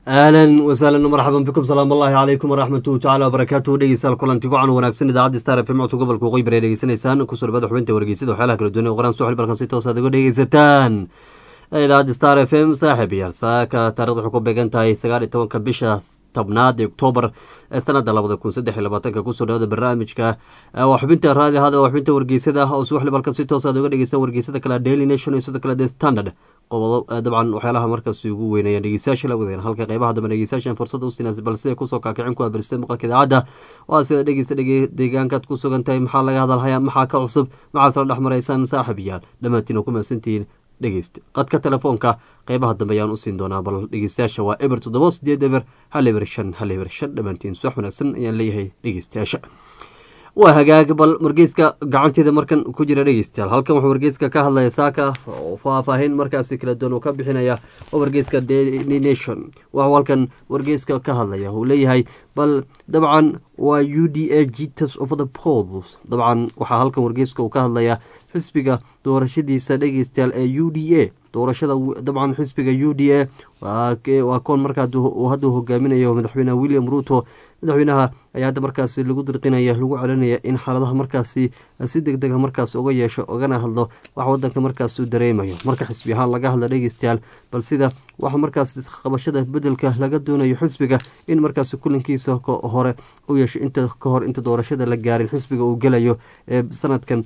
ahlan wasahlan marxaban bikum salaam allahi calaykum waraxmatuhu tacala wabarakaatuhu dhegeystayaal kulanti gocan wanaagsan idaacadda star f m codka gobolka waqooyi bari dhegeysanaysaan kusoo dhawada xubinta wargeysada waxyaalaha kala duwan ee qoraan suxil balkan si toos aad uga dhegeysataan idaacadda star f m saaxib yaal saaka taarikhda waxay ku beegan tahay sagaal iyo tobanka bisha tobnaad ee oktoobar ee sanada labada kun saddex iyo labaatanka kusoo dhawada barnaamijka waa xubinta raadi hada waa xubinta wargeysada oo suxli balkan si toos aad uga dhegeysan wargeysada kale daily nation iyo sidoo kale the standard qobodo dabcan waxyaalaha markaasi ugu weynayaan dhegeystayaasha la wadeen halka qeybaha dambe dhegeystayaashan fursada u siinaas bal siday kusoo kaakicin ku abaristay maqalka idaacadda waa sida dhegeysta deegaankaad ku sugan tahay maxaa laga hadalhayaa maxaa ka cusub maxaas la dhex maraysaan saaxib yaal dhammaantiin oo ku mahadsantihiin dhegeysta qadka telefoonka qeybaha dambe ayaan usiin doonaa bal dhegeystayaasha waa eber toddoba sideed eber hal eber shan hal eber shan dhammaantiin suwax wanaagsan ayaan leeyahay dhegeystayaasha waa hagaag bal wargeyska gacanteeda markan ku jira dhegeystayaal halkan wuxuu wargeyska ka hadlaya saaka oo faahfaahin markaasi kala duwan uu ka bixinaya oo wargeyska daily nation waxuu halkan wargeyska ka hadlaya uu leeyahay bal dabcan waa u d a jitas of the pols dabcan waxaa halkan wargeyska uu ka hadlaya xisbiga doorashadiisa dhegeystayaal ee u d a doorashada dabcan xisbiga u d a waa koon markaa hadda hogaaminayo madaxweyneha william ruto madaxweynaha ayaa hadda markaasi lagu dirqinaya lagu celinaya in xaaladaha markaasi si deg dega markaas uga yeesho ogana hadlo wax wadanka markaas uu dareemayo marka xisbi ahaan laga hadla dhegeystayaal bal sida waxa markaas qabashada bedelka laga doonayo xisbiga in markaas kulankiisa hore u yeesho inta kahor inta doorashada la gaarin xisbiga uu gelayo ee sanadkan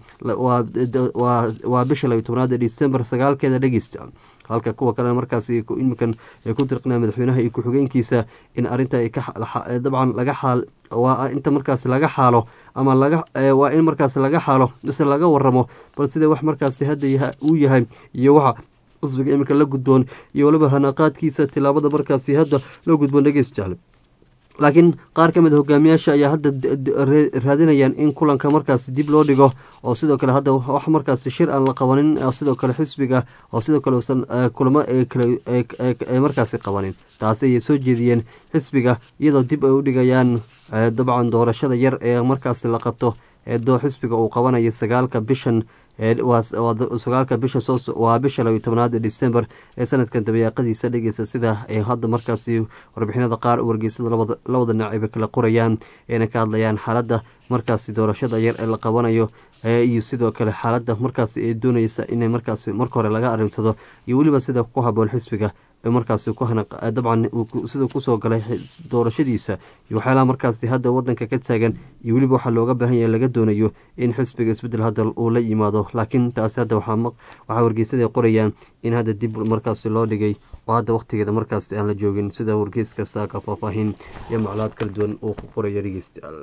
waa bisha labiyo tobnaad ee december sagaalkeeda dhegeysta halka kuwa kalena markaas iminkan ay ku dirqinaa madaxweynaha iyo ku-xigeenkiisa in arinta dabcan laga xaal waa inta markaas laga xaalo ama waa in markaas laga xaalo mise laga waramo bal sida wax markaasi hadda uu yahay iyo waxa xisbiga iminka la gudboon iyo waliba hanaqaadkiisa tilaabada markaasi hadda loo gudboon dhegeystayaal laakiin qaar ka mid a hogaamiyaasha ayaa hadda raadinayaan in kulanka markaas dib loo dhigo oo sidoo kale hadda wax markaas shir aan la qabanin sidoo kale xisbiga oo sidoo kale usan kulamo markaasi qabanin taasi ayay soo jeediyeen xisbiga iyadoo dib ay u dhigayaan dabcan doorashada yar ee markaasi la qabto eedoo xisbiga uu qabanayo sagaalka bishan sagaalka bisha waa bisha labiyo tobnaad ee december ee sanadkan dabayaaqadiisa dhegeysa sida ay hadda markaasi warbixinada qaar wargeysada labada naaciba kala qorayaan eena ka hadlayaan xaaladda markaasi doorashada yar ee la qabanayo iyo sidoo kale xaaladda markaasi ay doonaysa inay markaasi marka hore laga arinsado iyo weliba sida ku haboon xisbiga markaasi dabcan sida kusoo galay doorashadiisa iyo waxyaalaha markaasi hadda wadanka ka taagan iyo weliba waxaa looga baahan yahay laga doonayo in xisbiga isbedel hadda uu la yimaado laakiin taasi hadda waxaa wargeysada qorayaan in hadda dib markaasi loo dhigay oo hadda waqtigeeda markaasi aan la joogin sida wargeyska saaka faahfaahin iyo macluumaad kala duwan uu ku qoraya dhegeystayaal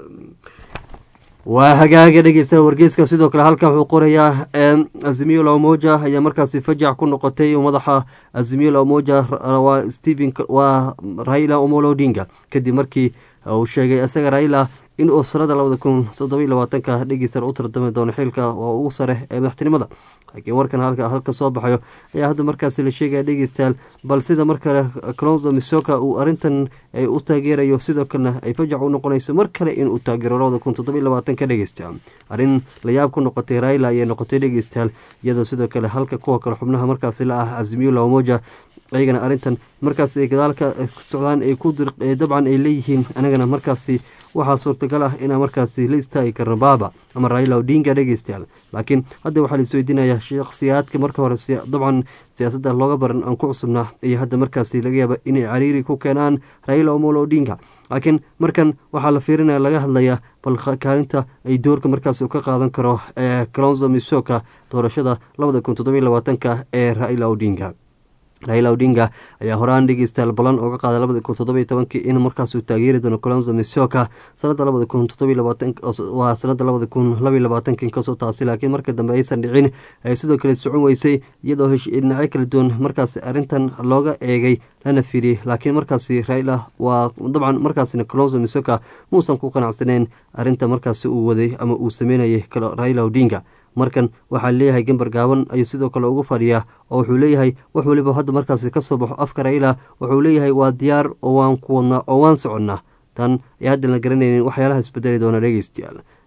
waa hagaaga dhegeysta wargeyska sidoo kale halkan wuxuu qorayaa azimiyo lamoja ayaa markaasi fajac ku noqotay madaxa azimiyo lamoja waa stephen waa raila omolo odinga kadib markii uu sheegay isaga raila in uu sanada labada kun toddobiyo labaatanka dhegeysan u tardami doono xilka oo ugu sare ee madaxtinimada laakiin warkan halka soo baxayo ayaa hadda markaasi la sheegaya dhegeystayaal bal sida markale clonzo misoka uu arintan u taageerayo sidoo kalena ay fajac u noqonayso mar kale inuu taageero labada kun toddobiyo labaatanka dhegeystayaal arrin layaab ku noqotay raila ayay noqotay dhegeystayaal iyadoo sidoo kale halka kuwa kale xubnaha markaasi la ah azimiyo lamoja ayagana arrintan markaas ay gadaalka socdaan ay ku dabcan ay leeyihiin anagana markaasi waxaa suurtagal ah inaa markaasi la istaagi karno baaba ama raila odinga dhegeystayaal laakiin hadda waxaa la isweydiinaya shakhsiyaadka marka hore dabcan siyaasadda looga baran aan ku cusubnaa iyo hadda markaasi laga yaaba inay cariiri ku keenaan raila omolo odinga laakiin markan waxaa la fiirinaya laga hadlayaa bal kaalinta ay doorka markaas ka qaadan karo ee calonzo misoka doorashada labada kun toddobiyo labaatanka ee raila odinga raila odinga ayaa horaan dhegeystayaal ballan ooga qaaday labada kun toddobiyo tobankii in markaasuu taageeri doono colonzo misoka sanada labada kun toddobiyo labaatan waa sanada labada kun labiyo labaatanka inkastoo taasi laakiin marka dambe aysan dhicin ay sidoo kale socon weysay iyadoo dhinacyo kala duwan markaasi arrintan looga eegay lana fiiriyey laakiin markaasi raila waa dabcan markaasina colonzo misoka muusan ku qanacsaneyn arrinta markaasi uu waday ama uu sameynayay raila odinga markan waxaa leeyahay gambar gaaban ayuu sidoo kale ugu fadhiyaa oo wuxuu leeyahay wax weliba hadda markaasi ka soo baxo afka raila wuxuu leeyahay waa diyaar oo waan ku wadnaa oo waan soconnaa tan ay haddan la garanaynin waxyaalaha isbedeli doona dhegeystayaal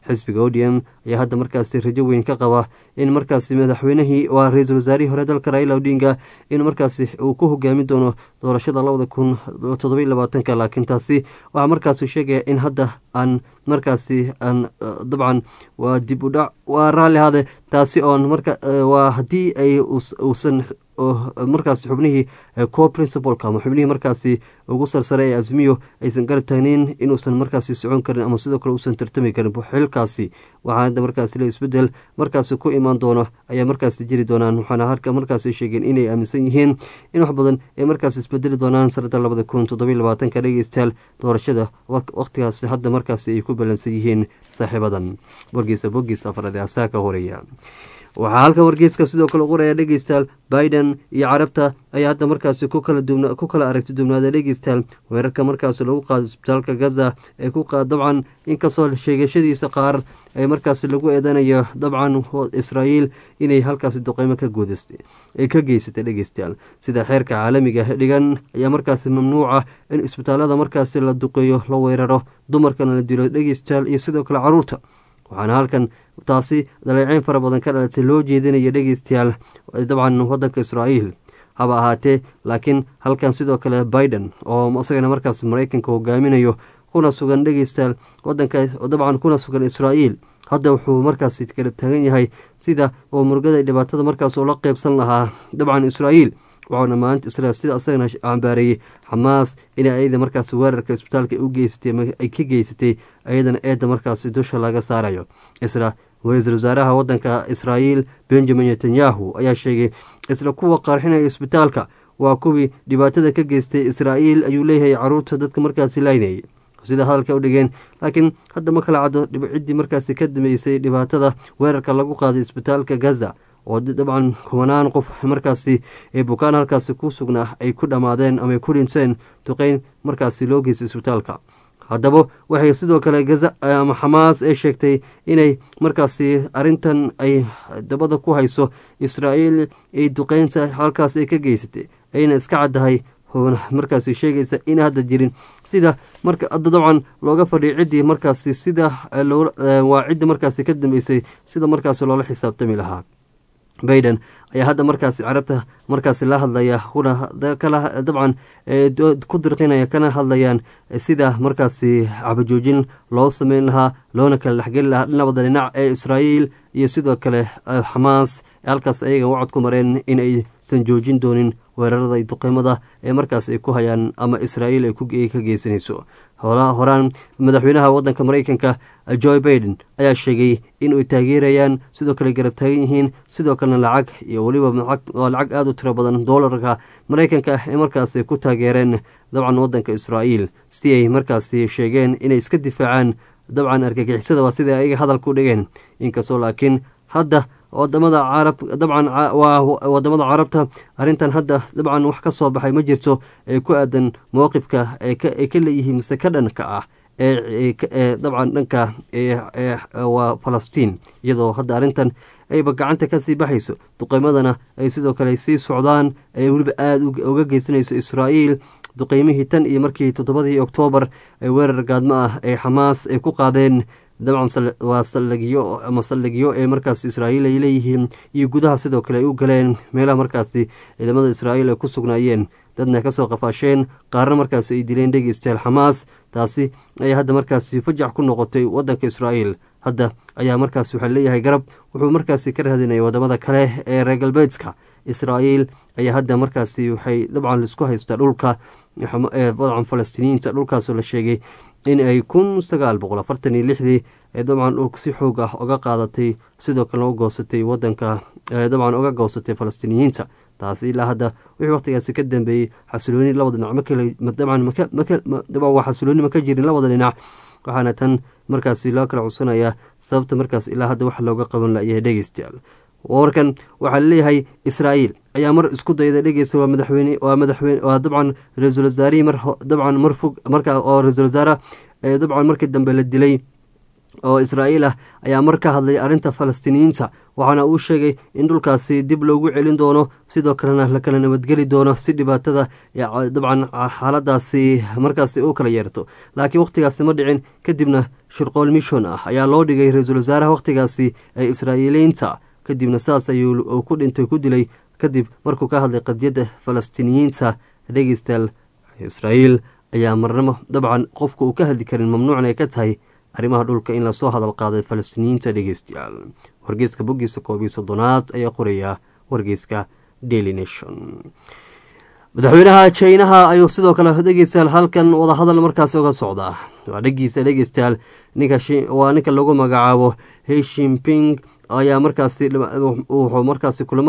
xisbiga odm ayaa hadda markaasi rajo weyn ka qaba in markaasi madaxweynihii waa ra-iisul wasaarihii hore dalka raila odinga in markaasi uu ku hogaamin doono doorashada labada kun todobai labaatanka laakiin taasi waxaa markaasi sheegaya in hadda aan markaasi aan dabcan waa dib u dhac waa raalli hade taasi oon marka waa haddii ay uusan markaasi xubnihii co principalka ama xubnihii markaasi ugu sarsare ee azmiyo aysan garab taagneyn inuusan markaasi socon karin ama sidoo kale uusan tartami karin xilkaasi waxaa hadda markaasi la isbedel markaasi ku imaan doono ayaa markaasi jiri doonaan waxaana halka markaasi sheegeen inay aaminsan yihiin in wax badan ay markaasi isbedeli doonaan sanada labada kun toddobiy labaatanka dhegeystayaal doorashada waqtigaasi hadda markaasi ay ku balansan yihiin saaxiibadan wargiisa bogiisa afraad ee asaa ka horeeya waxaa halka wargeyska sidoo kale qoraya dhegeystayaal biden iyo carabta ayaa hadda markaasi ku kala aragti dubnaada dhegeystayaal weerarka markaasi lagu qaado isbitaalka gaza ee ku qaad dabcan inkastoo sheegashadiisa qaar ee markaasi lagu eedanayo dabcan israa'iil inay halkaasi duqeymo ka guudaystay ay ka geysatay dhegeystayaal sida xeerka caalamiga dhigan ayaa markaasi mamnuuca in isbitaalada markaasi la duqeeyo la weeraro dumarkana la dilo dhegeystayaal iyo sidoo kale caruurta waxaana halkan taasi daleeceyn fara badan ka dhalatay loo jeedinaya dhegeystayaal dabcan wadanka israa'iil haba ahaatee laakiin halkan sidoo kale biden oo isagana markaas mareykanka hogaaminayo kuna sugan dhegeystayaal wadanka dabcan kuna sugan israa'iil hadda wuxuu markaasi kala taagan yahay sida oo murugada dhibaatada markaas ula qeybsan lahaa dabcan israa'iil waxauna maalinta israel sida asagana cambaareeyey xamaas in ayada markaas weerarka isbitaalka u geysatay ay ka geysatay ayadana eedda markaasi dusha laga saarayo isla ra-iisul wasaaraha wadanka israa'iil benjamin netanyahu ayaa sheegay isla kuwa qarxinaya isbitaalka waa kuwii dhibaatada ka geystay israa'iil ayuu leeyahay caruurta dadka markaasi laynayay sida hadalka u dhigeen laakiin hadda ma kala caddo ciddii markaasi ka dambeysay dhibaatada weerarka lagu qaaday isbitaalka gaza oo dabcan kubanaan qof markaasi ee bukaan halkaasi ku sugnaa ay ku dhammaadeen ama ay ku dhinteen duqeyn markaasi loo geystay isbitaalka haddaba waxay sidoo kale gaza ama xamaas ee sheegtay inay markaasi arintan ay dabada ku hayso israa'iil ay duqeynta halkaas ay ka geysatay ayna iska caddahay markaasi sheegaysa in hadda jirin sida marka hadda dabcan looga fadhiyo ciddii markaasi sida waa ciddii markaasi ka dambeysay sida markaasi loola xisaabtami lahaa baiden ayaa hadda markaasi carabta markaasi la hadlaya kuna dabcan ku dirqinaya kana hadlayaan sida markaasi cabajoojin loo sameyn lahaa loona kala dhexgeli lahaa labada dhinac ee israa'iil iyo sidoo kale xamaas halkaas ayaga wacod ku mareen in aysan joojin doonin weerarada duqeymada ee markaas ay ku hayaan ama israa'iil ay ka geysanayso horaan madaxweynaha wadanka mareykanka joe baiden ayaa sheegay in ay taageerayaan sidoo kale garab taagan yihiin sidoo kalena lacag iyo weliba waa lacag aada u tiro badan doolarka mareykanka ee markaas ku taageereen dabcan wadanka israa'iil si ay markaasi sheegeen inay iska difaacaan dabcan argagixisada waa sida ayaga hadalka u dhigeen inkastoo laakiin hadda wadamada carab dabcan waa wadamada carabta arrintan hadda dabcan wax ka soo baxay ma jirto ee ku aadan mowqifka ay ka leeyihiin mise ka dhanka ah ee dabcan dhanka waa falastiin iyadoo hadda arrintan ayba gacanta kasii baxayso duqeymadana ay sidoo kale sii socdaan ee weliba aada uga geysanayso israa'iil duqeymihii tan iyo markii toddobadii oktoobar ee weerar gaadmo ah ee xamaas ay ku qaadeen dabcan waa saldhigyo ama saldhigyo ee markaas israa'iil ay leeyihiin iyo gudaha sidoo kale ay u galeen meelaha markaasi ciidamada israa'iil ay ku sugnaayeen dadna kasoo qafaasheen qaarna markaasi ay dileen dhegeystayaal xamaas taasi ayaa hadda markaasi fajac ku noqotay wadanka israa'iil hadda ayaa markaasi waxaa leeyahay garab wuxuu markaasi ka raadinaya wadamada kale ee reer galbeedka israa'iil ayaa hadda markaasi waxay dabcan laisku haystaa dhulka dabcan falastiiniyiinta dhulkaasoo la sheegay in ay kun sagaal boqol afartan iyo lixdii ee dabcan si xoog ah uga qaadatay sidoo kalena u goosatay wadanka dabcan uga goosatay falastiiniyiinta taasi ilaa hadda wixii waqtigaasi ka dambeeyey xasilooni labada dhinac dabcan waa xasilooni ma ka jirin labada dhinac waxaana tan markaasi loo kala cudsanayaa sababta markaas ilaa hadda wax looga qaban layahay dhegeystayaal warkan waxaa laleeyahay israa'iil ayaa mar isku dayda dhegeysta waa madaxweyne waa madaxweyne waa dabcan ra-iisul wasaarihii mar dabcan mar fog marka oo ra-iisul wasaare dabcan markii dambe la dilay oo israa'iil ah ayaa mar ka hadlay arrinta falastiiniyiinta waxaana uu sheegay in dhulkaasi dib loogu celin doono sidoo kalena la kala nabadgeli doono si dhibaatada dabcan xaaladaasi markaasi u kala yeerto laakiin wakhtigaasi ma dhicin kadibna shirqool mishon ah ayaa loo dhigay ra-iisul wasaaraha wakhtigaasi ee israa'iiliyiinta kadibna saas ayuu ku dhintay ku dilay kadib markuu ka hadlay qadiyadda falastiiniyiinta dhegeystayaal israa'iil ayaa marnamo dabcan qofka uu ka hadli karin mamnuucna ay ka tahay arrimaha dhulka in lasoo hadal qaaday falastiiniyiinta dhegeystayaal wargeyska boggiisa koob iyo soddonaad ayaa qoraya wargeyska daily nation madaxweynaha jinaha ayuu sidoo kale dhegeystayaal halkan wadahadal markaasi uga socdaa waa dhegiisa dhegeystayaal waa ninka lagu magacaabo heshimping ayaa markaasi wuxuu markaasi kulamo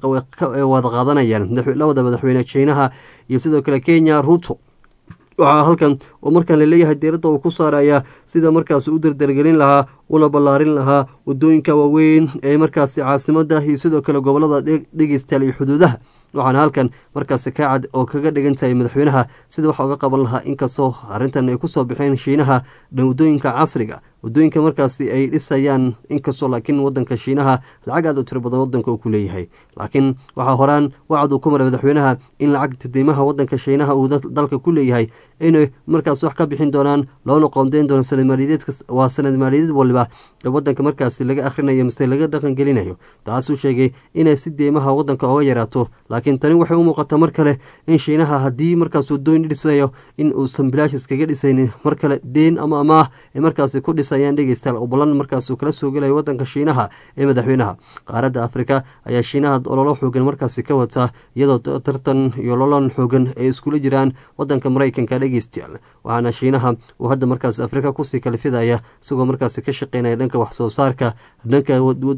wada qaadanayaan labada madaxweyne jinaha iyo sidoo kale kenya ruto waxaa halkan oo markaan laleeyahay diiradda uu ku saaraya sida markaasi u dardargelin lahaa una ballaarin lahaa wadooyinka waaweyn ee markaasi caasimada iyo sidoo kale gobolada dhegeystayaal iyo xuduudaha waxaana halkan markaasi ka cad oo kaga dhigan tahay madaxweynaha sida waxa uga qaban lahaa inkastoo arrintan ay kusoo baxeen shiinaha wadooyinka casriga wadooyinka markaasi ay dhisayaan inkastoo laakiin wadanka shiinaha lacag aad u tiro badan wadanka uu ku leeyahay laakiin waxaa horaan wacad uu ku maray madaxweynaha in lacagta deymaha wadanka shiinaha uu dalka ku leeyahay inay markaas wax ka bixin doonaan loona qoondeyn doono waa sanad maaliyadeed waliba ee wadanka markaasi laga akhrinayo mise laga dhaqangelinayo taasuu sheegay inay si deymaha wadanka oga yaraato laakiin tani waxay u muuqataa mar kale in shiinaha haddii markaas wadooyin dhisayo in uusan bilaashis kaga dhisaynin mar kale deen ama amaah ay markaasi ku dhisayaan dhegeystayaal obolan markaasuu kala soo gelaya wadanka shiinaha ee madaxweynaha qaaradda afrika ayaa shiinaha ololo xoogan markaasi ka wataa iyadoo tartan iyo lolan xoogan ay iskula jiraan wadanka maraykanka dhegeystayaal waxaana shiinaha uu hadda markaasi afrika kusii kalifidaya isagoo markaasi ka shaqeynaya dhanka wax soo saarka dhanka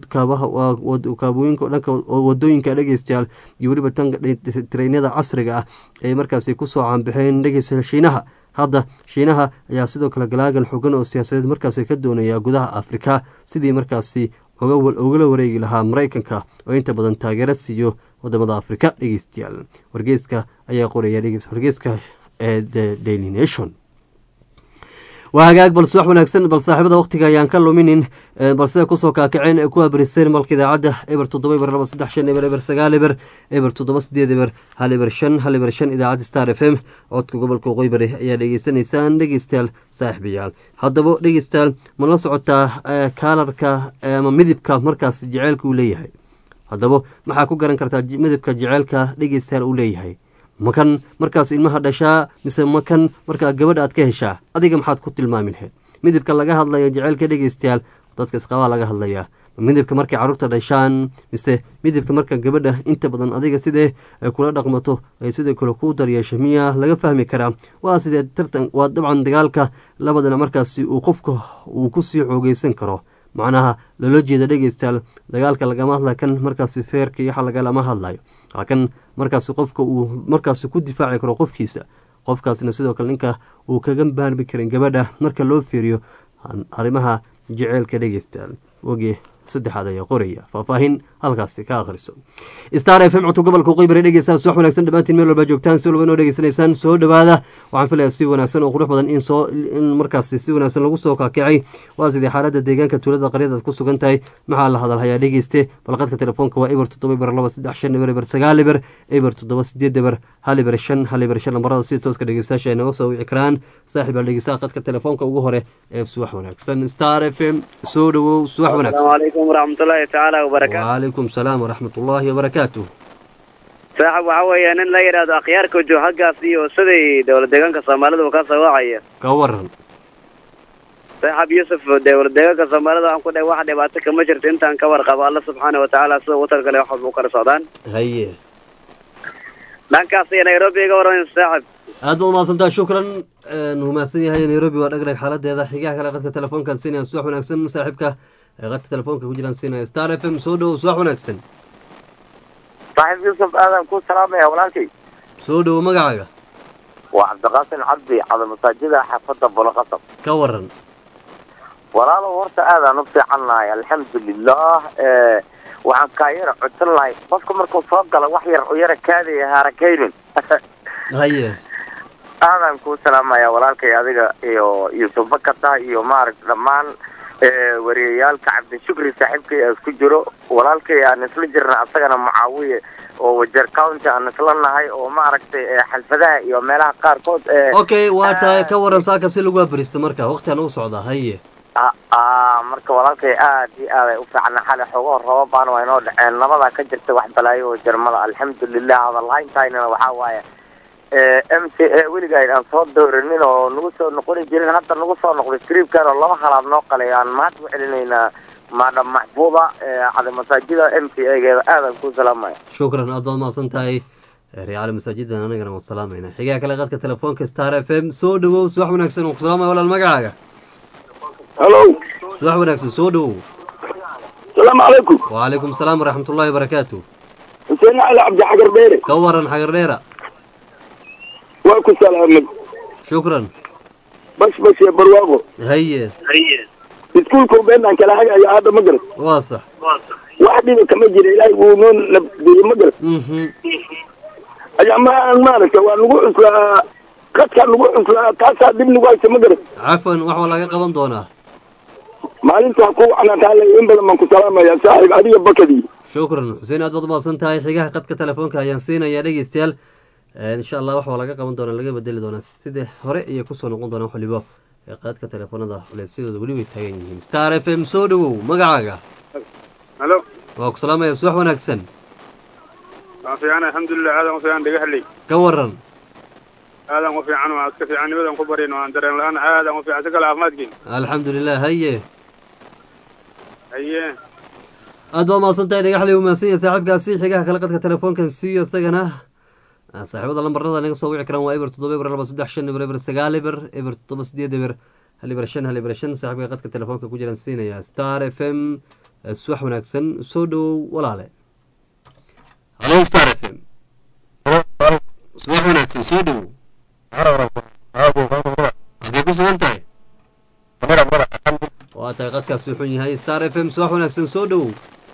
kaabooyinka dhanka wadooyinka dhegeystayaal iyo weliba tareenyada casriga ah ee markaasi kusoo caanbaxeen dhegeystayaal shiinaha hadda shiinaha ayaa sidoo kale galaagan xogan oo siyaasadeed markaasi ka doonaya gudaha afrika sidii markaasi ugala wareegi lahaa maraykanka oo inta badan taageero siiyo wadamada afrika dhegeystayaal wargeyska ayaa qoraya wargeyska ee the daily nation waa hagaag balse wax wanaagsan bal saaxiibada waqtiga ayaan ka luminin balse kusoo kaakaceen ee ku abriseyn malka idaacadda eber toddoba eber laba saddex shan eber eber sagaal eber eber toddoba sideed eber hal eber shan hal eber shan idaacadda star f m codka gobolka qoybari ayaa dhegeysanaysaan dhegeystayaal saaxiibayaal haddaba dhegeystayaal ma la socotaa kaalarka ama midibka markaas jeceylka uu leeyahay haddaba maxaa ku garan kartaa midibka jeceylka dhegeystayaal uu leeyahay makan markaas ilmaha dhashaa mise makan markaa gabadha aad ka heshaa adiga maxaad ku tilmaami lahayd midibka laga hadlaya jeceylka dhegeystayaal dadka isqabaa laga hadlayaa midibka markay carruurta dhashaan mise midibka marka gabadha inta badan adiga sidee ay kula dhaqmato ay sidoo kale ku daryeesho miyaa laga fahmi karaa waa sidee tartan waa dabcan dagaalka labadana markaasi uu qofka uu kusii xoogeysan karo macnaha loola jeeda dhegeystayaal dagaalka lagama hadla kan markaasi feerka iyo waxa lagalama hadlayo laakan markaasi qofka uu markaasi ku difaaci karo qofkiisa qofkaasna sidoo kale ninka uu kaga baarmi karin gabadha marka loo fiiriyo arrimaha jeceylka dhegeystayaal wogee saddexaad ayaa qoraya faahfaahin halkaasi ka akhriso star f m codka gobolka qoybare dhegeystayaal subax wanaagsan dhammaantiin meel walba joogtaan si walba inoo dhegeysanaysaan soo dhowaada waxaan filayaa si wanaagsan oo qurux badan in soo in markaasi si wanaagsan lagu soo kaakicay waa sidii xaaladda deegaanka tuulada qaryada aad ku sugan tahay maxaa la hadalhayaa dhegeyste balqadka telefoonka waa eber toddoba eber laba saddex shan eber eber sagaal eber eber toddoba sideed eber hal eber shan hal eber shan lambarada si tooska dhegeystayaasha ay naga soo wici karaan saaxiib baa dhegeystaha qadka telefoonka ugu hore ee subax wanaagsan star f m soo dhowow subax wanaagsan عليكم ورحمة الله تعالى وبركاته وعليكم السلام ورحمة الله وبركاته saaxib waxa weeye nin la yidhaahdo akhyaarka joo haggaas iyo siday dowlad deegaanka soomaalida uu ka soo wacaya ka waran saaxib yuusuf dowlad deegaanka soomaalida waxaan ku dhahay wax dhibaato kama jirto intaan ka warqabo alla subxaana watacaala sida uu talgale wax walba u kala socdaan haye dhankaas iyo nairobi iga waran saaxib aad baad umahadsantaha shukran humahadsan yahay nairobi waa dhagdhag xaaladeeda xigaha kale qadka telefoonkan siinaya subax wanaagsan saaxiibka qadka telefoonka ku jiraan siinaya star f m soo dhowow subax wanaagsan saaxiib yuusuf aadan ku salaamaya walaalkay soo dhowow magacaaga waa cabdiqaasin cabdi cada masaajida xaafadda bolaqasab ka waran walaalow horta aadaan u fiican nahay alxamdulilah waxaan kaa yara codsan lahay qofka markuu soo gala wax yar u yara kaadaya haarakaynin haye aadaan kuu salaamaya walaalkay adiga iyo yuusuf bakata iyo maaragta dhammaan ee wariyayaalka cabdishukri saaxiibkay aan isku jiro walaalkay aan isla jirna asagana mucaawiye oo wajeer county aan isla nahay oo maaragtay ee xalfadaha iyo meelaha qaarkood ee okay waa tahay ka waran saaka si lagu abrista marka waqtigan u socdaa haye a- aa, marka walaalkay aad iyo aad ay u fiicna xali xogoo roobabaan waa inoo dhaceen nabadaa ka jirta wax balaayo oo jarmada alxamdulilah hadalhayntaynana waxaa waaye m c a weligaan aan soo dooranin oo nagu soo noqoni jirin hadda nagu soo noqday scriibkan oo laba halaad noo qalay aan mahad u celinaynaa maadam maxbuuba ee cali masaajida m c a geeda aadaan ku salaamaya shukran aad baad mahadsan tahay reecali masaajidan anagana waan salaamayna xigaa kale qadka telefoonka star f m soo dhawow subax wanaagsan waan ku salaamaya walaal magacaaga halo subax wanaagsan soo dhawow asalaamu calaykum wacalaykum salaam waraxmatullaahi wabarakaatu xuseen cali cabdi xagar dheere ka waran xagar dheera waa ku salaamay shukran bash bash iyo barwaaqo haye iskuulka beenaan kala hagaya hadda ma garat waa sax wax dhiba kama jira ilaahay wuu noo nabdiyey ma garat mhm ayaamahaan maaragta waa nagu cuslaa qadkaa nagu cuslaa taasaa dib nagu haysa ma garat cafan wax waa laga qaban doonaa maalintaa ku wacnaataa in badan baan ku salaamaya saaxiib adiga bakadii shukran xuseen aad baad umahadsan tahay xigaha qadka telefoonka ayaan siinayaa dhegeystayaal insha allah wax waa laga qaban doonaa laga bedeli doonaa sida hore iyo kusoo noqon doonaa wax waliba ee qadka telefoonada culeysyadooda weli way taagan yihiin star f m soo dhawow magacaaga halo waa ku salaamaya subax wanaagsan waan fiican alxamdulilah aadan u fiican dhagaxley ka waran aadan u fiican waa iska fiican nimadan ku baryin waan dareen la-aan aadan u fiican si kale caafimaadkiin alxamdulilah haye haye aad baa umahadsan tahay dhagaxley u mahadsan yahay saaxiibkaasi xigaha kale qadka telefoonkan siiyo isagana Ah, saaxiibada lambarada naga soo wici karaan waa eber toddoba eber laba saddex shan eber eber sagaal eber eber toddoba sideed eber hal eber shan hal eber shan saaxiibka qadka telefoonka ku jiraan siinaya star f m eh, subax wanaagsan soo dhowow walaale halo star f m subax wanaagsan soo dhowow halkay ku sugan tahay waa tahay qadkaasi xun yahay star f m subax wanaagsan soo dhowow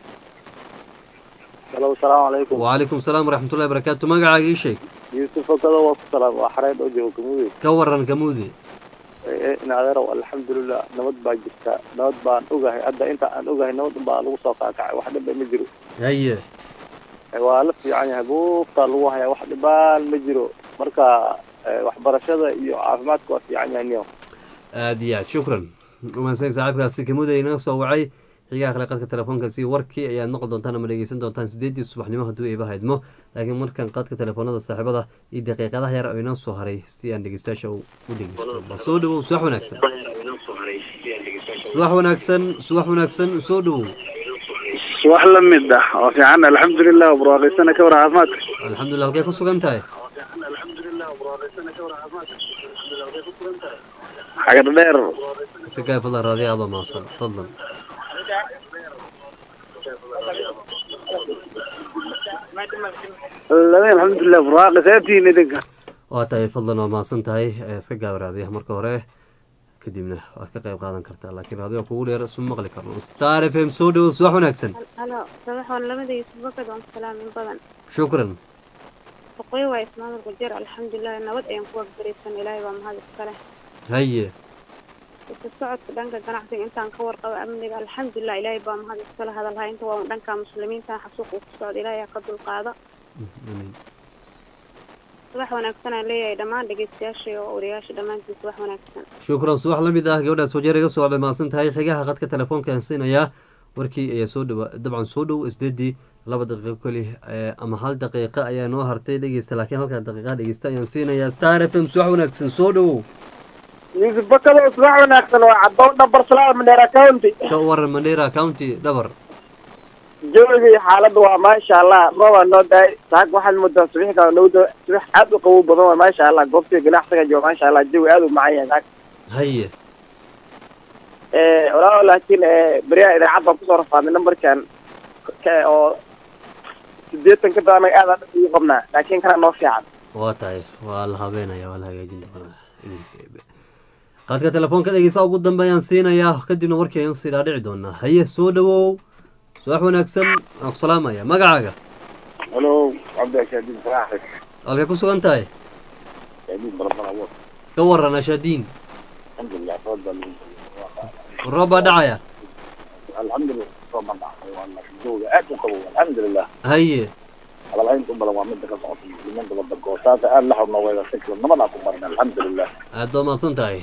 halo asalaamu calaykum wacalaykum salaam waraxmatullahi barakaatu magacaaga ii sheeg yuusuf okado waa ku salaam waa xareyn oo jooga gamuudey ka waran kamuudi in adeerow alxamdulilah nabad baa jirta nabad baan ogahay hadda inta aan ogahay nabad unbaa lagu soo kaakacay wax dhibba ma jiro haye waa la fiican yahay buuftaa lagu hayaa wax dhibaan ma jiro marka eh, waxbarashada iyo caafimaadka waa fiican yahay niyo aad iyo aad shukran umahadsany saaxiibkaasi kamuda inaga soo wacay xigaha kale qadka telefoonkaasi warkii ayaad noqon doontaan ama dhegeysan doontaan sideedii subaxnimo hadduu iba haydmo laakiin markan qadka telefoonada saaxiibada iyo daqiiqadaha yar oo inoo soo haray si aan dhegeystayaasha u u dhegeysto bal soo dhawow subax wanaagsan subax wanaagsan subax wanaagsan soo dhawow wax la mid ah oo fiican alxamdulilah barwaaqaysana ka war caafimaadka alxamdulilah halkay ku sugan tahay xagar dheer si kaa fadlan raadiya adoo mahadsan fadlan alxamdulilah barwaaqaysaatiin idinka waa tahay fadlan waa mahadsan tahay ee iska gaaba raadiyaha marka hore kadibna waad ka qayb qaadan kartaa laakiin raadiyo kugu dheer isma maqli karno star f m soo dhawow subax wanaagsan halo sabax waa labada yuusuf bakad waan salaam in badan shukran waqooyi waa ismaamulka jeer alxamdulilah nabad ayaan ku wagbaraysan ilaahay baa mahad iskale haye isu socodka dhanka ganacsiga intaan ka warqabo amniga alxamdulilah ilaahay baa mahad iskale hadalhaynta waa dhanka muslimiinta xasuuq uu ku socda ilaahay ha ka dulqaada Amiin. subax wanaagsan aan leeyahay dhammaan dhegeystayaasha iyo wariyaasha dhammaantiin subax wanaagsan shukran subax la mid ah gabadhaas wajeer iga soo wacday mahadsan tahay xigaha qadka telefoonka aan siinayaa warkii ayaa soo dhawa dabcan soo dhow isdeedii laba daqiiqo keli eh, ama hal daqiiqo ayaa noo hartay dhegeysta laakiin halkaa daqiiqaha dhegeysta ayaan siinayaa star f m subax wanaagsan soo dhowow yuusuf bakado subax wanaagsan waa cadow dhabar salaam mandheera county ka waran mandheera county dhabar jawiga iyo xaaladda waa maasha allah roobaa noo daay saag waxaad moodaa subaxka dhowda subax aad u qabow badan waa maasha allah goobtiga ganacsiga jooga maasha allah jawi aad u macan yahay saag haye walaalo laakiin beriyaha idaacad baan kusoo rafaadnay nambarkan ka- oo sideetan ka badan anaga aad ugu qabnaa laakiin kana noo fiican waa tahay waa la habeenaya waa la hagaajin doonaa idinka eebe qaadka telefoonka dhegeysta ugu dambeeyaan siinayaa kadibna warkii ayaan usii dhaadhici doonaa haye soo dhawow subax wanaagsan waan ku salaamaya magacaaga halo cabdiashaadiin salaax halkay ku sugan tahay shaadiin balabala wo ka waran ashaadiin alxamdulilah rood baa lagu roob baa dhacaya alxamdulilah soo mandhacay waa jooga aad u qabow alxamdulilah haye hadalhaynta u badan waa midda ka socota muslimiinta wadanka oo saasa aad la xubno wayda si kale nabadaa ku baran alxamdulilah aad baa mahadsan tahay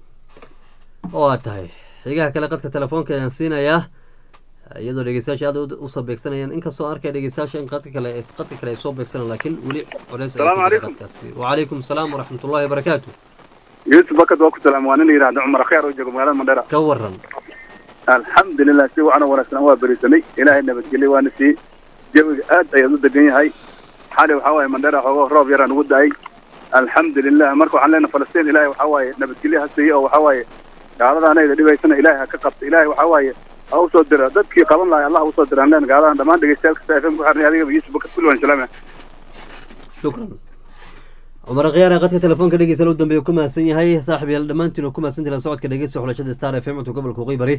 oo aad tahay xigaha kale qadka telefoonka ayaan siinayaa iyadoo dhegeystayaasha aad u soo beegsanayaan inkastoo arkaya dhegeystayaasha in qadka kale qadka kale ay soo beegsanayaan laakiin weli culeys Salaamu calaykum. qadkaasi wacalaykum salaam waraxmatullahi wabarakaatu yuusuf bakad waa ku salaam waa nin la yidhahda cumar kheer oo jooga magaalada mandheera ka waran alxamdulilah si wacan oo wanaagsan waa berisanay ilaahay nabadgelye waana sii jawiga aad ayaad u degan yahay xali waxaa waaye mandheera xoogo roob yaraan ugu da-ay alxamdulilah marka waxaan leenahay falastiin ilaahay waxaa waaye nabadgelye ha siiye oo waxaa waaye gaaladaanayda dhibaysana ilaahay ha ka qabta ilaahay waxaa waaye ha usoo dira dadkii qaban lahay allah ha usoo dira aan leen gaaladan dhammaan dhegeystayaal kasta fm ku xirnay adigaba yuusuf bakad kulli waan salaamaya shukran cumar khiyaare qadka telefoonka dhegeysta u dambeeya ku mahadsan yahay saaxib yaal dhammaantiin oo ku mahadsan tahay la socodka dhegeysta xulashada star f m cunto gobolka qeybari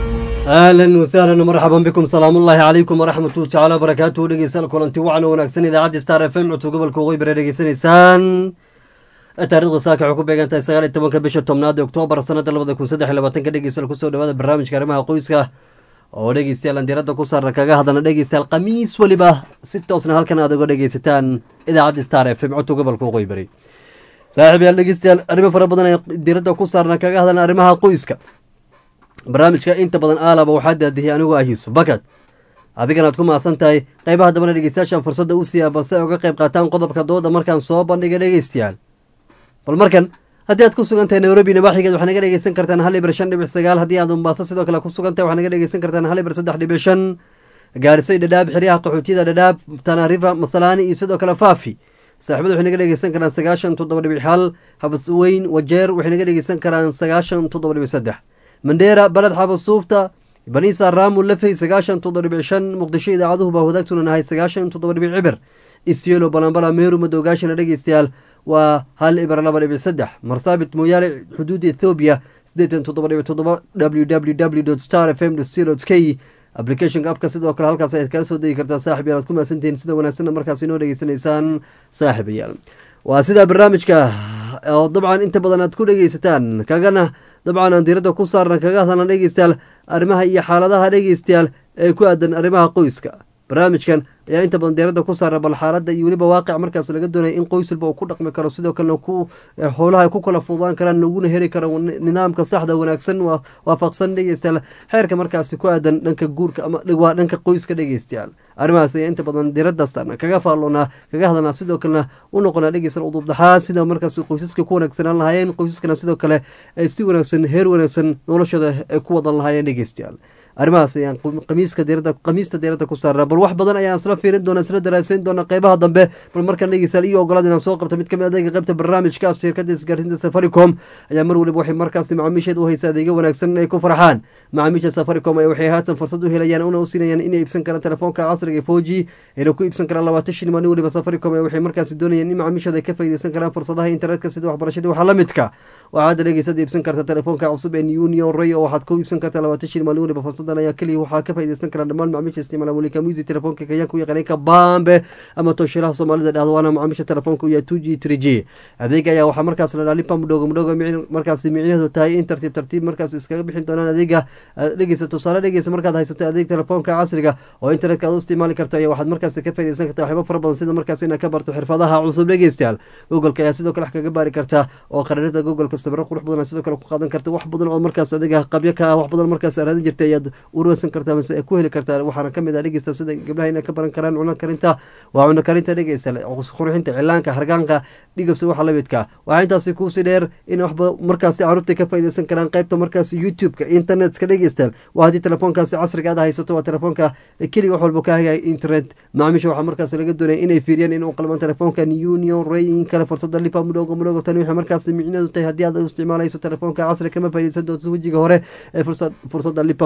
ahlan wasahlan marxaban bikum salaamullahi calaykum waraxmatuhu tacaala wabarakaatuhu dhegeystayaal kulanti wacan oo wanaagsan idaacadda star f m cunto gobolka qeybari dhegeysanaysaan taariikhda saaka waxay ku beegan tahay sagaal iyo tobanka bisha tobnaad ee oktoobar sanada labada kun saddex iyo labaatanka dhegeystayaal kusoo dhawaada barnaamijka arrimaha qoyska oo dhegeystayaal aan diiradda ku saarna kaga hadlana dhegeystayaal khamiis weliba si toosna halkan aad uga dhegeysataan idaacadda star f m codka gobolka waqooyi bari saaxiib yaal dhegeystayaal arrimo fara badan ee diiradda ku saarna kaga hadlana arrimaha qoyska barnaamijka inta badan aalaba waxaa daadihiyay anigoo ah yuusuf bakad adigana aad ku mahadsan tahay qeybaha dambana dhegeystayaashan fursadda u siiya balse ay uga qayb qaataan qodobka dooda markaan soo bandhiga dhegeystayaal bal markan haddii aad ku sugan tahay nairobi nabaaxigeed waxaa naga dhegeysan kartaan hal ibir shan dhibic sagaal haddii aad mombaaso sidoo kale ku sugan tahay waxaa naga dhegeysan kartaan hal ibir saddex dhibic shan gaarisoy dhadhaab xeryaha qaxootiyada dhadhaab tanarifa masalaani iyo sidoo kale faafi saaxiibada waxay naga dhegeysan karaan sagaashan toddoba dhibic hal habas weyn wajeer waxay naga dhegeysan karaan sagaashan toddoba dhibic saddex mandheera baled xabasuufta banisa raamu lafey sagaashan toddoba dhibic shan muqdisho idaacaduhu baa wadaagtuna nahay sagaashan toddoba dhibic cibir isyelo balambala meeru madoogaashana dhegeystayaal waa hal ibir laba dhibic saddex marsaabit mooyaale xuduudda ethoobiya siddeetan toddoba dhibic toddoba w w w star f m co k applicationka apka sidoo kale halkaas ayaad kala soo degi kartaa saaxib yaal aad ku mahadsantihiin sida wanaagsanna markaas inoo dhegeysanaysaan saaxiibayaal waa sidaa barnaamijka oo dabcan inta badan aad ku dhegeysataan kagana dabcan aan diiradda ku saarna kaga hadalna dhegeystayaal arrimaha iyo xaaladaha dhegeystayaal ee ku aadan arrimaha qoyska barnaamijkan ayaa inta badan deeradda ku saara bal xaaladda iyo weliba waaqic markaas laga doonaya in qoys walba uu ku dhaqmi karo sidoo kalena ku howlaha ay ku kala fududaan karaan laguna heri karo nidaamka saxda wanaagsan waafaqsan dhegeystayaal xeerka markaasi ku aadan dhanka guurka ama waa dhanka qoyska dhegeystayaal arrimahaas ayaa inta badan diiradda saarna kaga faalloonaa kaga hadlanaa sidoo kalena u noqonaa dhegeystayaal udubdaxaa sida markaas qoysaska ku wanaagsanaan lahaayeen qoysaskana sidoo kale ay si wanaagsan heer wanaagsan noloshooda ay ku wadan lahaayeen dhegeystayaal arrimahaas ayaan qamiiska diirada qamiista diiradda ku saarnaa bal wax badan ayaan isla fiirin doona isla daraasayn doona qeybaha dambe bal markaan dhegeystayaal iyo ogolaad inaan soo qabto mid kamid adeega qeybta barnaamijkaas shirkadda isgaarsiinta safaricom ayaa mar waliba waxay markaasi macaamiisheed u haysa adeegyo wanaagsan ay ku farxaan macaamiisha safaricom ayaa waxay haatan fursad u helayaan una u siinayaan inay iibsan karaan telefoonka casriga foji ayna ku iibsan karaan labaatan shilin maalin waliba safaricom ayaa waxay markaasi doonayaan in macaamiishooda ay ka faa'iideysan karaan fursadaha internetka sida waxbarashadii waxaa la midka waxaa hadda dhegeysaad iibsan karta telefoonka cusub ee union ray oo waxaad ku iibsan kartaa labaatan shilin maalin waliba fursadan ayaa keliya waxaa ka faaideysan karaan dhammaan macaamiisha isticmaala welika musi telefoonka kenyaanka u yaqaanay kabambe ama tooshilaha soomaalida dhahdo waana macaamiisha telefoonka u yahay two g three g adeega ayaa waxaa markaas la dhaha lipa mudhogo mudhogo markaas micnaheedu tahay in tartiib tartiib markaas iskaga bixin doonaan adeega dhegeysa tusaale dhegeysa markaad haysato adeeg telefoonka casriga oo internetka aad u isticmaali karto ayaa waxaad markaas ka faaideysan kartaa waxyaaba fara badan sida markaas inaad ka barto xirfadaha cusub dhegeystayaal googolka ayaa sidoo kale wax kaga baari kartaa oo qararinta googolka sawiro qurux badan sidoo kale ku qaadan karta wax badan oo markaas adeega qabyo ka ah wax badan markaas raadin jirtay ayaad urursan kartaa mase ku heli kartaa waxaana kamid ah dhegeysta sida gabdhaha inay ka baran karaan cuno karinta waa cuno karinta dhegeysta qurxinta cilaanka hargaanka dhigabsa waxa lamidka waxaa intaasi kuusii dheer in waxba markaasi caruurta ka faaideysan karaan qeybta markaasi youtube-ka internetka dhegeystayaal waa haddii telefoonkaasi casriga aad haysato waa telefoonka keliga wax walba ka hagaya internet macaamiisha waxaa markaas laga doonaya inay fiiriyaan in u qalmaan telefoonkan union rayin kale fursada lipa mudhogo mudhogo tani waxay markaas micneedu tahay haddii aad isticmaalayso telefoonka casriga kama faaideysan doonto wejiga hore ee fursada lipa mudhogo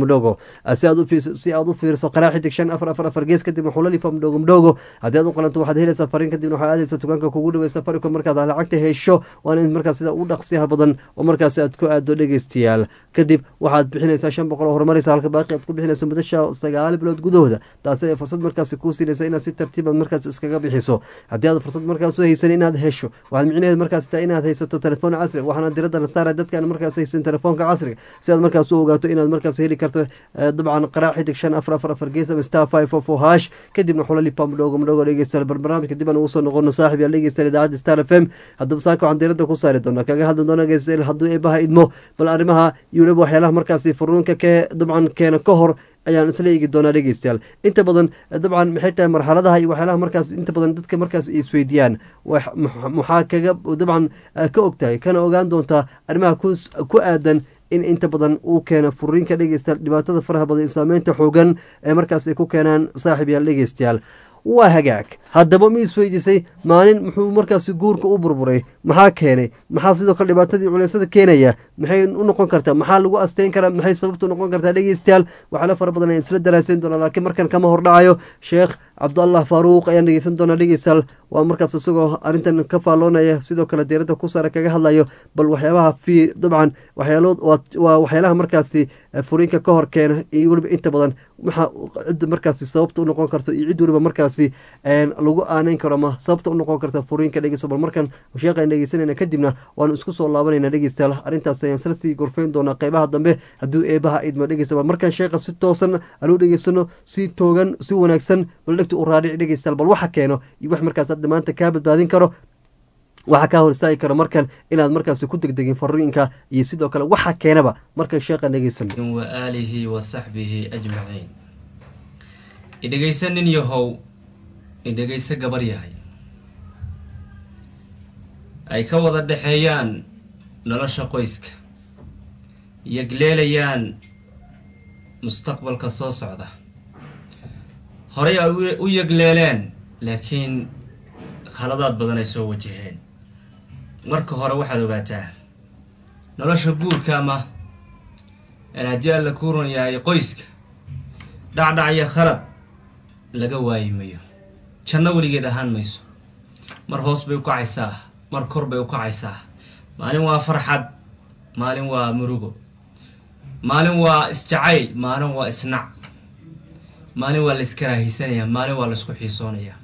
mdogo si aad u fiirso si aad u fiirso qaraa xidig shan afar afar afar gees kadibna xulalipa mdogo mdogo haddii aad u qalanto waxaad helaysaa fariin kadibna waxaad aadaysa dukaanka kugu dhawey safaricom markaad lacagta hesho waana in markaas sida u dhaqsiyaha badan oo markaas aad ku aado dhegeystayaal kadib waxaad bixinaysaa shan boqol oo horumaraysa halka baaqi aad ku bixinayso muddo sagaal bilood gudahooda taasi ay fursad markaasi kuu siinaysa inaad si tartiiba markaas iskaga bixiso haddii aad fursad markaas u haysan inaad hesho waxaad micnaheed markaas taa inaad haysato telefoon casri waxaana diradda la saaraya dadkaan markaas haysan telefoonka casriga si aad markaas u ogaato inaad markaas heli karto dabcan qaraac xidig shan afar afar afar gees ama star five four four hash kadibna xulalipa mudhoogo mudhoogo dhegeystayaal barnaamijka dib aan ugu soo noqono saaxib yaal dhegeystayaal idaacadda star f m haddaba saaka waxaan diradda ku saari doonaa kaga hadli doona dhegeystayaal hadduu eebaha idmo bal arrimaha iyo weliba waxyaalaha markaasi furuunka kee dabcan keena ka hor ayaan isla eegi doonaa dhegeystayaal inta badan dabcan maxay tahay marxaladaha iyo waxyaalaha markaas inta badan dadka markaas isweydiiyaan maxaa kaga dabcan ka og tahay kana ogaan doontaa arrimaha ku aadan in inta badan uu keeno furiinka dhegeystayaal dhibaatada faraha badan saameynta xoogan ee markaas ay ku keenaan saaxib yaal dhegeystayaal waa hagaag haddaba ma isweydiisay maalin muxuu markaasi guurka u burburay maxaa keenay maxaa sidoo kale dhibaatadii culeysada keenaya maxay u noqon kartaa maxaa lagu asteyn karaa maxay sababtu noqon kartaa dhegeystayaal waxyaala fara badan ayaan isla daraasayn doonaa laakiin markan kama hordhacayo sheekh cabdallah faaruuq ayaan dhegeysan doonaa dhegeystayaal waa markaas isagoo arrintan ka faalloonaya sidoo kale diiradda ku saara kaga hadlayo bal waxyaabaha fi dabcan waxyaalood waa waxyaalaha markaasi furiinka ka hor keena iyo weliba inta badan maxaa cidda markaasi sababta u noqon karto iyo cid weliba markaasi lagu aaneyn karo ama sababta u noqon karta furiinka dhegeysta bal markan sheekhaan dhegeysanayna kadibna waanu isku soo laabanayna dhegeystayaal arrintaas ayaan isla sii gorfeyn doonaa qeybaha dambe hadduu eebaha idma dhegeysta bal markan sheekha si toosan aluu dhegeysano si toogan si wanaagsan bal dhegta u raadhic dhegeystayaal bal waxa keeno iyo wax markaas hadda maanta kaa badbaadin karo waxaa kaa hor istaagi karo markan inaad markaasi ku degdegin fariinka iyo sidoo kale waxa keenaba markan sheekhan dhegeysan wa aalihi wa saxbihi ajmaciin idhegaysa nin yahow idhegayso gabar yahay ay ka wada dhexeeyaan nolosha qoyska yegleelayaan mustaqbalka soo socda horey ay u yegleeleen laakiin khaladaad badan ay soo wajaheen marka hore waxaad ogaataa nolosha guurka ama aan haddii alla kuuran yahay qoyska dhacdhac iyo khalad laga waayi mayo janno weligeed ahaan mayso mar hoos bay u kacaysaa mar kor bay u kacaysaa maalin waa farxad maalin waa murugo maalin waa isjacayl maalin waa isnac maalin waa la iskaraahiysanayaa maalin waa la isku xiisoonayaa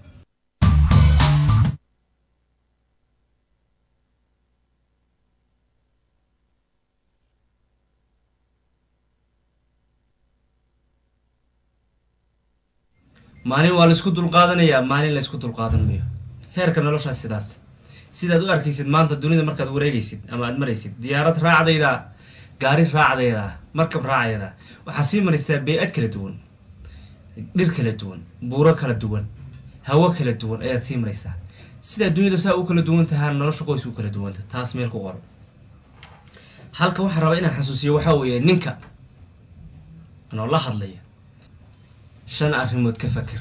maalin waa laisku dulqaadanayaa maalin laysku dulqaadan mayo heerka noloshaas sidaas sidaad u arkaysid maanta dunida markaad wareegaysid ama aad maraysid diyaarad raacdayda gaari raacdayda markab raacdayda waxaa sii maraysaa bey-ad kala duwan dhir kala duwan buuro kala duwan hawo kala duwan ayaad sii maraysaa sidaa duniyada saa u kala duwan tahaa nolosha qoys u kala duwanta taas meel ku qoro halka waxaa rabaa inaan xasuusiyo waxaa weeye ninka anoo la hadlaya shan arrimood ka fakir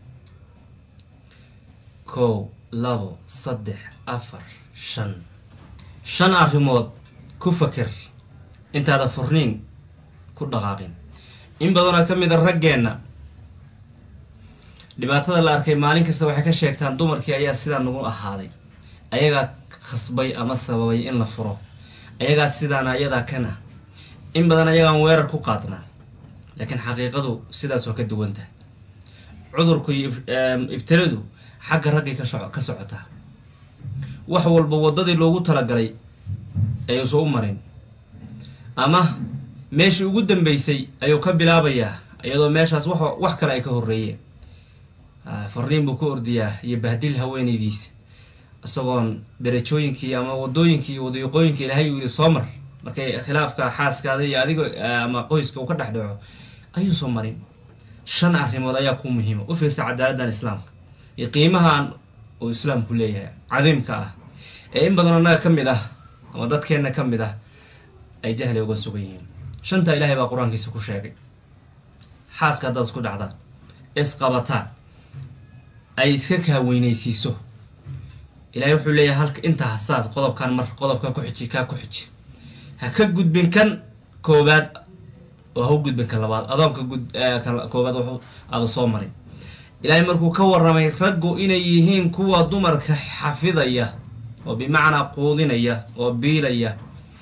kow labo saddex afar shan shan arrimood ku fakir intaada furniin ku dhaqaaqin in badanoo ka mid a raggeenna dhibaatada la arkay maalin kasta waxay ka sheegtaan dumarkii ayaa sidaa nagu ahaaday ayagaa khasbay ama sababay in la furo ayagaa sidaana ayadaa kana in badan ayagaan weerar ku qaadnaa laakiin xaqiiqadu sidaas waa ka duwan tahay cudurku iyo ibtiladu xagga raggay ka soco ka socotaa wax walba waddadii loogu talagalay ayuusan u marin ama meeshii ugu dambeysay ayuu ka bilaabayaa iyadoo meeshaas wax wax kale ay ka horreeyeen farriin buu ka ordayaa iyo bahdil haweenaydiisa isagoon darajooyinkii ama wadooyinkii iyo wadiiqooyinka ilaahay uu yidhi soo mar markay khilaafka xaaskaada iyo adiga ama qoyska uu ka dhex dhaco ayuusan marin shan arrimood ayaa ku muhiima u fiirsa cadaaladdan islaamka iyo qiimahan uu islaamku leeyahay cadiimka ah ee in badan annaga ka mid ah ama dadkeenna ka mid ah ay jahli uga sugan yihiin shantaa ilaahay baa qur-aankiisa ku sheegay xaaska haddaad isku dhacdaan isqabataan ay iska kaaweynaysiiso ilaahay wuxuu leeyahay halka intaa saas qodobkan mar qodobka ku xiji kaa ku xiji ha ka gudbin kan koobaad oo ha u gudbin ka labaad adoonka gud ka koobaad wuxuu aada soo marin ilaahay markuu ka warramay raggu inay yihiin kuwa dumarka xafidaya oo bimacnaa quudinaya oo biilaya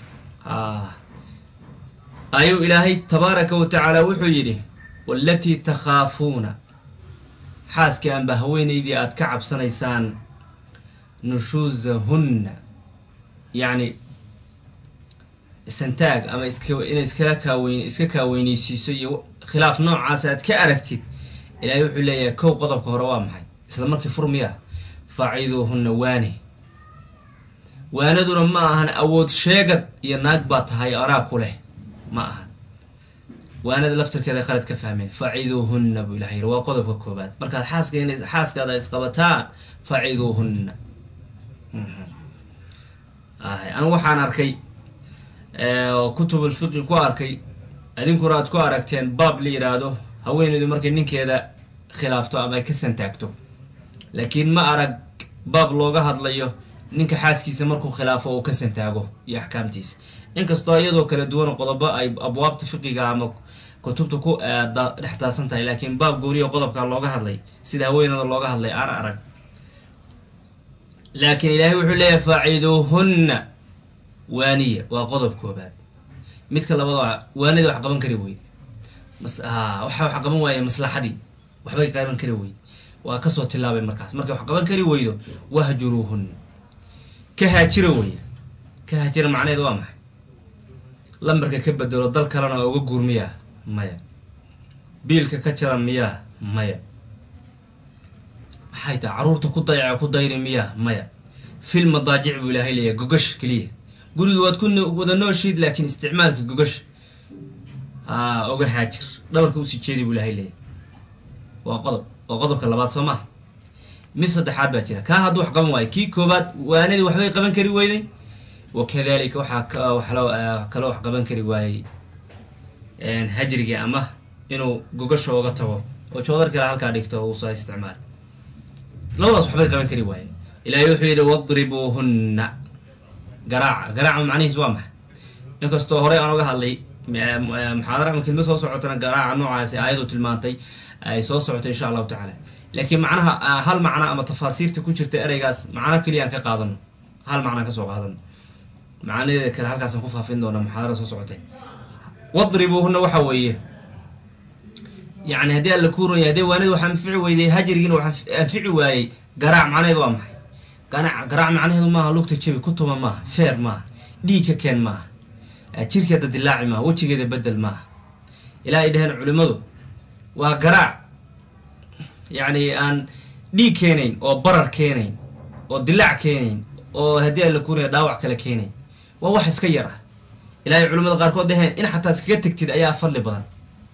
ayuu ilaahay tabaaraka wa tacaala wuxuu yidhi waalatii takhaafuuna xaaskii anba haweenaydii aada ka cabsanaysaan nushuusahunna yacni santaag ama iska inay iskala kaaweyn iska kaaweynaysiiso iyo khilaaf noocaas aad ka aragtid ilaahay wuxuu leeyahay kow qodobka hore waa maxay isla markii furmiya faaciduuhunna waane waanaduna ma ahan awood sheegad iyo naag baa tahay anaa ku leh ma ahan waanada laftirkeeda qalad ka fahmeen faciduuhunna buu ilahay yiri waa qodobka koobaad markaad xaaska inay xaaskaada isqabataan faciduuhunna anigu waxaan arkay kutubulfiqi ku arkay idinkuna aad ku aragteen baab la yidhaahdo haweeneydu markay ninkeeda khilaafto ama ay ka santaagto laakiin ma arag baab looga hadlayo ninka xaaskiisa markuu khilaafo uu ka santaago iyo axkaamtiisa inkastoo iyadoo kala duwan qodobo ay abwaabta fiqiga ama kutubta ku dhex daadsan tahay laakiin baab gooniya qodobka looga hadlay sida haweenada looga hadlay aan arag laakiin ilaahay wuxuu leeyahay faaciduuhunna waaniya waa qodob koobaad midka labada waanadii wax qaban kari weyde waxa wax qaban waaya maslaxadii waxbay qaban kari weyde waa kasoo tilaabay markaas markay wax qaban kari weydo wahjuruuhunna ka haajira weye ka haajira macnaheedu waa maxay lambarka ka bedelo dal kalena oo uga guur miyaa maya biilka ka jara miyaa maya maxay tahay caruurta ku dayaca ku dayri miyaa maya fil madaajic buu ilaahay leeyahay gogash keliya guriga waad ku wada nooshiid laakiin isticmaalka gogash aa oga haajir dhabarka usii jeedi buu ilaahay leeyahay waa qodob waa qodobka labaad soo maha mid saddexaad baa jira kaa hadduu wax qaban waayo kii koobaad waanadii waxbay qaban kari weyday wakadalika waxaa kaloo wax qaban kari waayey hajrigii ama inuu gogasha oga tago oo joodar kale halkaa dhigto uusa isticmaal labadaas waxbay qaban kari waayeen ilaahay wuxuu yidhi wadribuuhunna garaaca garaaca macnihiis waa maxay inkastoo horey aan oga hadlay muxaadara ama kelma soo socotana garaaca noocaasi aayadu tilmaantay ay soo socotay insha allahu tacaala laakiin macnaha hal macna ama tafaasiirta ku jirta ereygaas macno keliya aan ka qaadano hal macnaan kasoo qaadano macnadeeda kale halkaasaan ku faafin doona muxaadara soo socotay wadribuuhunna waxa weeye yani haddii alla kuu ronya haddii waanidi wax anfici weyday hajrigiina wax anfici waayey garaac macnaheedu waa maxay garaac garaac macnaheedu maaha lugta jabi kutuma maaha feer maaha dhiig ka keen maaha jirkeeda dilaaci maaha wejigeeda bedel maaha ilaa ay dhaheen culimmadu waa garaac yacni aan dhiig keenayn oo barar keenayn oo dilaac keenayn oo haddii alla kuuraya dhaawac kale keenayn waa wax iska yar ah ilaahay culimmada qaarkood dhaheen in xataa iskaga tegtid ayaa fadli badan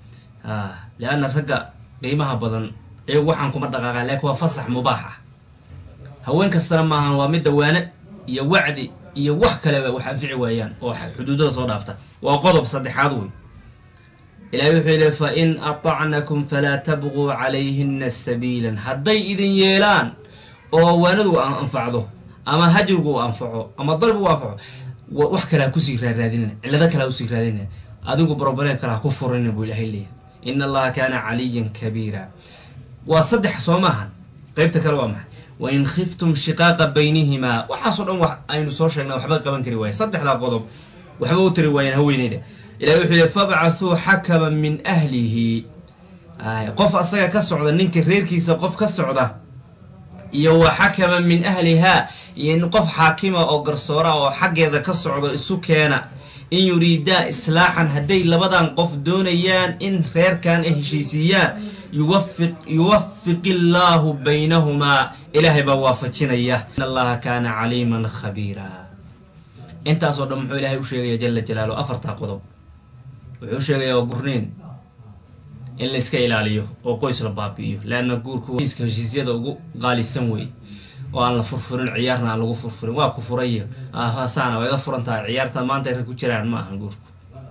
leanna ragga qiimaha badan iyagu waxaan kuma dhaqaaqaan laakiin waa fasax mubaax ah haween kastana maahan waa midda waane iyo wacdi iyo wax kaleba wax anfici waayaan oo xuduudada soo dhaafta waa qodob saddexaad wey ilahay wuxuu yidhi fa in atacnakum falaa tabquu calayhina sabiilan hadday idin yeelaan oo waanadu anfacdo ama hajrigu u anfaco ama dalbi u anfaco wax kale ha kusii raaraadinina cillado kale ha usii raadinina adigu broblem kale ha ku furinin buu ilahay leeyahy in allaha kaana caliyan kabiira waa saddex soo maahan qeybta kale waa maxay wain khiftum shiqaaqa baynihimaa waxaasoo dhan wax aynu soo sheegnay waxba qaban kari waayen saddexdaa qodob waxba u tari waayeen haweeneyda ilahi wuxuu yihi fabcathuu xakaman min ahlihi qof asaga ka socda ninka reerkiisa qof ka socda iyo wa xakaman min ahlihaa iyo in qof xaakima oo garsoora oo xaggeeda ka socdo isu keena in yuriidaa islaaxan hadday labadan qof doonayaan in reerkan ay heshiisiiyaan yuwafiq yuwafiq illaahu baynahumaa ilaahay baa waafajinaya in allaha kaana caliiman khabiira intaasoo dhan muxuu ilaahay u sheegaya jala jalaalu afartaa qodob wuxuu sheegaya waa gurniin in la iska ilaaliyo oo qoys la baabi'iyo leanna guurku iska heshiisyada ugu qaalisan wey oo aan la furfurin ciyaarna aan lagu furfurin waa ku furayo saana waa iga furan tahay ciyaarta maanta rag ku jiraan ma ahan guurku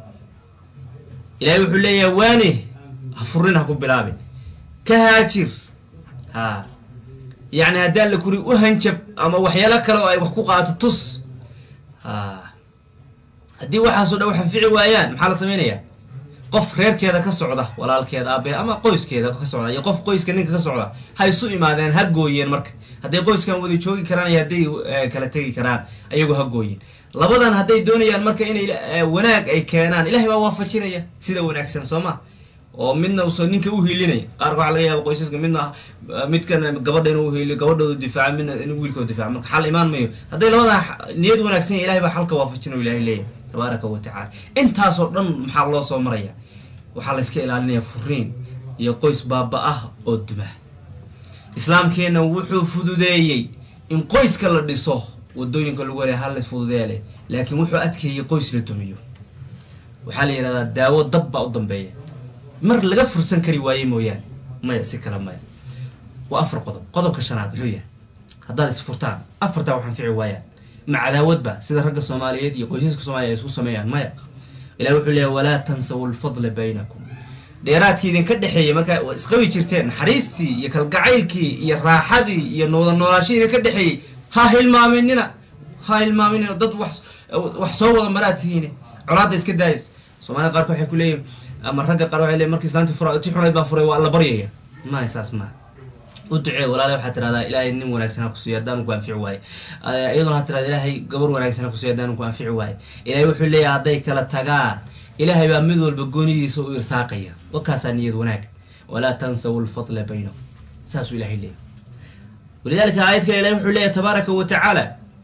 ilaahay wuxuu leeyahay waane ha furin ha ku bilaabin ka haajir ha yacni haddaan la kuri u hanjab ama waxyaalo kale oo ay wax ku qaato tus ha haddii waxaasoo dhan wax anfici waayaan maxaa la samaynayaa qof reerkeeda ka socda walaalkeeda aabe ama qoyskeeda ka socda iyo qof qoyska ninka ka socda ha isu imaadeen ha gooyeen marka hadday qoyskan wada joogi karaan iyo hadday eh, kala tegi karaan ayagu ha gooyeen labadan hadday doonayaan marka inay eh, wanaag ay keenaan ilahay baa waafajinaya sida wanaagsan soo ma oo midna uso ninka u hiilinaya qaarka waxaa laga yaaba qoysaska midna eh, midkan gabadha inuu hiiliyo gabadhooda difaaca midna inuu wiilkooda difaaca marka xal imaan mayo hadday labadan x- niyad wanaagsan yahay ilahay baa xalka waafajin oo ilahay leeyahay tabaaraka wa tacaala intaasoo dhan maxaa loo soo maraya waxaa la iska ilaalinaya furiin iyo qoys baaba ah oo duma islaamkeenna wuxuu fududeeyey in qoyska la dhiso wadooyinka lagu helay hal fududeeya leh laakiin wuxuu adkeeyey qoys la dumiyo waxaa la yidhahdaa daawo dab baa u dambeeya mar laga fursan kari waaye mooyaane maya si kale maya waa afar qodob qodobka shanaad muxuu yahay haddaad isfurtaan afartaa wax anfici waayaan ma cadaawadba sida ragga soomaaliyeed iyo qoysaska soomaaliya ay isku sameeyaan maya ilahi wuxuu leeyahy walaa tansaw lfadla baynakum dheeraadkii idinka dhexeeyay markaa waa isqabi jirteen naxariistii iyo kalgacaylkii iyo raaxadii iyo nooda noolaashihii idinka dhexeeyey ha hilmaaminina ha hilmaaminina dad wax wax soo wada maraa tihiine colaadda iska daayis soomaalida qaarka waxay ku leeyihin ama ragga qaar waxay leeyihin markii islaantii fura ti xunayd baa furay waa la baryaya maaha saas maaha u ducee walaale waxaa tirahdaa ilaahay nin wanaagsan ha kusiiyo haddaan ku anfici waaye Eh, iyaduna ha tirahda ilaahay gabar wanaagsan ha kusiiyo haddaan ku anfici waaye ilaahay wuxuu leeyahay hadday kala tagaan ilaahay baa mid walba goonidiisa u irsaaqaya wakaasaa niyad wanaag walaa tansaw lfadla baynakum saasuu ilahay leeyahay walidalika aayad kale ilahay wuxuu leeyahay tabaaraka wa tacaala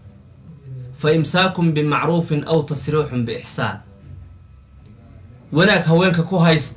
faimsaakum bimacruufin aw tasriixun biixsaan wanaag haweenka ku haysta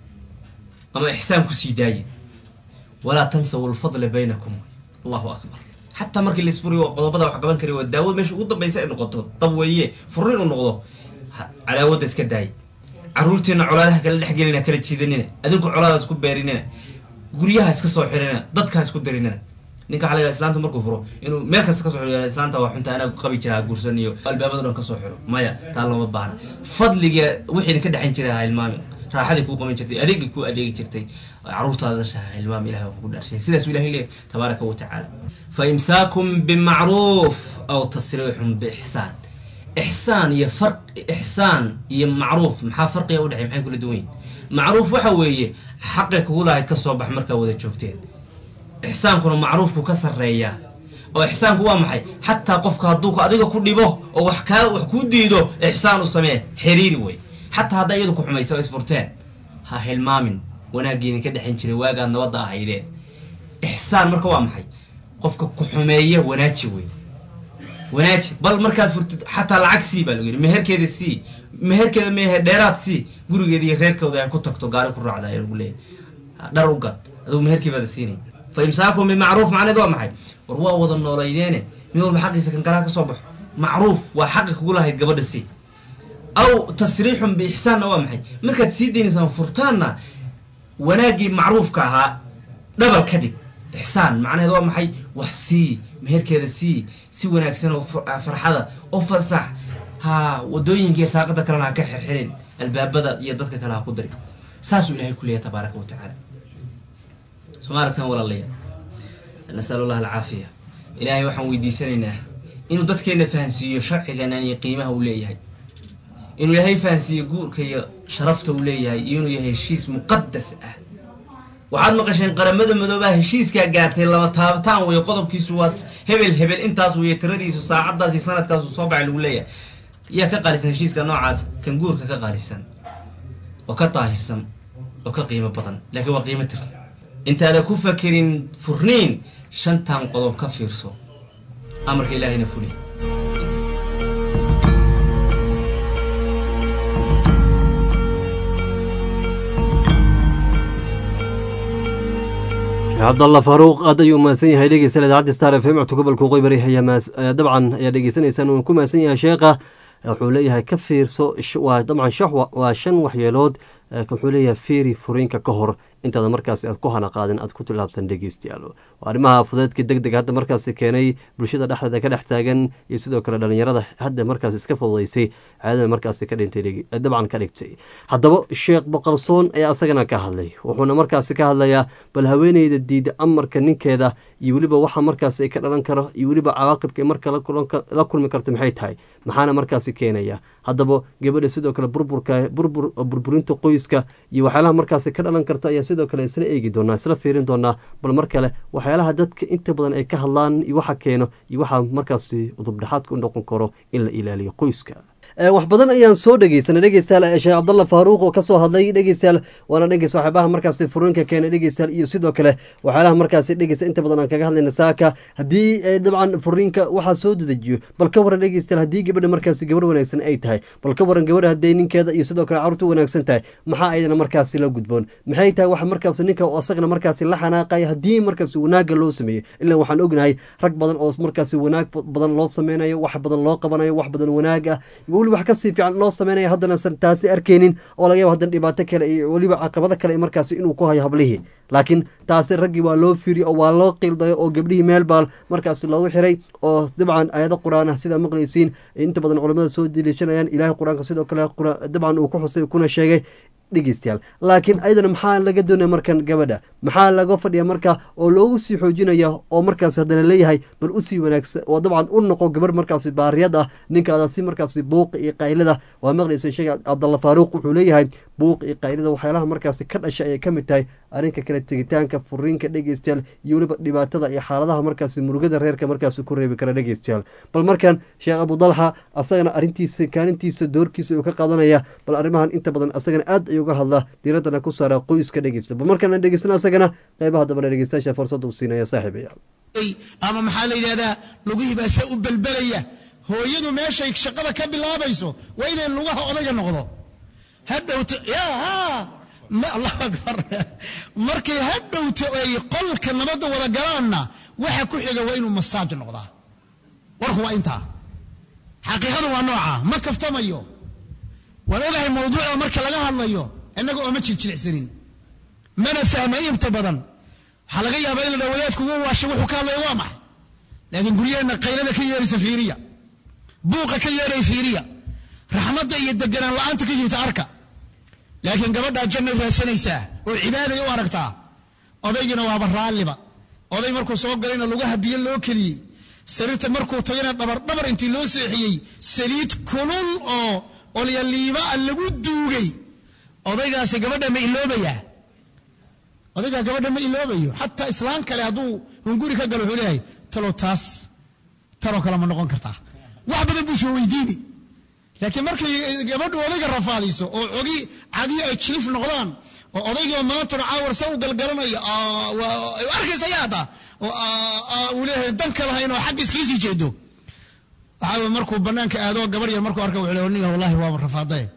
ama ixsaan kusii daaya walaa tansaw lfadla baynakum allahu akbar xataa markii laisfuriyo qodobada wax qaban kari waa daawad meesha ugu dambaysa ay noqoto dab weeye furin u noqdo ha- cadaawadda iska daaya caruurtiina colaadaha kala dhexgelina kala jiidanina adinku colaada isku beerinina guryaha iska soo xirina dadka ha isku darinina ninka waxaa laga islaanta markuu furo inuu meel kasta kasoo xiro islaanta waa xunta anaa qabi jiraa guursan iyo albaabada dhan kasoo xiro maya taa looma baahna fadliga wixii idinka dhexayn jiray ha ilmaami raaxadii kuu qaban jirtay adeegii kuu adeegi jirtay caruurtaada dhasha ha ilmaami ilahay waa kugu dhaarshay sidaasuu ilahay leeyahy tabaaraka wa tacaala fa imsaakum bimacruuf aw tasriixun biixsaan ixsaan iyo far ixsaan iyo macruuf maxaa farqiga udhexey maxay kula duwan yihin macruuf waxa weeye xaqi kugu lahayd kasoo bax markaa wada joogteen ixsaankuna macruufku ka sarreeyaa oo ixsaanku waa maxay xataa qofka hadduu ku- adiga ku dhibo oo wax kaa wax kuu diido ixsaan u samee xiriiri wey xataa haddaa iyadu ku xumaysa oo isfurteen ha hilmaamin wanaaggii idinka dhexin jiray waagaad nabadda ahaydeen ixsaan marka waa maxay qofka ku xumeeya wanaaji wey wanaaji bal markaad furtid xataa lacag sii baa lagu yidhi meherkeeda sii meherkeeda mehe dheeraad sii gurigeeda iyo reerkooda ay ku tagto gaari ku raacda ayaa lagu leeyahay dhar u gad adugu meherkii baada siinay fa imsaakum bimacruuf macneed waa maxay war waa wada noolaydeene mid walba xaqiisa kan kalaa ka soo baxo macruuf waa xaqi kugu lahayd gabadha sii aw tasriixun biixsaanna waa maxay markaad sii daynaysaan furtaanna wanaaggii macruufka ahaa dhabal ka dhig ixsaan macnaheed waa maxay wax sii meherkeeda sii si wanaagsan oo far- farxada oo fasax ha wadooyinkiiyo saaqada kalena ha ka xirxirin albaabada iyo dadka kale ha ku dari saasuu ilahay ku leeyahay tabaaraka wa tacaala soo ma aragtaan walaalayaal nasal allah alcaafiya ilaahay waxaan weydiisanaynaa inuu dadkeena fahansiiyo sharciganan iyo qiimaha uu leeyahay inuu ilaahay fahansiiyo guurka iyo sharafta uu leeyahay iyo inuu yahay heshiis muqadas ah waxaad maqasheen qaramada madoobaha heshiiskaa gaartay laba taabataan weeye qodobkiisu waa hebel hebel intaas weeye tiradiisu saacadaas iyo sanadkaasu soo baxay lagu leeyahay yaa ka qaalisan heshiiska noocaas kan guurka ka qaalisan oo ka daahirsan oo ka qiimo badan laakiin waa qiimo tir intaada ku fakerin furniin shantan qodob ka fiirso amarka ilaahayna fuli sheekh cabdalla faaruuq aad ayuu mahadsan yahay dhegeystayaal idaacadda star f m codka gobolka qoybari ayaa mahas- ayaa dabcan ayaa dhegeysanaysaan uuna ku mahadsan yahay sheekha wuxuu leeyahay ka fiirso sh- waa dabcan shax wa- waa shan waxyeelood eh, wuxuu leeyahay fiiri furiinka ka hor intaada markaasi aad ku hana qaadin aad ku tilaabsan dhegeystayaal arrimaha fudeedka deg deg hadda markaasi keenay bulshada dhexdeeda ka dhex taagan iyo sidoo kale dhalinyarada hadda markaasi iska fududaysay caadada markaasi ka dhintay dabcan ka dhigtay haddaba sheekh boqolsoon ayaa asagana ka hadlay wuxuuna markaasi ka hadlayaa bal haweeneyda diida amarka ninkeeda iyo weliba waxa markaasi ay ka dhalan karo iyo weliba cawaaqibka marka la kulmi karto maxay tahay maxaana markaasi keenaya haddaba gabadha sidoo kale burburka burbur burburinta qoyska iyo waxyaalaha markaasi ka dhalan karto ayaa sidoo kale isla eegi doonaa isla fiirin doonaa bal mar kale waxyaalaha dadka inta badan ay ka hadlaan iyo waxa keeno iyo waxa markaasi udubdhexaadka u noqon karo in la ilaaliyo qoyska wax badan ayaan soo dhegeysanay dhegeystayaal sheekh cabdalla faaruuq oo kasoo hadlay dhegeystayaal waana dhegeys waxyaabaha markaasi furiinka keenay dhegeystayaal iyo sidoo kale waxyaalaha markaasi dhegeysta inta badan aan kaga hadlayna saaka haddii dabcan furiinka waxaa soo dedejiyo bal ka waran dhegeystayaal haddii gabadha markaasi gabar wanaagsan ay tahay bal ka waran gabadha hadday ninkeeda iyo sidoo kale carruurta wanaagsan tahay maxaa ayadana markaasi la gudboon maxay tahay waxa markaasi ninka oo asagana markaasi la xanaaqaya haddii markaasi wanaaga loo sameeyo ilaa waxaan ognahay rag badan oo markaasi wanaag badan loo sameynayo wax badan loo qabanayo wax badan wanaag ah wax kasii fiican loo sameynaya haddana san taasi arkeynin oo laga yaba haddana dhibaato kale iyo weliba caqabado kale markaasi inuu ku hayo hablihii laakiin taasi raggii waa loo fiiriy oo waa loo qiildayo oo gabdhihii meel baal markaasi loogu xiray oo dabcan aayado qur-aan ah sidaa maqlaysiin inta badan culamada soo deliishanayaan ilaahay qur-aanka sidoo kale dabcan uu ku xusay kuna sheegay dhegeystayaal laakiin ayadana maxaa laga doonaya markan gabadha maxaa laga fadhiya marka oo loogu sii xoojinaya oo markaas haddana leeyahay bal usii wanaagsan oo dabcan u noqo gabar markaasi baariyad ah ninkaada si markaasi buuqa iyo qaylada waa maqlaysa sheekh cabdalla faaruuq wuxuu leeyahay buuqa iyo qaylada waxyaalaha markaasi ka dhasha ayay ka mid tahay arrinka kale tegitaanka furiinka dhegeystayaal iyo weliba dhibaatada iyo xaaladaha markaasi murugada reerka markaasi ku reebi kara dhegeystayaal bal markan sheekh abudalxa asagana arrintiisa kaalintiisa doorkiisa uu ka qaadanaya bal arrimahan inta badan asagana aad ayuu uga hadla diiraddana ku saara qoyska dhegeysta bal markaan dhegeysana asagana qeybaha dambana dhegeystayaasha fursadda uu siinaya saaxiibayaal ama maxaa la yidhahdaa lugihii baa se u belbelaya hooyadu meeshay shaqada ka bilaabayso waa inay lugaha odayga noqdo hadhowto ya allahu akbar markay hadhowto ay qolka nabadda wada galaanna waxa ku xiga waa inuu masaaj noqdaa warku waa intaa xaqiiqadu waa nooca ma kaftamayo waan ogahay mawduucda marka laga hadlayo innaga ooma jirjilicsanin mana fahmay inta badan waxaa laga yaabaa in la dhaa wadaadku ugu waashay wuxuu ka hadlaya waa maxay laakiin guryaheenna qaylada ka yeeraysa fiiriya buuqa ka yeeray fiiriya raxmadda iyo deganaan la'aanta ka jirta arka laakiin gabadhaa jannay raadsanaysaa oo cibaaday u aragtaa odaygiina waaba raalliba oday markuu soo galayna lugaha biyo loo keliyey sariirta markuu tagayna dhabar dhabar intii loo seexiyey saliid kulul oo olyaliibaa lagu duugay odaygaasi gabadha ma iloobayaa odaygaa gabadha ma iloobayo xataa islaan kale hadduu hunguri ka galo wuxuu leeyahay talow taas tanoo kale ma noqon kartaa wax badan buu soo weydiini laakiin markay gabadhu odayga rafaadiso oo cogi cadiyo ay jilif noqdaan oo odaygii maantuna caawar sa u galgalanaya ay arkaysa yaata oo uu leeyahay danka lahayn oo xagga iskiisii jeedo waxaa markuu banaanka aado gabar yar markuu arka wuxuu leeyahay niga wallahi waaba rafaadaye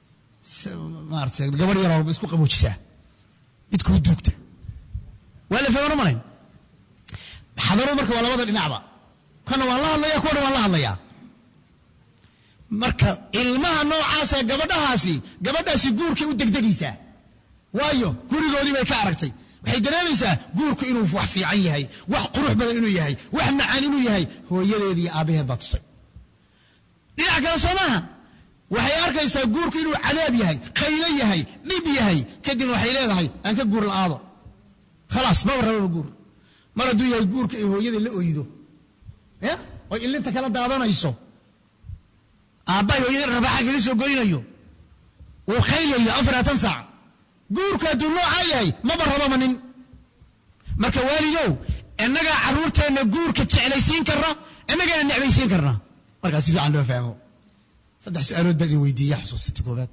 maarata gabar yaroo isku qaboojisaa mid kuu duugta waa la fahmana malayn xadaro marka waa labada dhinacba kana waan la hadlaya kuwana waan la hadlayaa marka ilmaha noocaasa gabadhahaasi gabadhaasi guurkay u degdegaysaa waayo gurigoodii bay ka aragtay waxay dareemaysaa guurku inuu wax fiican yahay wax qurux badan inuu yahay wax macaan inuu yahay hooyadeed iyo aabbaheed baa tusay dhinac kale soo maaha waxay arkaysaa guurku inuu cadaab yahay khaylo yahay dhib yahay kadibna waxay leedahay aan ka guur la'aado khalaas maba rababa guur mar hadduu yahay guurka ay hooyada la oydo ya oy illinta kala daadanayso aabbahay hooyada rabaaxa kaga soo goynayo uu khaylayo afaratan saac guurku hadduu noocaa yahay maba rababa nin marka waalidow innagaa carruurteenna guurka jeclaysiin karna innagaana necbaysiin karna markaa si fiican loo fahmo saddex su-aalood baa idin weydiiya xusuusta ta koobaad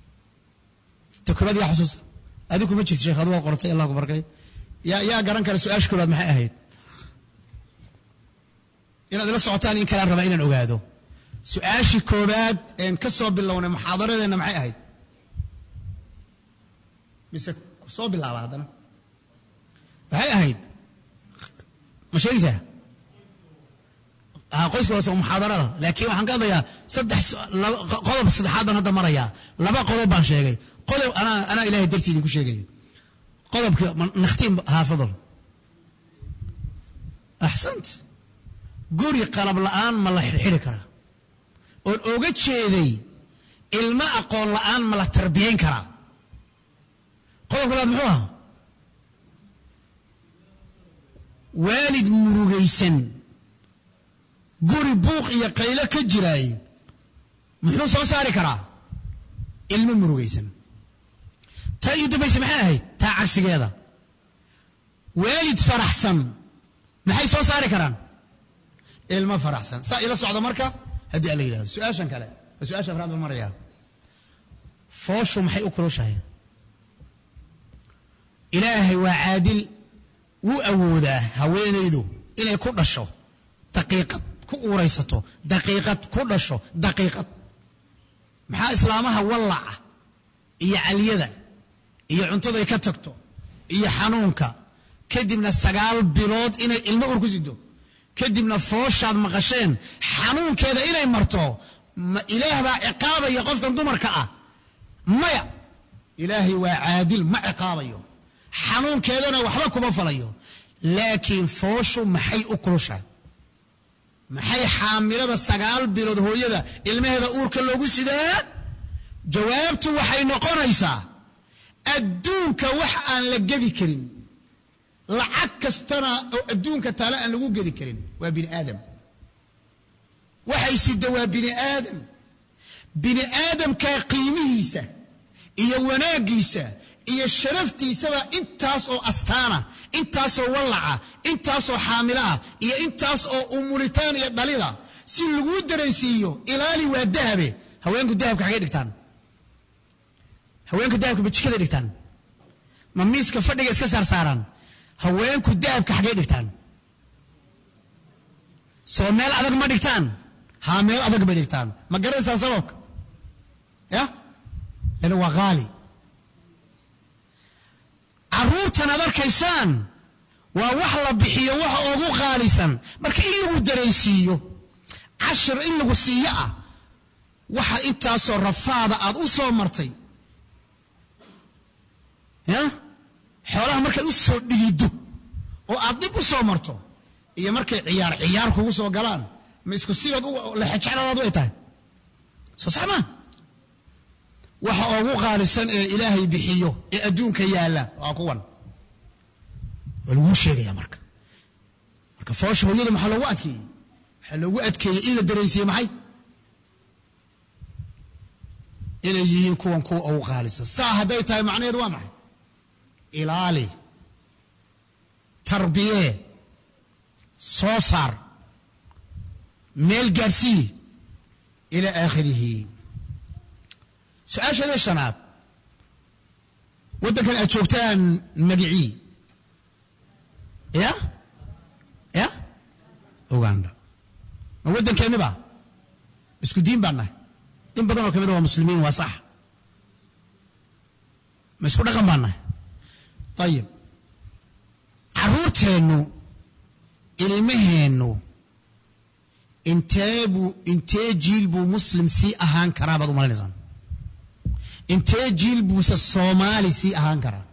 ta koobaad yaa xusuusta adigu kuma jirto sheekh adu waa qortay allah ku barkay yaa yaa garan kara su-aasha koobaad maxay ahayd inaad ila socotaan in kalaan rabaa inaan ogaado su-aashii koobaad een ka soo bilownay muxaadaradeenna maxay ahayd mise soo bilaaba haddana waxay ahayd ma sheegaysaa qoyska hoose muxaadarada laakiin waxaan ka hadlayaa saddex qodob saddexaad baan hadda marayaa laba qodob baan sheegay qodob anaa anaa ilahay dartii idinku sheegaya qodobka nakhtiin haa fadl axsant guri qalab la'aan ma la xidhxidhi karaa oon oga jeeday ilmo aqoon la'aan ma la tarbiyayn karaa qodobka labaad muxuu ahaa waalid murugaysan guri buuq iyo qaylo ka jiraay muxuu soo saari karaa ilmo murugaysan taa ii dambaysa maxay ahayd taa cagsigeeda waalid faraxsan maxay soo saari karaan ilmo faraxsan saa ila socda marka haddii alla yidhahdo su-aashan kale waa su-aasha afraad baan marayaa fooshu maxay u kulushahay ilaahay waa caadil wuu awoodaa haweenaydu inay ku dhasho daqiiqad ku uuraysato daqiiqad ku dhasho daqiiqad maxaa islaamaha wallaca iyo caliyada iyo cuntaday ka tagto iyo xanuunka kadibna sagaal bilood inay ilmo ur ku sido kadibna fooshaad maqasheen xanuunkeeda inay marto ma ilaah baa ciqaabaya qofkan dumarka ah maya ilaahay waa caadil ma ciqaabayo xanuunkeedana waxba kuma falayo laakiin fooshu maxay u kulushahay maxay xaamilada sagaal bilood hooyada ilmaheeda uurka loogu sidaa jawaabtu waxay noqonaysaa adduunka wax aan la gedi karin lacag kastana oo adduunka taale aan lagu gedi karin waa bini aadam waxay sida waa bini aadam bini aadamkaa qiimihiisa iyo wanaaggiisa iyo sharaftiisaba intaas oo astaana intaasoo wallaca intaasoo xaamilaah iyo intaas oo umulitaan iyo dhalida si laguu dareensiiyo ilaali waa dahabe haweenku dahabka xagay dhigtaan haweenku dahabka bajikaday dhigtaan ma miiska fadhiga iska saarsaaraan haweenku dahabka xagay dhigtaan soo meel adag ma dhigtaan haa meel adag bay dhigtaan ma garanaysaa sababka ya lana waa haali carruurtan aad arkaysaan waa wax la bixiyo waxa ugu qaalisan marka in lagu dareensiiyo cashir in lagu siiyo ah waxa intaasoo rafaada aad u soo martay ya xoolaha markaad u soo dhigido oo aad dib u soo marto iyo markay ciyaar ciyaar kugu soo galaan ma isku sibaad lexejecladaadu ay tahay soo sax maa waxa ugu qaalisan ee ilaahay bixiyo ee adduunka yaalla waa kuwan waa laguu sheegaya marka marka foosha hooyada maxaa loogu adkeeyey waxaa loogu adkeeyey in la dareensiiye maxay inay yihiin kuwan kuwa ugu qaalisan saa hadday tahay macnaheedu waa maxay ilaali tarbiyee soo saar meel gaadhsii ilaa aakhirihi su-aasheeda shanaad waddankan aad joogtaan magicii ya ya uganda ma waddankeenni ba isku diin baan nahay in badan oo ka mida waa muslimiin waa sax ma isku dhaqan baan nahay ayib carruurteennu ilmaheennu intee buu intee jiil buu muslim sii ahaan karaa baad u malinaysaan intee jiil buuse soomaali sii ahaan karaa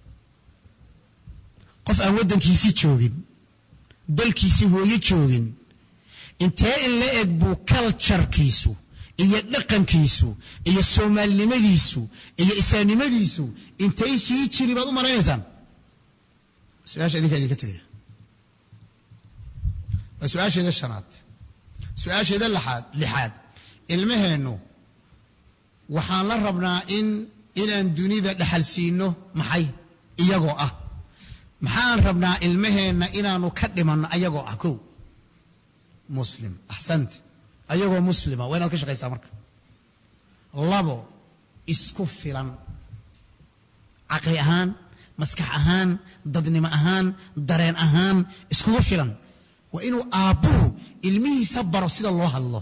qof aan waddankiisii joogin dalkiisii hooyo joogin intee in la eg buu kaljarkiisu iyo dhaqankiisu iyo soomaalinimadiisu iyo isaannimadiisu intay sii jiri baad u malaynaysaan su-aasha idinka idinka tegaya waa su-aasheeda shanaad su-aasheeda laxaad lixaad ilmaheennu waxaan la rabnaa in inaan dunida dhaxal siino maxay iyagoo ah maxaan rabnaa ilmaheenna inaanu ka dhimanno ayagoo ah kow muslim axsant ayagoo muslima waa inaad ka shaqaysaa marka labo isku filan caqli ahaan maskax ahaan dadnimo ahaan dareen ahaan iskugu filan waa inuu aabbuhu ilmihiisa baro sida loo hadlo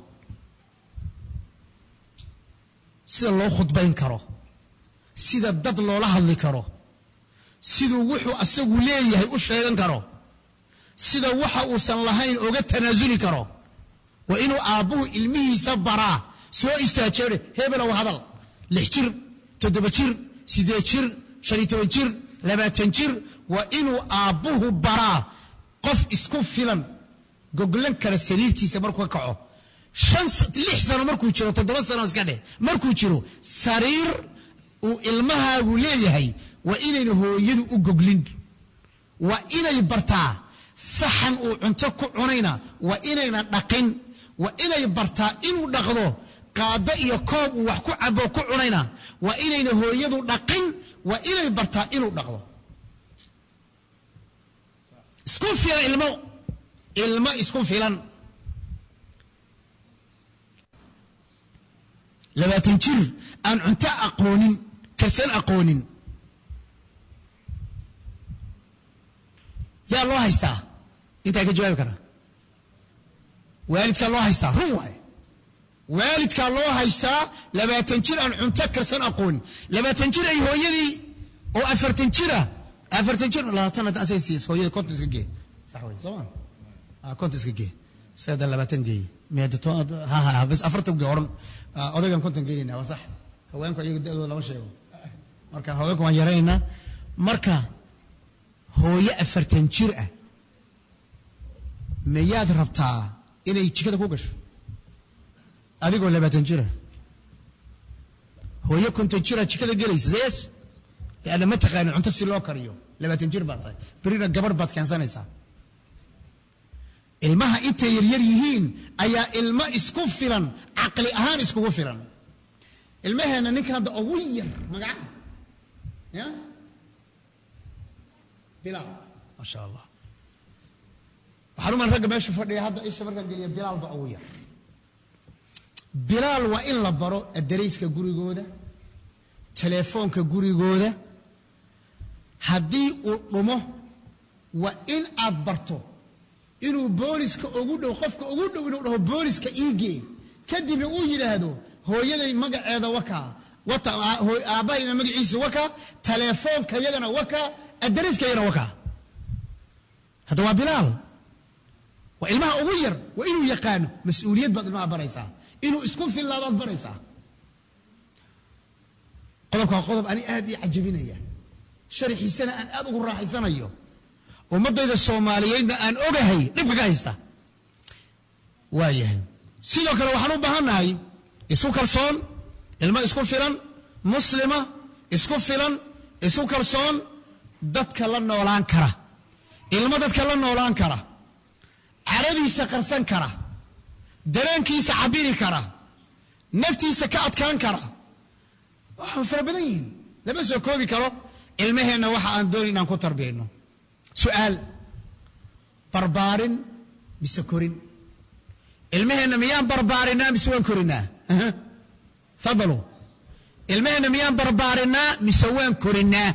sida loo khudbayn karo sida dad loola hadli karo siduu wuxuu asagu leeyahay u sheegan karo sida waxa uusan lahayn oga tanaasuli karo waa inuu aabbuhu ilmihiisa baraa soo istaajeere hebelow hadal lix jir toddoba jir siddeed jir shan iyo toban jir labaatan jir waa inuu aabbuhu baraa qof isku filan goglan kara sariirtiisa markuu ka kaco shan lix sano markuu jiro toddoba sano iska dheh markuu jiro sariir uu ilmahaagu leeyahay waa inayna hooyadu u goglin waa inay bartaa saxan uu cunto ku cunayna waa inayna dhaqin waa inay bartaa inuu dhaqdo qaado iyo koob uu wax ku cabo ku cunayna waa inayna hooyadu dhaqin waa inay bartaa inuu dhaqdo isku filan ilmo ilmo isku filan labaatan jir aan cunto aqoonin karsan aqoonin yaa loo haystaa intaa ka jawaabi kara waalidkaa loo haystaa run waay waalidkaa loo haystaa labaatan jir aan cunto karsan aqoonin labaatan jir ay hooyadii oo afartan jira afartan jir labaatan hadda asay siiyas hooyada konton iska gee sax wey soo ma konton iska gee isaga labaatan geey meedato ha ha bas afartan gee oran odaygan konton geynayna waa sax haweenku iyaga da-dooda lama sheego marka haweenku waan yaraynaynaa marka hooyo afartan jir ah mayaad rabtaa inay jikada ku gasho adigoo labaatan jira hooyo konton jira jikada gelaysa yes leanna ma taqaanin cunto si loo kariyo labaatan jir baad tahay berina gabarh baad keensanaysaa ilmaha intay yaryar yihiin ayaa ilmo isku filan caqli ahaan iskugu filan ilmaheenna ninkan hadda ugu yar magaca ya bilaal maasha allah waxaan umaan ragga meesha fadhiya hadda isha markaan geliya bilaal ba ugu yar bilaal waa in la baro adarayska gurigooda teleefoonka gurigooda haddii uu dhumo waa in aad barto inuu booliska ugu dhow qofka ugu dhow inuu dhaho booliska iigee kadibna uu yidhaahdo hooyaday magaceeda wakaa wata aabbahayna magaciisa wakaa teleefoonka yagana wakaa adarayska yagana wakaa hadda waa bilaal waa ilmaha ugu yar waa inuu yaqaano mas-uuliyad baad ilmaha baraysaa inuu isku fillaadaad baraysaa qodobka waa qodob ani aad ii cajabinaya sharaxiisana aan aad ugu raaxaysanayo ummaddayda soomaaliyeedna aan ogahay dhibka ka haysta waa yahay sidoo kale waxaan u baahannahay isku kalsoon ilmo isku filan muslima isku filan isku kalsoon dadka la noolaan kara ilmo dadka la noolaan kara caradiisa qarsan kara dareenkiisa cabiri kara naftiisa ka adkaan kara waa fara badan yihiin lama soo koobi karo ilmaheenna waxa aan dooni inaan ku tarbiyayno su'aal barbaarin mise korin ilmaheenna miyaan barbaarinaa mise waan korinaa fadalu ilmaheenna miyaan barbaarinaa mise waan korinaa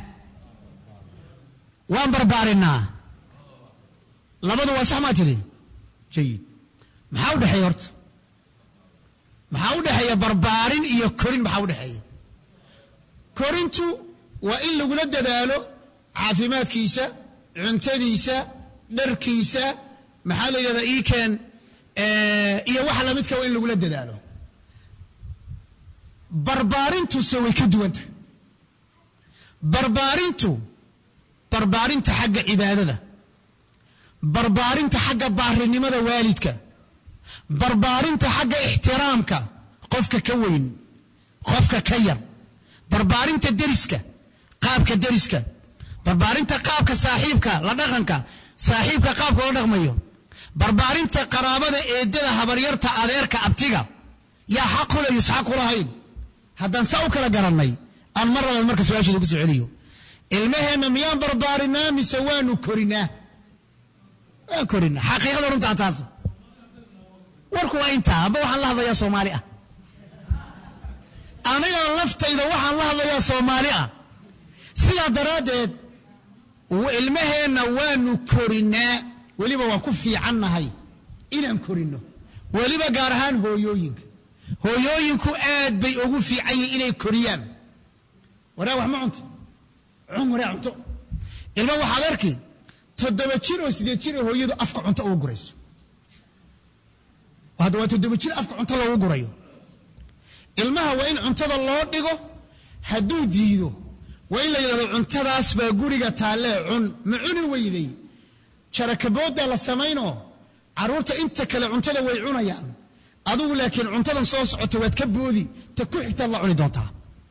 waan barbaarinaa labadu waa sax maa tiri jayid maxaa u dhexeeya horta maxaa u dhexeeya barbaarin iyo korin maxaa u dhexeeya korintu waa in lagula dadaalo caafimaadkiisa cuntadiisa dharkiisa maxaa la yidhahdaa iikeen iyo waxa lamidka waa in lagula dadaalo barbaarintuse way ka duwan tahay barbaarintu barbaarinta xagga cibaadada barbaarinta xagga baarinimada waalidka barbaarinta xagga ixtiraamka qofka ka weyn qofka ka yar barbaarinta deriska qaabka deriska barbaarinta qaabka saaxiibka la dhaqanka saaxiibka qaabka la dhaqmayo barbaarinta qaraabada eedada habaryarta adeerka abtiga yaa xaq kule yus xaq kulahayn haddaan saa u kala garannay aan mar labaad marka su-aasheeda ku soo celiyo ilmaheenna miyaan barbaarinaa mise waanu korinaa waan korinaa xaqiiqada runtaa taas warku waa intaa amba waxaan la hadlayaa soomaali ah aniga laftayda waxaan la hadlayaa soomaali ah sidaa daraaddeed ilmaheenna waanu korinaa weliba waan ku fiicannahay inaan korinno weliba gaar ahaan hooyooyinka hooyooyinku aad bay ugu fiican yihin inay koriyaan waraa wax ma cunto cun waraa cunto ilma waxaad arki toddoba jir oo sideed jir oo hooyadu afka cunto ugu gurayso hadda waa toddoba jir afka cunto loogu gurayo ilmaha waa in cuntada loo dhigo hadduu diido waa in la yidhahdo cuntadaas baa guriga taallee cun ma cuni weyday jarakabooddaa la samaynoo carruurta inta kale cuntada way cunayaan adigu laakiin cuntadan soo socota waad ka boodi ta ku xigtaad la cuni doontaa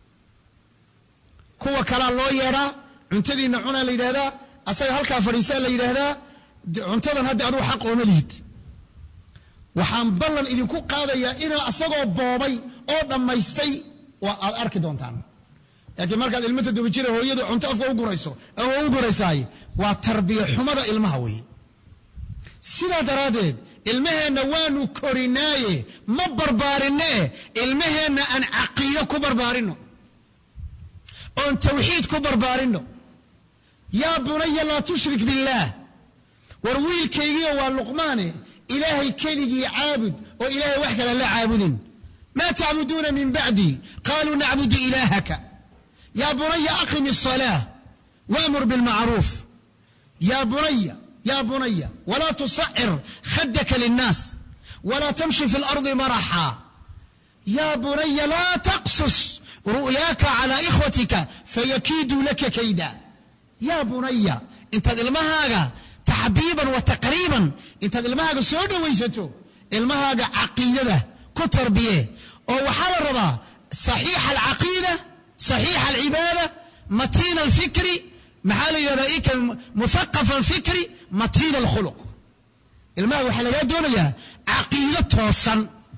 kuwa kalaa loo yeedhaa cuntadiinna cunaa la yidhahdaa asaga halkaa fadhiisaa la yidhaahdaa cuntadan hadda adugu xaq ooma lihid waxaan ballan idinku qaadayaa inaa asagoo boobay oo dhammaystay waa aad arki doontaan laakiin markaad ilmo toddoba jira hooyadu cunto afka u gurayso ama u guraysaay waa tarbiya xumada ilmaha weeye sidaa daraaddeed ilmaheenna waanu korinaaye ma barbaarinee ilmaheenna aan caqiido ku barbaarinno oon tawxiid ku barbaarinno yaa bunaya laa tushrik billaah war wiilkaygiio waa luqmaane ilaahay keligii caabud oo ilaahay wax kale la caabudin maa tacbuduuna min bacdi qaaluu nacbudu ilaahaka yaa bunaya aqim الصلاة وأmur بالmacruuf ya bunaya ya bunaya walaa tusacir khadaka lلnaas walaa tamshi fi اlarضi maraxa ya bunaya laa taqsus ru'yaaka calى ikhwatika fayakiiduu laka kayda ya bunaya intaad ilmahaaga taxbiiban wa taqriiban intaad ilmahaaga soo dhowaysato ilmahaaga caqiidada ku tarbiye oo waxaa la rabaa صaxiixa alcaqiida صaxiixa alcibaada matiina alfikri maxaa la yidhahdaa ika muthaqafa alfikri matiina alkhuluq ilmaha waxaa lagaa doonayaa caqiido toosan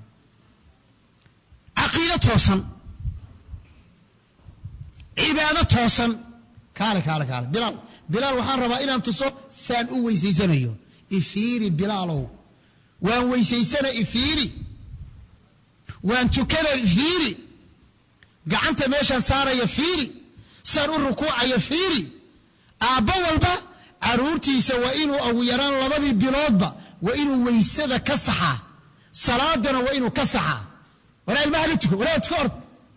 caqiido toosan cibaado toosan kaale kaale kaale bilaal bilaal waxaan rabaa inaan tuso saan u weysaysanayo ifiiri bilaalow waan weysaysana ifiiri waan tukana ifiiri gacanta meeshaan saaraya fiiri saan u rukuucaya fiiri aabbo walba carruurtiisa waa inuu ugu yaraan labadii biloodba waa inuu weysada ka saxaa salaadana waa inuu ka saxaa walaa ilmaha la tuko walaa tuko ord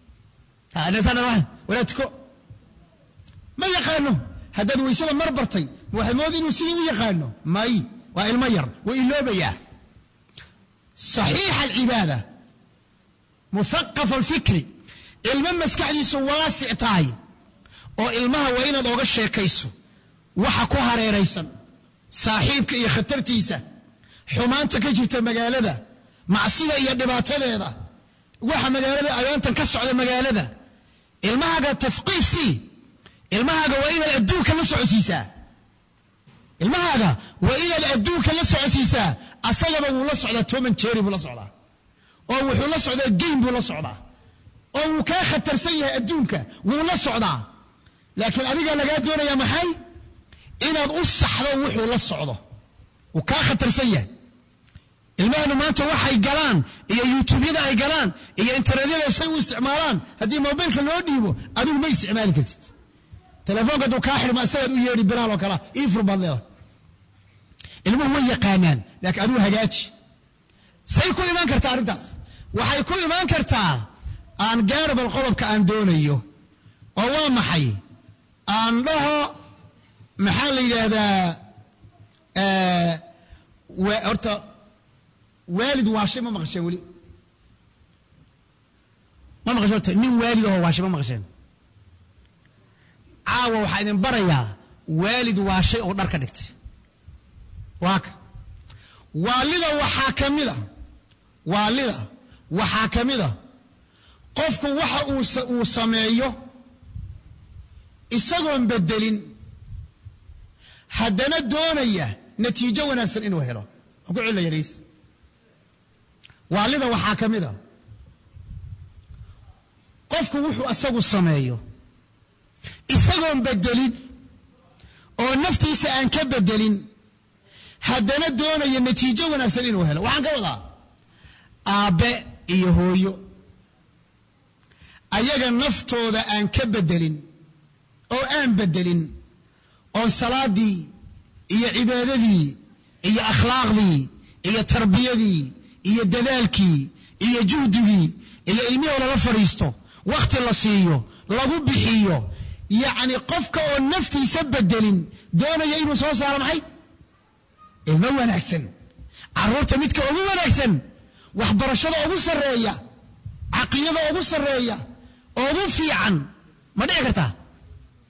walaa tuko ma yaqaano haddaad weysada mar bartay ma waxay moodi inuu sidii u yaqaano may waa ilmo yar waa iloobayaa saxiixa alcibaada muthaqafa alfikri ilmo maskaxdiisu waasic tahay oo ilmaha waa inaad oga sheekayso waxa ku hareeraysan saaxiibka iyo khatartiisa xumaanta ka jirta magaalada macsida iyo dhibaatadeeda waxa magaalada ayaantan ka socda magaalada ilmahaaga tafqiif sii ilmahaaga waa inaad adduunka la socodsiisaa ilmahaaga waa inaad adduunka la socodsiisaa asagaba wuu la socdaa toman jeri buu la socdaa oo wuxuu la socdaa geym buu la socdaa oo wuu kaa khatarsan yahay adduunka wuu la socdaa laakiin adigaa lagaa doonayaa maxay inaad u saxdo wuxuu la socdo wuu kaa khatarsan yahay ilmahanu maanta waxay galaan iyo yuutubyada ay galaan iyo internetyada say u isticmaalaan haddii mobilka loo dhiibo adigu ma isticmaali kartid telefoonka hadduu kaa xidhmo isagaad u yeedhi bilaal oo kale ii fur baad leedahay ilmuhu way yaqaanaan laakiin adigu hagaaji say ku imaan kartaa arrintaas waxay ku imaan kartaa aan gaarabal qodobka aan doonayo oo waa maxay aan dhaho maxaa la yidhaahdaa horta waalid waashay ma maqasheen weli ma maqasheen horta nin waalid ahoo waashay ma maqasheen caawa waxaa idin barayaa waalid waashay oo dhar ka dhigtay waaka waalida waxaa ka mid a waalida waxaa ka mid a qofku waxa uu sameeyo isagoon bedelin haddana doonaya natiijo wanaagsan inuu helo aan ku celina yadhays waalida waxaa ka mid a qofku wuxuu asagu sameeyo isagoon bedelin oo naftiisa aan ka bedelin haddana doonaya natiijo wanaagsan inuu helo waxaan ka wadaa aabbe iyo hooyo ayaga naftooda aan ka bedelin oo aan bedelin oo salaadii iyo cibaadadii iyo akhlaaqdii iyo tarbiyadii iyo dadaalkii iyo juhdigii iyo ilmihoo lala fadhiisto wakhti la siiyo lagu bixiyo yacni qofka oo naftiisa bedelin doonaya inuu soo saaro maxay ilmo wanaagsan carruurta midka ugu wanaagsan waxbarashada ugu sarreeya caqiidada ugu sarreeya ugu fiican ma dhici kartaa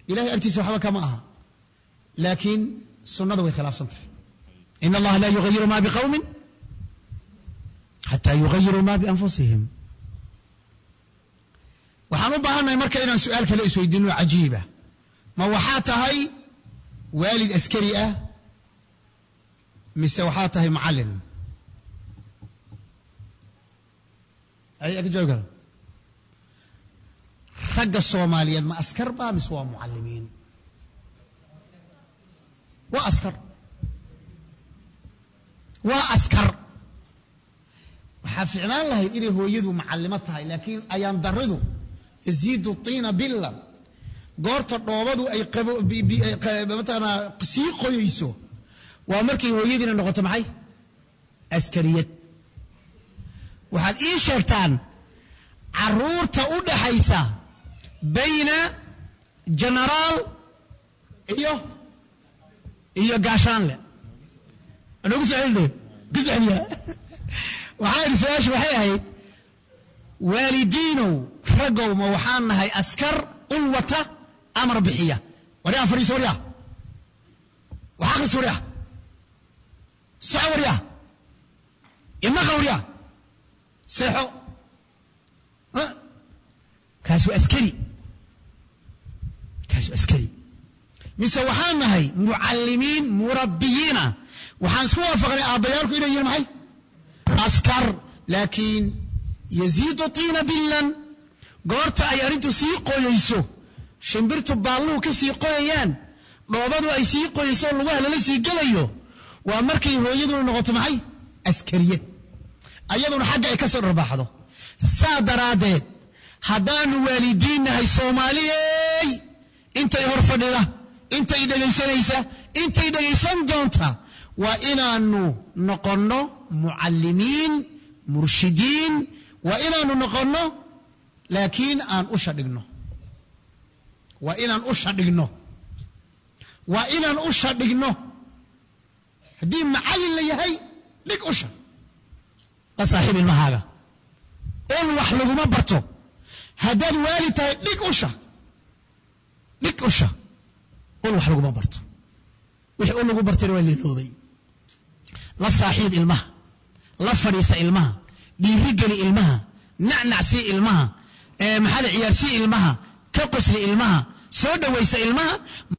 ilahay agtiisa waxba kama aha laakiin sunnada way khilaafsan tahay in allaha laa yugayiru ma biqawmin xataa yugayiruu ma bianfusihim waxaan u baahannahay marka inaan su-aal kale isweydiino cajiiba ma waxaa tahay waalid askari ah mise waxaa tahay macallin ay ka jawaabi kara ragga soomaaliyeed ma askar ba mise waa mucallimiin waa askar waa askar waxaa ficnaan lahayd inay hooyadu macallimo tahay laakiin ayaan daridu yaziidu tiina billan goorta dhoobadu ay qabo- bi- bi- ay qa- mataqaanaa sii qoyeyso waa markay hooyadiina noqoto maxay askariyad waxaad ii sheegtaan caruurta u dhaxaysa bayna genaraal iyo iyo gaashaanle nagu soo celide ku soceliya waxaa idhi su-aashu waxay ahayd waalidiinow raggow ma waxaan nahay askar ul wata amar bixiya waryaa fadhiiso waryaa wax akhris waryaa soco waryaa imaqa waryaa seexo Ha? kaas waa askari kaas waa askari mise waxaan nahay mucallimiin murabbiyiina waxaan isku waafaqnay aabbayaalku inay yihiin maxay askar laakiin yaziidu tiina billan goorta ay arrintu sii qoyeyso shimbirtu baalluhu ka sii qoyayaan dhoobadu ay sii qoyeyso lugaha lala sii gelayo waa markay hooyaduna noqoto maxay askariyad ayaduna xagga ay ka soo dharbaaxdo saa daraaddeed haddaanu waalidiin nahay soomaaliyey intay hor fadhida intay dhegaysanaysa intay dhegaysan doonta waa inaanu noqonno mucallimiin murshidiin waa inaanu noqonno laakiin aan usha dhigno waa inaan usha dhigno waa inaan usha dhigno haddii macallin la yahay dhig usha la saaxiib ilmahaaga ul wax laguma barto haddaad waali tahay dhig usha dhig usha ul wax laguma barto wixii ul lagu bartayna waa leeloobay la saaxiib ilmaha la fadhiisa ilmaha dhiirigeli ilmaha nacnac sii ilmaha ee maxaa la ciyaarsii ilmaha ka qosli ilmaha soo dhowaysa ilmaha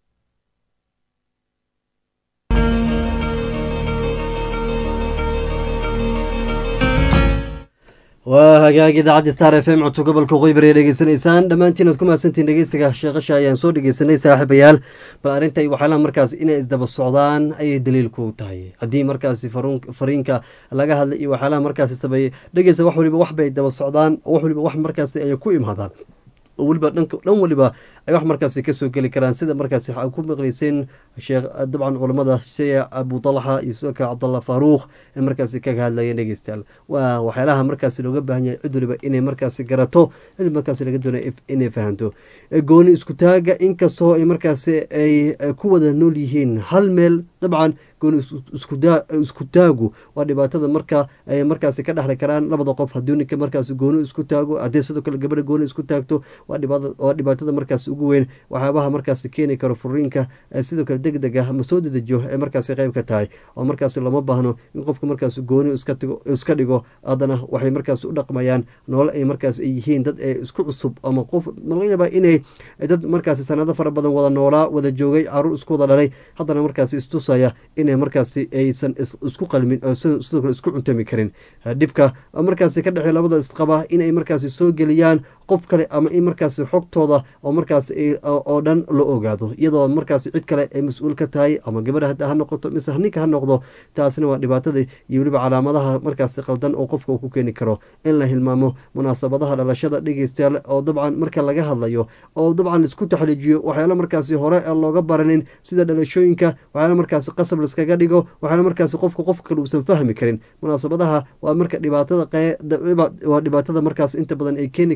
waa hagaag idaacadda star f m codso gobolka qoybar ee dhegeysanaysaan dhammaantiin aad ku mahadsantiin dhegeysiga sheekasha ayaan soo dhegeysanay saaxiibayaal bal arrinta waxyaalaha markaas inay isdaba socdaan ayay daliilku tahay haddii markaasi faruun- fariinka laga hadlay iyo waxyaalaha markaasi sameeyey dhegeysa wax waliba wax bay daba socdaan wax waliba wax markaasi ay ku imaadaan oo weliba dhanka dhan waliba ay wax markaasi kasoo geli karaan sida markaasi waxaa ku maqleyseen sheekh dabcan culamada sheekh abu talxa iyo sidoo kale cabdallah faaruuq ee markaasi kaga hadlayeen dhegeystayaal waa waxyaalaha markaasi looga baahan yahay cid waliba inay markaasi garato cid markaasi laga doonaya inay fahanto Ee, gooni isku taaga inkastoo ay markaasi ay ay ku wada nool yihiin hal meel dabcan gooni is- isku daa- isku taagu waa dhibaatada marka ay markaasi ka dhexli karaan labada qof haddii ninka markaasi gooni isku taago haddii sidoo kale gabadha gooni isku taagto waa dhibaata- waa dhibaatada markaasi ugu weyn waxyaabaha markaasi keeni karo furiinka ee sidoo kale deg deg ah ama soo dedejiyo ee markaasi qayb ka tahay oo markaasi lama baahno in qofka markaasi gooni iska tigo- iska dhigo haddana waxay markaasi u dhaqmayaan nolol ay markaasi ay yihiin dad ee isku cusub ama qof laga yaabaa inay dad markaasi sanado fara badan wada noolaa wada joogay caruur isku wada dhalay haddana markaasi istusaya inay markaasi aysan is- isku qalmin oo sidoo sidoo kale isku cuntami karin dhibka oo markaasi ka dhexey labada isqaba inay markaasi soo geliyaan qof kale ama in markaasi xogtooda oo markaasi ay- oo oo dhan la ogaado iyadoo markaasi cid kale ay mas-uul ka tahay ama gabadha hadda ha noqoto mise ninka ha noqdo taasina waa dhibaatada iyo weliba calaamadaha markaasi qaldan oo qofka uu ku keeni karo in la hilmaamo munaasabadaha dhalashada dhegeystayaal oo dabcan marka laga hadlayo oo dabcan isku taxliijiyo waxyaalo markaasi hore aan looga baranin sida dhalashooyinka waxyaalo markaasi qasab liskaga dhigo waxyaalo markaasi qofka qof kale uusan fahmi karin munaasabadaha waa marka dhibaatada qee- dhiba- waa dhibaatada markaas inta badan ay keeni karto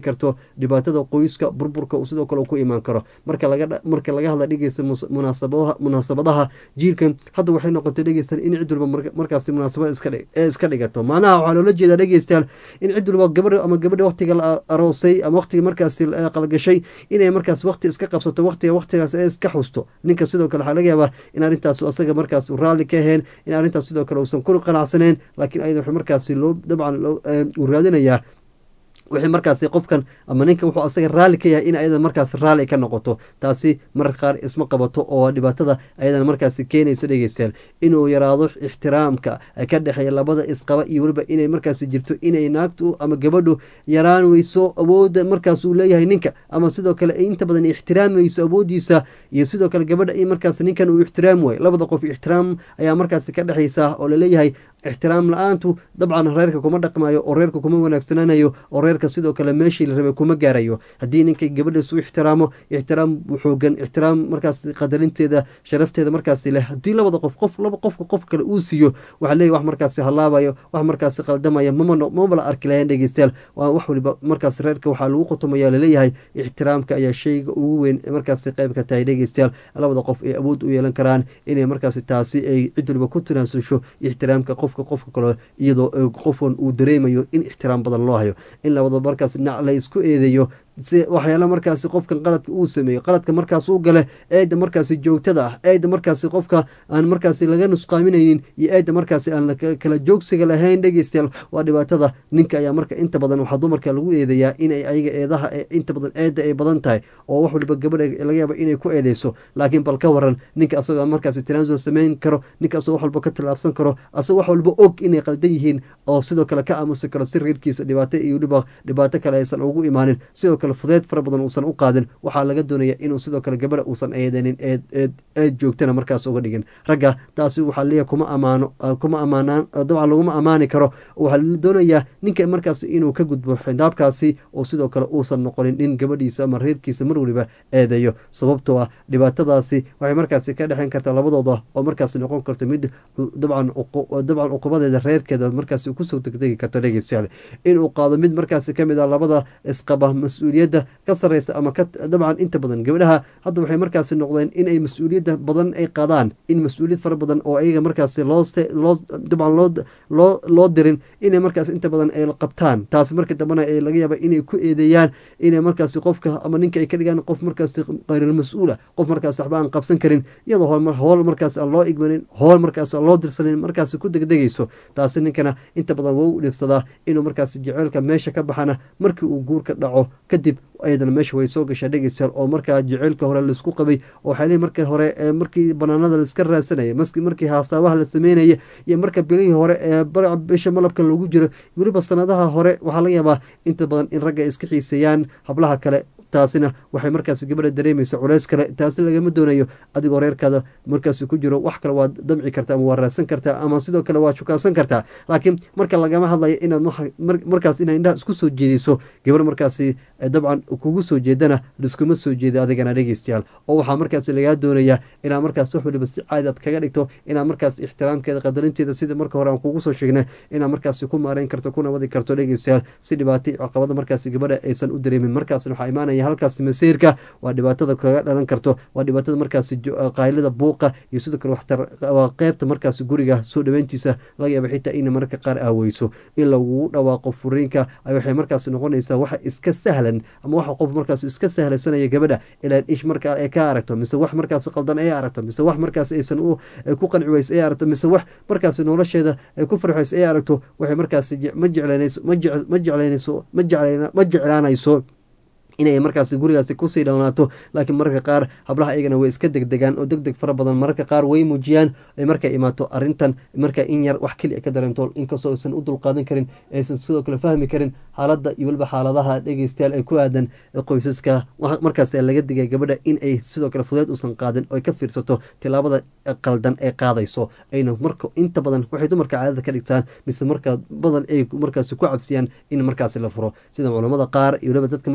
dhibaatada qoyska burburka uu sidoo kale uu ku imaan karo marka laga marka laga hadla dhegeysta mus- munaasabaha munaasabadaha jiilkan hadda waxay noqotay dhegeystayaal in cid walba marka- markaasi munaasabad iska dhig- ee iska dhigato macnaha waxaa loola jeedaa dhegeystayaal in cid walba gabadha ama gabadha waqtiga la aroosay ama waqtiga markaasi la qalgashay inay markaas waqti iska qabsato waqtiga waqtigaas ee iska xusto ninka sidoo kale waxaa laga yaabaa in arrintaas asaga markaas uu raalli ka ahayn in arrintaas sidoo kale uusan ku qanacsaneen laakiin ayada waxay markaasi loo dabcan loo- ee, uu raadinayaa wixii markaasi qofkan ama ninka wuxuu asaga raalli ka yahay in ayada markaas raalli ka noqoto taasi mararka qaar isma qabato oo dhibaatada ayadana markaasi keenayso dhegeystayaal inuu yaraado ixtiraamka ka dhexeeya labada isqaba iyo weliba inay markaasi jirto inay naagtu ama gabadhu yaraan weyso awoodda markaas uu leeyahay ninka ama sidoo kale ay inta badan ixtiraamayso awooddiisa iyo sidoo kale gabadha in markaas ninkan uu ixtiraam waayo labada qof ixtiraam ayaa markaasi ka dhexeysa oo laleeyahay ixtiraam la-aantu dabcan reerka kuma dhaqmayo oo reerka kuma wanaagsanaanayo oo reerka sidoo kale meeshii la rabay kuma gaarayo haddii ninka gabadhiisu ixtiraamo ixtiraam xoogan ixtiraam markaas qadarinteeda sharafteeda markaasi leh haddii labada qof qof laba qofka qof kale uu siiyo waxaa leeyahy wax markaasi halaabayo wax markaasi qaldamaya mama no- mama la arki lahayn dhegeystayaal waa wax waliba markaas reerka waxaa lagu qotomaya laleeyahay ixtiraamka ayaa shayga ugu weyn ee markaasi qayb ka tahay dhegeystayaal labada qof ay awood u yeelan karaan inay markaasi taasi ay cid waliba ku tanaasulsho ixtiraamka qofka qofka kale iyadoo eh, qofkan uu dareemayo in ixtiraam badan loo hayo in labada markaas dhinac la isku eedeeyo si waxyaala markaasi qofkan qaladka uu sameeyo qaladka markaas uu gale eeda markaasi joogtada ah eeda markaasi qofka aan markaasi laga nusqaaminaynin iyo eeda markaasi aan la ka- kala joogsiga lahayn dhegeystayaal waa dhibaatada ninka ayaa marka inta badan waxaa dumarka lagu eedeeyaa inay ayaga eedaha ee inta badan eeda ay badan tahay oo wax waliba gabadha laga yaaba inay ku eedeyso laakiin bal ka waran ninka asagoo markaasi tanaasul samayn karo ninka asagoo wax walba ka tillaabsan karo asagoo wax walba og inay qaldan yihiin oo sidoo kale ka aamusi karo si reerkiisa dhibaato iyo dhiba dhibaato kale aysan ugu imaanin sidoo kale fudeed fara badan uusan u qaadin waxaa laga doonaya inuu sidoo kale gabadha uusan eedenin eed eed eed joogtana markaas uga dhigin ragga taasi waxaa leeyahay kuma amaano ah, kuma amaanaan ah, dabcan laguma amaani karo waxaa la doonayaa ninka markaas inuu ka gudbo xindaabkaasi oo sidoo kale uusan noqonin nin gabadhiisa ama reerkiisa mar waliba eedeeyo sababtoo ah dhibaatadaasi waxay markaasi ka dhexeyn kartaa labadooda oo markaasi noqon karto mid u- dabcan uqu- dabcan uqubadeeda reerkeeda markaasi kusoo degdegi karto dhegeystayaal inuu qaado mid markaasi kamid ah labada isqaba mas-uuliyadda ka sareysa ama ka dabcan inta badan gabdhaha hadda waxay markaasi noqdeen in ay mas-uuliyadda badan ay qaadaan in mas-uuliyad fara badan oo ayaga markaasi loo se- loo dabcan loo loo loo dirin inay markaas inta badan ay qabtaan taasi marka dambena ay laga yaaba inay ku eedeeyaan inay markaasi qofka ama ninka ay ka dhigaan qof markaasi qayral mas-uula qof markaas waxba aan qabsan karin iyadoo hool hool markaas aan loo igmanin hool markaas aan loo dirsanin markaasi ku degdegayso taasi ninkana inta badan waa u dhibsadaa inuu markaasi jeceylka meesha ka baxana markii uu guurka dhaco kadib ayadana meesha way soo gashaa dhegeystayaal oo markaa jeceylka hore laisku qabay oo waxaa leeyihi markii hore ee markii banaanada laiska raadsanaya maski markii haasaabaha la sameynaya iyo marka bilihii hore ee bar bisha malabka loogu jiro weliba sanadaha hore waxaa laga yaabaa inta badan in ragga ay iska xiiseeyaan hablaha kale taasina waxay markaas gabadha dareemaysa culeys kale taasi lagama doonayo adigoo reerkaada markaas ku jiro wax kale waad damci kartaa ama waa raadsan kartaa ama sidoo kale waad shukaasan kartaa laakiin marka lagama hadlayo inaad waxa- mar- markaas inaad indhaha isku soo jeediso gabar markaasi eh, dabcan kugu soo jeedana liskuma soo jeeda adigana dhegeystayaal oo waxaa markaas lagaa doonayaa inaad markaas wax waliba si caadi aad kaga dhigto inaad markaas ixtiraamkeeda qadarinteeda sida marka hore aan kugu soo sheegnay inaad markaasi ku maareyn karto kuna wadi karto dhegeystayaal si dhibaato iyo caqabada markaasi gabadha aysan u dareemin markaasna waxaa imaanaya halkaasi masiirka waa dhibaatada kaga dhalan karto waa dhibaatada markaasi jo- qaylada buuqa iyo sidoo kale waxtar waa qeybta markaasi guriga soo dhaweyntiisa laga yaaba xitaa ina mararka qaar aaweyso in lagugu dhawaaqo furiinka ay waxay markaasi noqonaysaa waxa iska sahlan ama waxa qof markaas iska sahlaysanaya gabadha ilaa ish markaa ay ka aragto mise wax markaasi qaldan ay aragto mise wax markaas aysan u ay ku qanci weyso ay aragto mise wax markaasi nolosheeda ay ku farxayso ay aragto waxay markaasi je- ma jeclanayso ma jec- ma jeclaynayso ma jeclayna ma jeclaanayso inay markaasi gurigaasi kusii dhawnaato laakiin mararka qaar hablaha iyagana way iska degdegaan oo deg deg fara badan mararka qaar way muujiyaan ay markay imaato arrintan marka in yar wax keli ka dareento inkastoo aysan u dulqaadan karin aysan sidoo kale fahmi karin xaaladda iyo weliba xaaladaha dhegeystayaal ay ku aadan qoysaska wa- markaas laga digay gabadha in ay sidoo kale fudeed uusan qaadin oo ay ka fiirsato tilaabada qaldan ee qaadayso ayna marka inta badan waxay dumarka caadada ka dhigtaan mise marka badan ay markaasi ku cabsiyaan in markaasi la furo sida culamada qaar iyo weliba dadka markaasi inta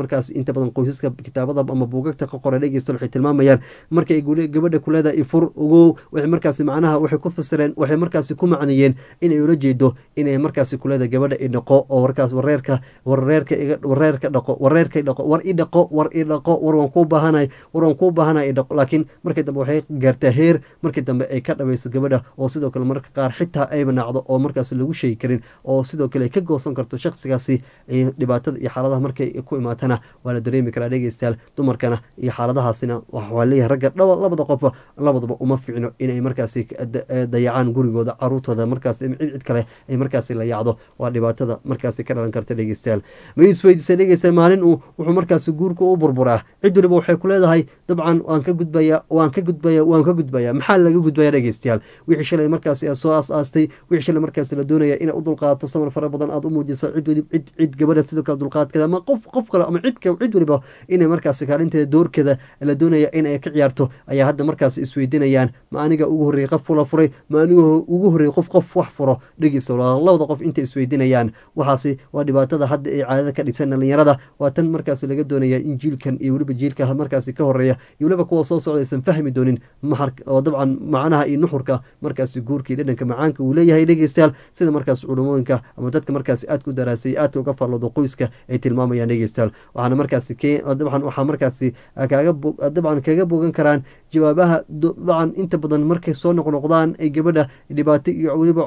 inta badan qoysaska kitaabada ama buugagta ka qoray dhegeysta waxay tilmaamayaan markay gabadha kuleeda ifur ogow waxay markaasi macnaha waxay ku fasireen waxay markaasi ku macniyeen inay ula jeedo inay markaasi kuleeda gabadha i dhaqo oo warkaas wareerka wareerka wareerka dhaqo wareerka dhaqo war i dhaqo war i dhaqo war waan kuu baahanay war waan kuu baahanay i dhaqo laakiin markii dambe waxay gaartaa heer markii dambe ay ka dhamayso gabadha oo sidoo kale marka qaar xitaa ayba nacdo oo markaas lagu sheegi karin oo sidoo kale ay ka goosan karto shaksigaasi dhibaatada iyo xaaladaha markay ku imaatana waa la dareemi karaa dhegeystayaal dumarkana iyo xaaladahaasina waxaa leeyahay ragga dhaba labada qof labadaba uma fiicno inay markaasi dayacaan gurigooda caruurtooda markaas cid cid kale ay markaasi la yacdo waa dhibaatada markaasi ka dhalan karta dhegeystayaal ma isweydiisay dhegeysta maalin uu wuxuu markaasi guurka u burburaa cid waliba waxay ku leedahay dabcan waan ka gudbaya waan ka gudbaya waan ka gudbaya maxaa laga gudbaya dhegeystayaal wixii shalay markaasi aad soo aas-aastay wixii shalay markaasi la doonaya inaad u dulqaadato samar fara badan aad u muujiso cid weli cid cid gabadha sidoo kale dulqaadkeeda ama qof qof kale ama cid cid waliba inay markaasi kaalinteeda doorkeeda la doonaya in ay ka ciyaarto ayaa hadda markaasi isweydiinayaan ma aniga ugu horreeyey qof fula furay ma aniga ugu horreeyey qof qof wax furo dhegeysta labada qof intay isweydiinayaan waxaasi waa dhibaatada hadda ay caadada ka dhigsan dhalinyarada waa tan markaasi laga doonaya in jiilkan iyo weliba jiilka markaasi ka horeeya iyo weliba kuwa soo socda aysan fahmi doonin mahar oo dabcan macnaha iyo nuxurka markaasi guurkii dhadhanka macaanka uu leeyahay dhegeystayaal sida markaas culumooyinka ama dadka markaasi aadka u daraasay aadka uga farloodo qoyska ay tilmaamayaan dhegeystayaal waxaana markaasi dabcan waxaa markaasi kaaga dabcan kaga bogan karaan jawaabaha dabcan inta badan markay soo noqnoqdaan ay gabadha dhibaato iyo weliba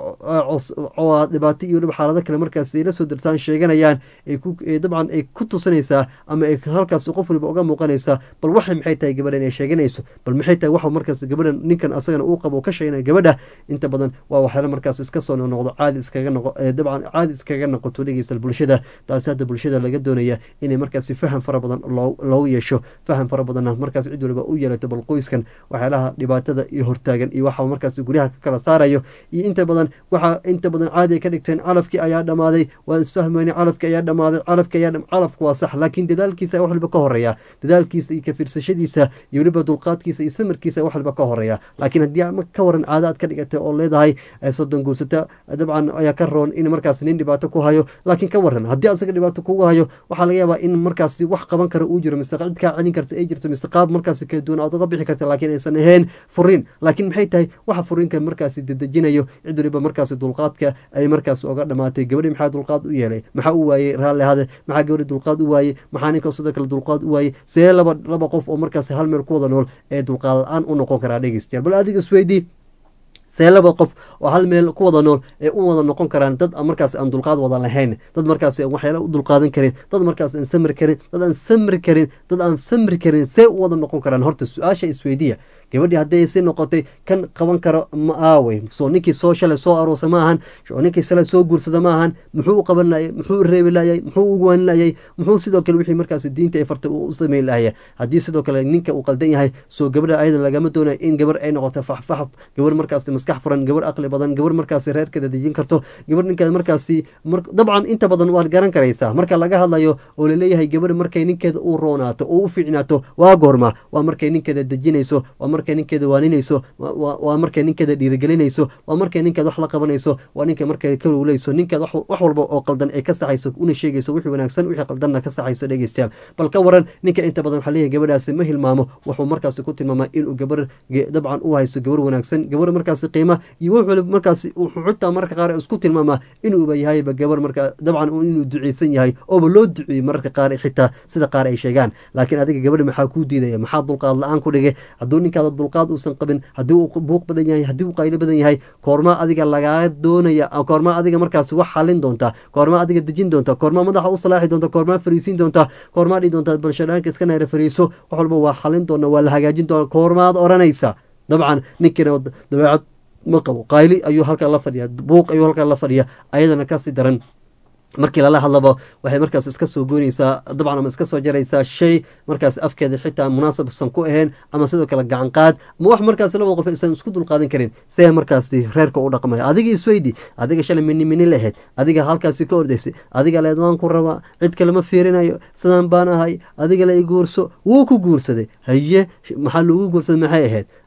dhibaato iyo weliba xaalado kale markaasi ay la soo darsaan sheeganayaan dabcan ay ku tusinaysaa ama ay halkaas qof waliba uga muuqanaysaa bal waxay maxay tahay gabadha inay sheeganayso bal maxay tahay waxa markaas gabadha ninkan asagana uu qabo ka sheeganaya gabadha inta badan waa waxyaala markaas iska soo noqnoqdo caadi iskaga noqo dabcan caadi iskaga noqoto dhegeysta bulshada taasi hadda bulshada laga doonaya inay markaasi faham fara badan loogu yeesho faham fara badanna markaas cid waliba u yeelato bal qoyskan waxyaalaha dhibaatada iyo hortaagan iyo waxa markaas guryaha ka kala saarayo iyo inta badan waxa inta badan caadi ay ka dhigteen calafkii ayaa dhamaaday waan isfahmayna calafkii ayaa dhamaaday calafki ayaa calafku waa sax laakiin dadaalkiisa wax waliba ka horeeya dadaalkiisa iyo kafiirsashadiisa iyo weliba dulqaadkiisa iyo samirkiisa wax waliba ka horeeya laakiin haddii ka waran caado aad ka dhigatay oo leedahay soddon guursata dabcan ayaa ka roon in markaas nin dhibaato ku hayo laakiin ka waran haddii asaga dhibaato kugu hayo waxaa laga yaabaa in markaasi wax qaban kara uu jiro mise cid kaa celin karta ay jirto mise qaab markaasi kala duwan aad uga bixi karta laakiin aysan ahayn furiin laakiin maxay tahay waxa furiinka markaasi dedejinayo cid waliba markaasi dulqaadka ay markaasi oga dhamaatay gabadhi maxaa dulqaad u yeelay maxaa u waayey raalli hade maxaa gabadhi dulqaad u waayey maxaa ninka sidoo kale dulqaad u waayey see laba laba qof oo markaasi hal meel ku wada nool ee dulqaad la-aan u noqon karaa dhegeystayaal bal adiga isweydii see laba qof oo hal meel ku wada nool ee u wada noqon karaan dad markaas aan dulqaad wada lahayn dad markaas waxyaala u dulqaadan karin dad markaas aan samri karin dad aan samri karin dad aan samri karin see u wada noqon karaan horta su-aasha isweydiya gabadhii hadday si noqotay kan qaban karo ma aawey soo ninkii soo shalay soo aroosa ma ahan ninkii shalay soo guursada ma ahan muxuu u qaban layay muxuu u reebi layay muxuu u waan layay muxuu sidoo kale wixii markaas diinta ay fartay u sameyn lahaya haddii sidoo kale ninka uu qaldan yahay soo gabadha ayadan lagama doonayo in gabar ay noqoto faxfaxaf gabar markaas maskax furan gabar aqli badan gabar markaasi reerkeeda dejin karto gabar ninkeeda markaasi dabcan inta badan waad garan karaysaa marka laga hadlayo oo laleeyahay gabar markay ninkeeda u roonaato oo u fiicnaato waa goorma waa markay ninkeeda dejinayso waa markay ninkeeda waaninayso waa markay ninkeeda dhiirigelinayso waa markay ninkeeda wax la qabanayso waa ninka markay ka rowleyso ninkeeda wax walba oo qaldan ay ka saxayso una sheegayso wixii wanaagsan wixii qaldanna ka saxayso dhegeystayaal bal ka waran ninka inta badan waxaa leeyahay gabadhaasi ma hilmaamo wuxuu markaasi ku tilmaamaa inuu gabar dabcan u haysto gabar wanaagsan gabar markaasi qiima iyo wax waliba markaasi wuxuu xitaa mararka qaar isku tilmaamaa inuuba yahayba gabar marka dabcan inuu duceysan yahay ooba loo duceeyey mararka qaar xitaa sida qaar ay sheegaan laakiin adiga gabadha maxaa kuu diidaya maxaa dulqaad la-aan ku dhigay hadduu ninkaada dulqaad uusan qabin haddii uu buuq badan yahay haddii uu qaylo badan yahay koormaa adiga lagaa doonaya koormaa adiga markaasi wax xalin doonta koormaa adiga dejin doonta koormaa madaxa u salaaxi doonta koormaa fariisiin doonta koormaa dhihi doonta balshadhaanka iska neera fariiso wax walba waa xalin doona waa la hagaajin doona koormaad odhanaysa dabcan ninkiina dabeecad ma qabo qayli ayuu halkaa la fadhiya buuq ayuu halkaa la fadhiya ayadana kasii daran markii lala hadlaba waxay markaas iska soo goynaysaa dabcan ama iska soo jaraysaa shay markaas afkeeda xitaa munaasabsan ku ahayn ama sidoo kale gacan qaad ma wax markaas labada qof aysan isku dulqaadan karin see markaasi reerka u dhaqmaya adiga isweydi adiga shalay mini mini lahayd adiga halkaasi ka ordaysay adiga leed waan ku rabaa cid kale ma fiirinayo sidaan baan ahay adiga la i guurso wuu ku guursaday haye maxaa lagu guursaday maxay ahayd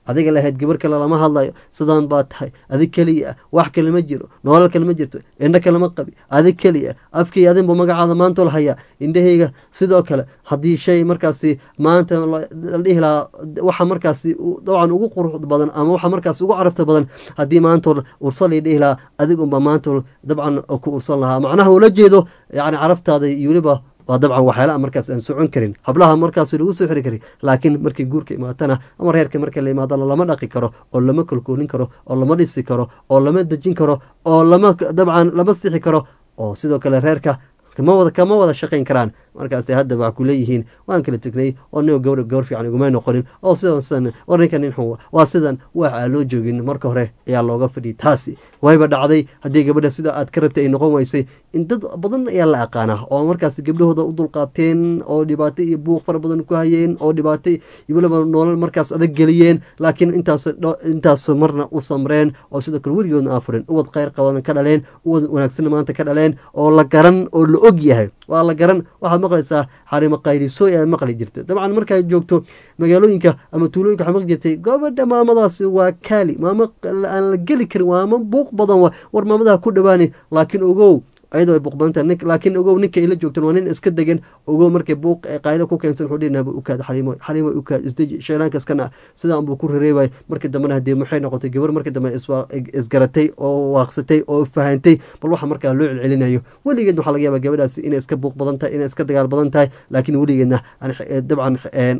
adiga lahayd gabar kale lama hadlayo sidaan baa tahay adig keliya ah wax kale ma jiro nolol kale ma jirto indho kale ma qabi adig keliya ah afkii adinbu magacaada maanta la hayaa indhahayga sidoo kale haddii shay markaasi maanta la dhihi lahaa waxa markaasi dabcan ugu qurux badan ama waxa markaasi ugu carafta badan haddii maanta ursa la dhihi lahaa adig unba maanta dabcan ku ursan lahaa macnaha ula jeedo yani caraftaada iyo weliba waa dabcan waxyaalaha markaas aan socon karin hablaha markaas lagu soo xiri karin laakiin markii guurka imaatana ama reerka marka la imaadana lama dhaqi karo oo lama kolkoolin karo oo lama dhisi karo oo lama dejin karo oo lama dabcan lama sixi karo oo sidoo kale reerka kama wada kama wada shaqayn karaan markaas hadda waa ku leeyihiin waan kala tegnay oo nin gawr gawr fiican iguma noqonin oo sidan sidan war ninka nin xun waa sidan waxaa loo joogin marka hore ayaa looga fadhiyay taasi wayba dhacday haddii gabadha sida aad ka rabtay ay noqon weysay in dad badan ayaa la aqaanaa oo markaas gabdhahooda u dulqaateen oo dhibaato iyo buuq fara badan ku hayeen oo dhibaato iyo weliba nolol markaas adag geliyeen laakiin intaas intaas marna u samreen oo sidoo kale weligoodna aafurin uwad kheyr qabadan ka dhaleen uwad wanaagsanna maanta ka dhaleen oo la garan oo la og yahay waa la garan waxaad maqlaysaa xarimo qaylisooy ay maqli jirta dabcan markaad joogto magaalooyinka ama tuulooyinka waxaa maqli jirtay gabadha maamadaasi waa kaali maamo aan la geli karin waama buuq badan wa war maamadaha ku dhawaani laakiin ogow ayadoo ay buuqbadanta laakiin ogow ninka ila joogtan waa nin iska degan ogow markay buuq qaylo ku keensan wuxuu dhihi ukaad xaliimo xaliimo ukaad isdeji shaylaanka iska naar sidaan buu ku rereebay markii dambena haddii maxay noqotay gabar markii dambe isgaratay oo waaqsatay oo fahantay bal waxa markaa loo celcelinayo weligeedna waxaa laga yaabaa gabadhaasi inay iska buuq badan tahay inay iska dagaal badan tahay laakiin weligeedna dabcan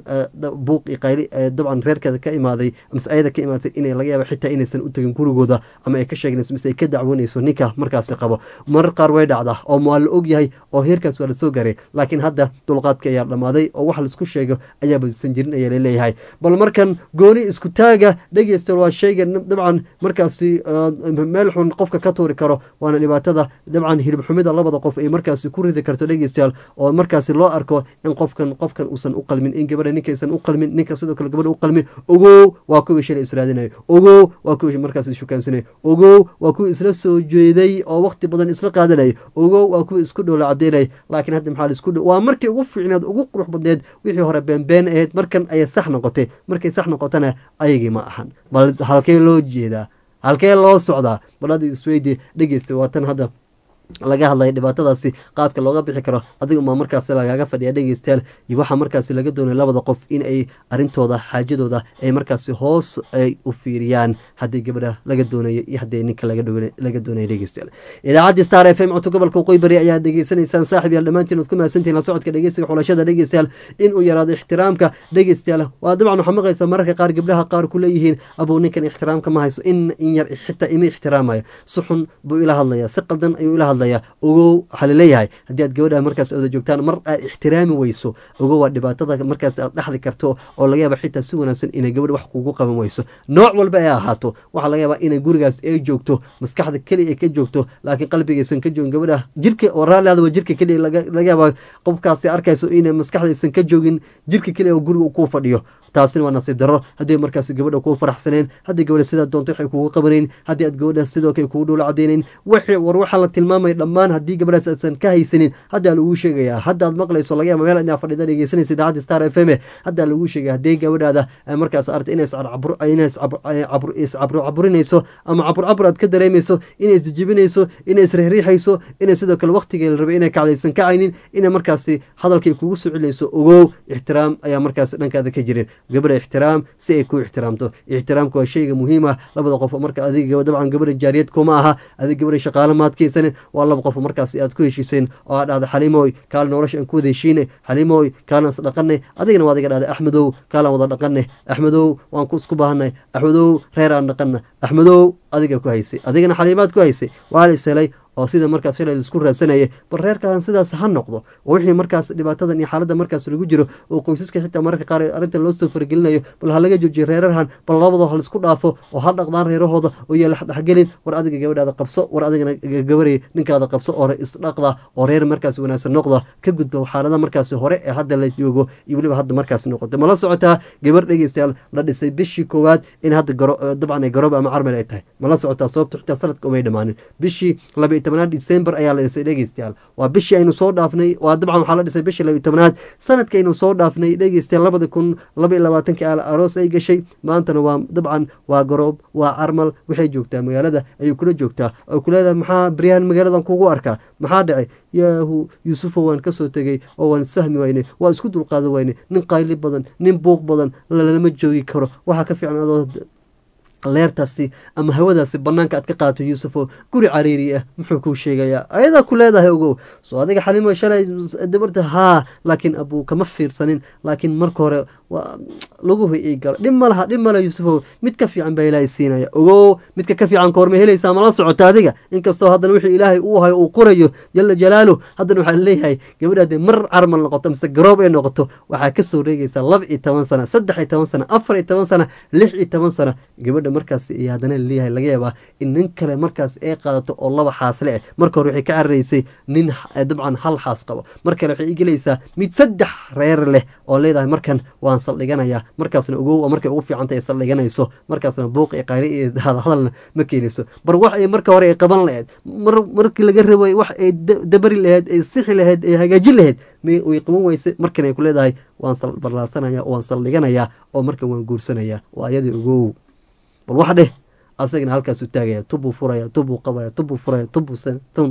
buuq iyo qayli dabcan reerkeeda ka imaaday mise ayada ka imaatay inay laga yaaba xitaa inaysan u tegin gurigooda ama ay ka sheeganayso mise ay ka dacwoonayso ninka markaasi qabo marar qaar way dhacdaa oo waa la og yahay oo heerkaas waa lasoo gaaray laakiin hadda dulqaadka ayaa dhammaaday oo wax laisku sheego ayaa badisan jirin ayaa laleeyahay bal markan gooni isku taaga dhegeysta waa shayga dabcan markaasi meel xun qofka ka tuuri karo waana dhibaatada dabcan hilib xumida labada qof ay markaasi ku ridi karto dhegeystayaal oo markaasi loo arko in qofkan qofkan uusan u qalmin in gabadha ninkaysan u qalmin ninka sidoo kale gabadha u qalmin ogow waa kuwii shalay israadinayo ogow waa kuwii markaas ishukaansanay ogow waa kuwii isla soo jeeday oo waqti badan isla qaadanaya ogow waa kuwa isku dhow la cadeynay laakiin hadda maxaa laisku dhow waa markii ugu fiicneed ugu qurux badneed wixii hore beenbeen ahayd markan ayay sax noqotay markay sax noqotana ayagii ma ahan bal halkee loo jeedaa halkee loo socdaa bal hadda isweydi dhegeysta waa tan hadda laga hadlaya dhibaatadaasi qaabka looga bixi karo adiga umaa markaasi lagaaga fadhiya dhegeystayaal iyo waxaa markaasi laga doonay labada qof in ay arintooda xaajadooda ay markaasi hoos ay u fiiriyaan haddii gabadha laga doonayo iyo haddii ninka laga doonaya dhegeystayaal idaacaddi star f m codka gobolka waqooyi bari ayaa degeysanaysaan saaxib yaal dhammaantiin ood ku mahadsantihin la socodka dhegeysiga xulashada dhegeystayaal inuu yaraado ixtiraamka dhegeystayaal waa dabcan waxaa maqlaysaa mararka qaar gabdhaha qaar ku leeyihiin abuu ninkan ixtiraamka ma hayso in in yar xitaa ima ixtiraamayo si xun buu ila hadlaya si qaldan ayuu ila hadlaya ogow waxaa laleeyahay haddii aad gabadha markaas oda joogtaan mar aad ixtiraami weyso ogow waa dhibaatada markaas aad dhexdi karto oo laga yaaba xitaa si wanaagsan inay gabadha wax kugu qaban weyso nooc walba ay ahaato waxaa laga yaabaa inay gurigaas ay joogto maskaxda keliya ay ka joogto laakiin qalbigaysan ka joogin gabadha jirka oo raalliada waa jirka keliya laga yaabaa qofkaasi arkayso inay maskaxdaysan ka joogin jirka keliya oo guriga kuu fadhiyo taasina waa nasiib darro haddii markaas gabadha kuu faraxsaneen haddii gabadha sidaa doonto waxay kugu qabanayn haddii aad gabadha sidoo kale kugu dhowla cadaynayn wixii war waxaa la tilmaamaya dhammaan haddii gabadhaas aadsan ka haysanin haddaa laguu sheegayaa hadda aad maqlayso laga yaaba meel inaa fadhida dhegeysanaysa idaacadda star f m haddaa laguu sheegaya haddii gabadhaada markaas arta inay iscaburinayso ama cabur cabur aad ka dareemayso inay isjijibinayso inay isriixriixayso inay sidoo kale waqtiga la rabay inay kacdaysan kacaynin inay markaasi hadalkay kugu soo celinayso ogow ixtiraam ayaa markaas dhankaada ka jirin gabadha ixtiraam si ay ku ixtiraamto ixtiraamka waa shayga muhiim ah labada qof marka adiga dabcan gabadha jaariyad kuma aha adig gabadha shaqaale maadkaysanin waa laba qof markaas aad ku heshiiseen oo aad dhahda xaliimoy kaal nolosha aan ku wada heshiinay xaliimoy kaalan is dhaqanay adigana waa adiga dhahda axmedow kaalaan wada dhaqanay axmedow waan ku isku baahanay axmedow reer aan dhaqana axmedow adiga ku haysay adigana xaliimaad ku haysay waa la is helay oo sida markaas shalay laisku raadsanayay bal reerkaan sidaas ha noqdo oo wixii markaas dhibaatadan iyo xaaladda markaas lagu jiro oo qoysaska xitaa mararka qaar arrintan loo soo faragelinayo bal ha laga joojiyo reerarhan bal labadoo ha laisku dhaafo oo ha dhaqdaan reerahooda oo yaala dhexgelin war adiga gabadhaada qabso war adigana gabaray ninkaada qabso oo isdhaqda oo reer markaas wanaagsan noqda ka gudba xaalada markaas hore ee hadda la joogo iyo weliba hadda markaas noqoto mala socotaa gabar dhegeystayaal la dhisay bishii koowaad in hadda dabcan ay garoob ama carmel ay tahay mala socotaa sababto xitaa sanadka umay dhamaanin bishii laba tobnaad december ayaa la dhisay dhegeystayaal waa bishii aynu soo dhaafnay waa dabcan waxaa la dhisay bishii labiyo tobnaad sanadka aynu soo dhaafnay dhegeystayaal labada kun laba iyo labaatanki aal aroos ay gashay maantana waa dabcan waa garoob waa carmal waxay joogtaa magaalada ayay kula joogtaa oo ku leedahay maxaa baryahan magaaladan kugu arkaa maxaa dhacay yaahu yuusufo waan kasoo tegey oo waan sahmi waynay waa isku dulqaadan waynay nin qayli badan nin buuq badan lalama joogi karo waxaa ka fiican adoo leertaasi ama hawadaasi banaanka aad ka qaadato yuusufo guri cariiri ah muxuu kuu sheegayaa ayadaa ku leedahay ogow soo adiga xalimo shalay dabarta haa laakiin abuu kama fiirsanin laakiin marka hore waa laguhu ii galo dhib ma laha dhib male yuusufow mid ka fiican baa ilaahay siinaya ogow midka ka fiican koorma helaysaa ma la socota adiga inkastoo haddana wixii ilaahay uu hayo uu qorayo jala jalaaluh haddana waxaa leeyahay gabadha hadee mar carmal noqoto mise garoob ay noqoto waxaa kasoo reegaysaa laba iyo toban sana saddex iyo toban sana afar iyo toban sana lix iyo toban sana gabadha markaas iyo haddana leeyahay laga yaabaa in nin kale markaas ay qaadato oo laba xaasle ah marka hore waxay ka cararaysay nin dabcan hal xaas qabo mar kale waxay igelaysaa mid saddex reer leh oo leedahay markan waan saldhiganayaa markaasna ogow markay ugu fiicanta ay saldhiganayso markaasna buuq iyo qayli iyo hadalna ma keenayso bar wax ay marka hore ay qaban lahayd mar markii laga rabay wax ay dabari lahayd ay sixi lahayd ay hagaajin lahayd way qaban weyse markan ay ku leedahay waan barlaarsanaya waan saldhiganayaa oo markan waan guursanaya waa ayadii ogow bal wax dheh asagana halkaasu taagaya tubuu furaya tubuu qabaya tubuu furaya tubuu tun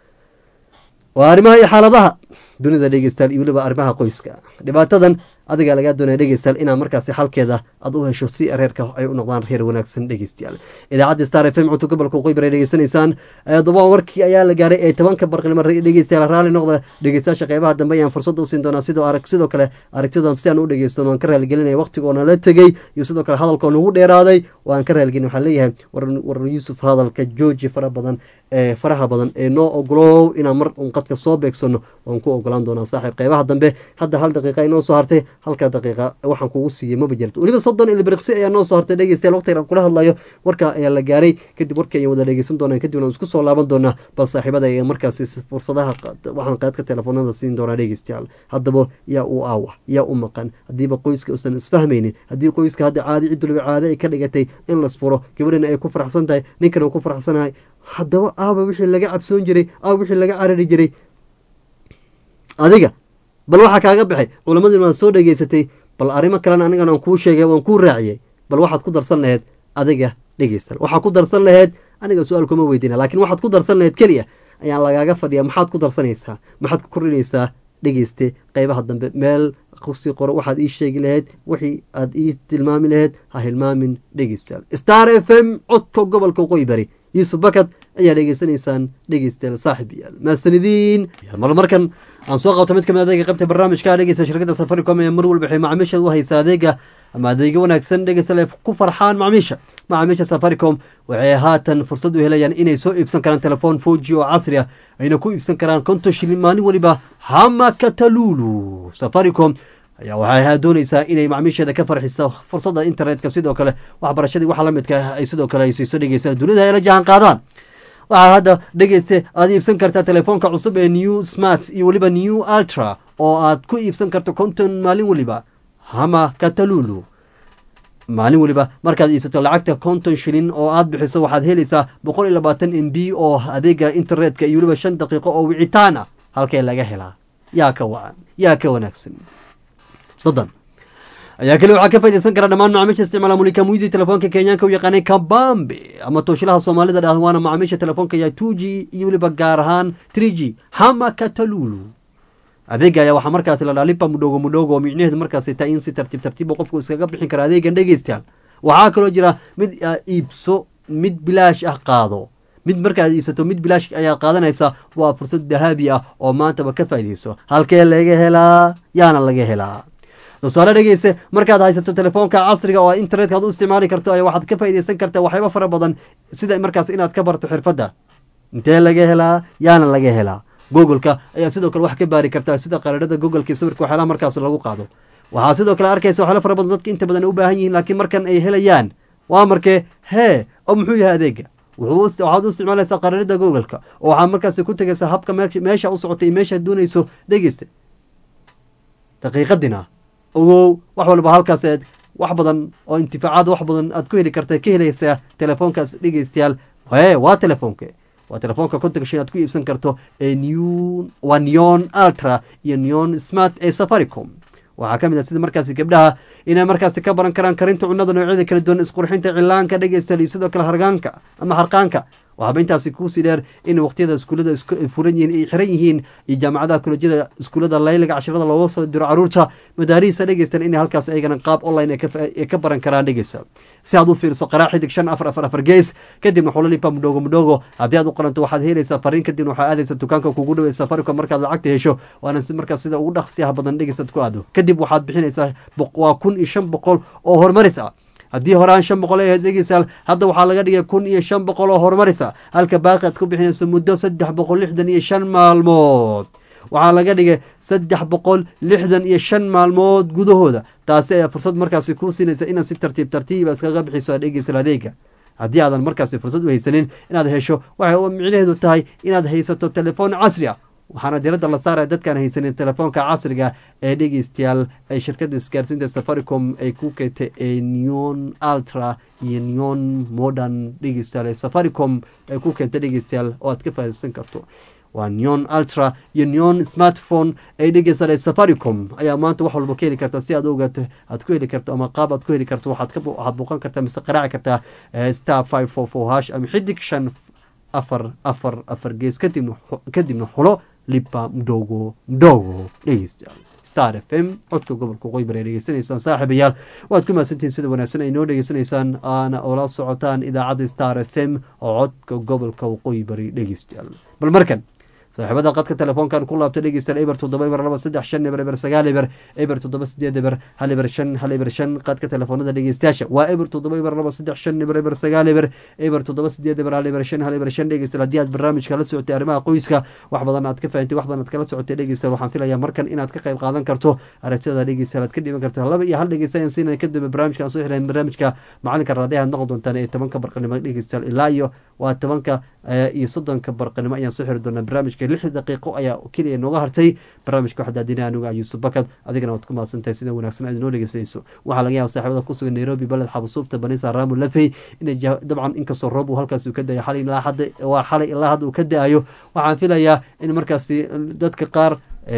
waa arrimaha iyo xaaladaha dunida dhegeystayaal iyo weliba arrimaha qoyska dhibaatadan adigaa lagaa doonaya dhegeystayaal inaad markaasi xalkeeda aad u hesho si reerka ay u noqdaan reer wanaagsan dhegeystayaal idaacadda star f m cunto gobolka waqooyi bari dhegeysanaysaan daba warkii ayaa la gaaray ee tobanka barqnimo dhegeystayaal raalli noqda dhegeystayaasha qeybaha dambe ayaan fursada usiin doonaa sidoo arag sidoo kale aragtidan si aan u dhegeysto waan ka raaligelinaya waqtigoona la tegey iyo sidoo kale hadalkoo nagu dheeraaday waan ka raaligelin waxaan leeyahay war yuusuf hadalka jooji fara badan ee faraha badan ee noo ogolow inaan mar un qadka soo beegsano waan ku ogolaan doonaa saaxiib qeybaha dambe hadda hal daqiiqa inoo soo hartay halka daqiiqa waxaan kugu siiyey maba jirto weliba soddon ilbiriqsi ayaa noo soo hartay dhegeystayaal waqtigan aan kula hadlayo warka ayaa la gaaray kadib warkii ayaan wada dhegeysan doonaa kadibna aan isku soo laaban doonaa bal saaxiibada ayaa markaasi fursadaha waxaan qaadka telefoonada siin doonaa dhegeystayaal haddaba yaa u aawa yaa u maqan haddiiba qoyska uusan isfahmaynin haddii qoyska hadda caadi cid waliba caade ay ka dhigatay in lasfuro gabadhana ay ku faraxsan tahay ninkan uu ku faraxsanahay haddaba aaba wixii laga cabsoon jiray aaba wixii laga carari jiray adiga bal waxaa kaaga baxay culammadii waad soo dhegeysatay bal arrimo kalena anigan aan kuu sheegay waan kuu raaciyey bal waxaad ku darsan laheyd adiga dhegeystal waxaad ku darsan laheyd aniga su-aal kuma weydiina laakiin waxaad ku darsan laheyd keliya ayaan lagaaga fadhiya maxaad ku darsanaysaa maxaad ku kordhinaysaa dhegeyste qeybaha dambe meel kusii qoro waxaad ii sheegi laheyd wixii aad ii tilmaami laheyd ha hilmaamin dhegeystayaal star f m codka gobolka waqooyi bari yuusuf bakad ayaa dhegeysanaysaan dhegeystayaal saaxib yaal maasanidiin mar markan aan soo qabta mid kamid adeega qaybta barnaamijka dhegeysta shirkadda safaricom ee mar walba waxay macaamiisha u haysaa adeega ama adeega wanaagsan dhegeystayaal ay ku farxaan macaamiisha macaamiisha safaricom waxay haatan fursad u helayaan inay soo iibsan karaan telefoon foji oo casri ah ayna ku iibsan karaan konton shilin maalin waliba hama katalulu safaricom ayaa waxay doonaysaa inay macmiisheeda ka farxiso fursadda internetka sidoo kale waxbarashadii waxa la midka ay sidoo kale ay siiso dhegeysta dunida ay la jahan qaadaan waxaa hadda dhegeyste aad iibsan kartaa telefoonka cusub ee new smart iyo weliba new ultra oo aad ku iibsan karto konton maalin weliba hama katalulu maalin weliba markaad iibsato lacagta konton shilin oo aad bixiso waxaad helaysaa boqol iyo labaatan m b oo adeega internetka iyo weliba shan daqiiqo oo wicitaan ah halkee laga helaa yaa ka wacan yaa ka wanaagsan soddon ayaa kale waxaa ka faydaysan kara dhammaan macaamiisha isticmaala mulika muisi telefoonka kenyaanka u yaqaanay kabambe ama tooshilaha soomaalida dhah waana macaamiisha telefoonka ya two g iyo weliba gaar ahaan three g hama katalulu adeega ayaa waxaa markaasi la dhaalipa mudhogo mudhogo oo micnaheedu markaasi taa in si tartiib tartiiba qofku iskaga bixin kara adeegan dhegeystayaal waxaa kaloo jira mid iibso mid bilaash ah qaado mid markaad iibsato mid bilaash ayaad qaadanaysaa waa fursad dahaabi ah oo maantaba ka faa'iidayso halkee laga helaa yaana laga helaa tusaale dhegeyse markaad haysato telefoonka casriga oo internetka ad u isticmaali karto ay waxaad ka faaideysan kartaa waxyaaba fara badan sida markaas inaad ka barto xirfadda intee laga helaa yaana laga helaa googleka ayaa sidoo kale wax ka baari kartaa sida qaradhada googleka sawirka waxyaalaha markaas lagu qaado waxaa sidoo kale arkaysa waxyaala fara badan dadka inta badan u baahan yihiin laakiin markan ay helayaan waa markee hee oo muxuu yahay adeega waxaad u isticmaalaysaa qaradhada googleka oo waxaad markaas ku tegaysaa habka meesha u socotay iyo meeshaad doonayso dhegeysta daqiiqadina ogow wax walba halkaas eed wax badan oo intifaacaad wax badan aad ku heli karta ka helaysaa telefoonkaas dhegeystayaal ee waa telefoonke waa telefoonka kontonka shan aad ku iibsan karto ee new waa neon ultra iyo neon smart ee safaricom waxaa ka mid ah sida markaasi gabdhaha inay markaasi ka baran karaan karinta cunnada noocyada kala duwan isqurxinta cilaanka dhegeystayaal iyo sidoo kale hargaanka ama harqaanka waxaaba intaasi kuusii dheer in waqtiyada iskuullada furan yihiin ay xiran yihiin iyo jaamacadaha kolejyada iskuullada layliga cashirada looga soo diro caruurta madaariista dhegeystan in halkaas ayagana qaab online ay ka baran karaan dhegeysta si aad u fiiriso qaraa xidig shan afar afar afar gees kadibna xulalipa mudhogo mudhogo haddii aad u qaranto waxaad helaysaa fariin kadibna waxaa aadaysa dukaanka kugu dhawey safaricom markaad lacagta hesho waana si markaas sida ugu dhaqsiyaha badan dhegeystaad ku aado kadib waxaad bixinaysaa waa kun iyo shan boqol oo horumaris ah haddii horaan shan boqol ay ahayd dhegeystayaal hadda waxaa laga dhigay kun iyo shan boqol oo horumarisa halka baaqi aad ku bixinayso muddo saddex boqol lixdan iyo shan maalmood waxaa laga dhigay saddex boqol lixdan iyo shan maalmood gudahooda taasi ayaa fursad markaasi kuu siinaysa inaad si tartiib tartiiba iskaga bixiso aad dhegeysan adeega haddii aadan markaasi fursad u haysanin inaad hesho waxay micnaheedu tahay inaad haysato telefoon casri ah waxaana diradda la saaraya dadkaan haysanin telefoonka casriga ee dhegeystayaal ay shirkadda isgaarsiinta safaricom ay ku keentay ee neon ultra iyo neon modern dhegeystayaal ee safaricom ay ku keentay dhegeystayaal oo aad ka faaidaysan karto waa neon ultra iyo neon smartphone ay dhegeysan ee safaricom ayaa maanta wax walba ka heli karta si aad ogaato aad ku heli karto ama qaab aad ku heli karto waxaad ka waxaad buuqan kartaa mise qaraaci kartaa star five four four hash ama xidig shan afar afar afar gees kadibna kadibna xulo lipa mdogo mdogo dhegeystayaal star f m codka gobolka qoybare dhegeysanaysaan saaxiibayaal waad ku mahadsantihiin sida wanaagsan ay noo dhegeysanaysaan aana oola socotaan idaacadda star f m oo codka gobolka waqooyi bari dhegeystayaal bal markan saaxiibada qadka telefoonkan ku laabta dhegeystayaal eber toddoba eber laba saddex shan eber eber sagaal eber eber toddoba sideed eber hal eber shan hal eber shan qadka telefoonada dhegeystayaasha waa eber toddoba eber laba saddex shan eber eber sagaal eber eber toddoba sideed eber hal eber shan hal eber shan dhegeystayaal haddii aad barnaamijka la socotay arrimaha qoyska wax badan aad ka fahantay wax badan aad kala socotay dhegeystayaal waxaan filayaa markan inaad ka qayb qaadan karto aragtida dhegeystayaal aad ka dhiban karto laba iyo hal dhegeystayan siinaya kadib barnaamijkan soo xirayn barnaamijka macalinka raadiyaha aad maqli doontaan ee tobanka barqanimo dhegeystayaal ilaa iyo waa tobanka iyo soddonka barqanimo ayaan soo xiri doonaa barnaamijka lix daqiiqo ayaa keliya nooga hartay barnaamijka waxaa daadinaya anuga yuusuf bakad adigana waad ku mahadsantahay sida wanaagsan aad inoo dhegeysanayso waxaa laga yaaba saaxiibada ku sugan nairobi baled xabusuufta banisa raamu lafey inay dabcan inkastoo roob uu halkaasi uu ka dayo xalay ilaa hadda waa xalay ilaa hadda uu ka da-ayo waxaan filayaa in markaasi dadka qaar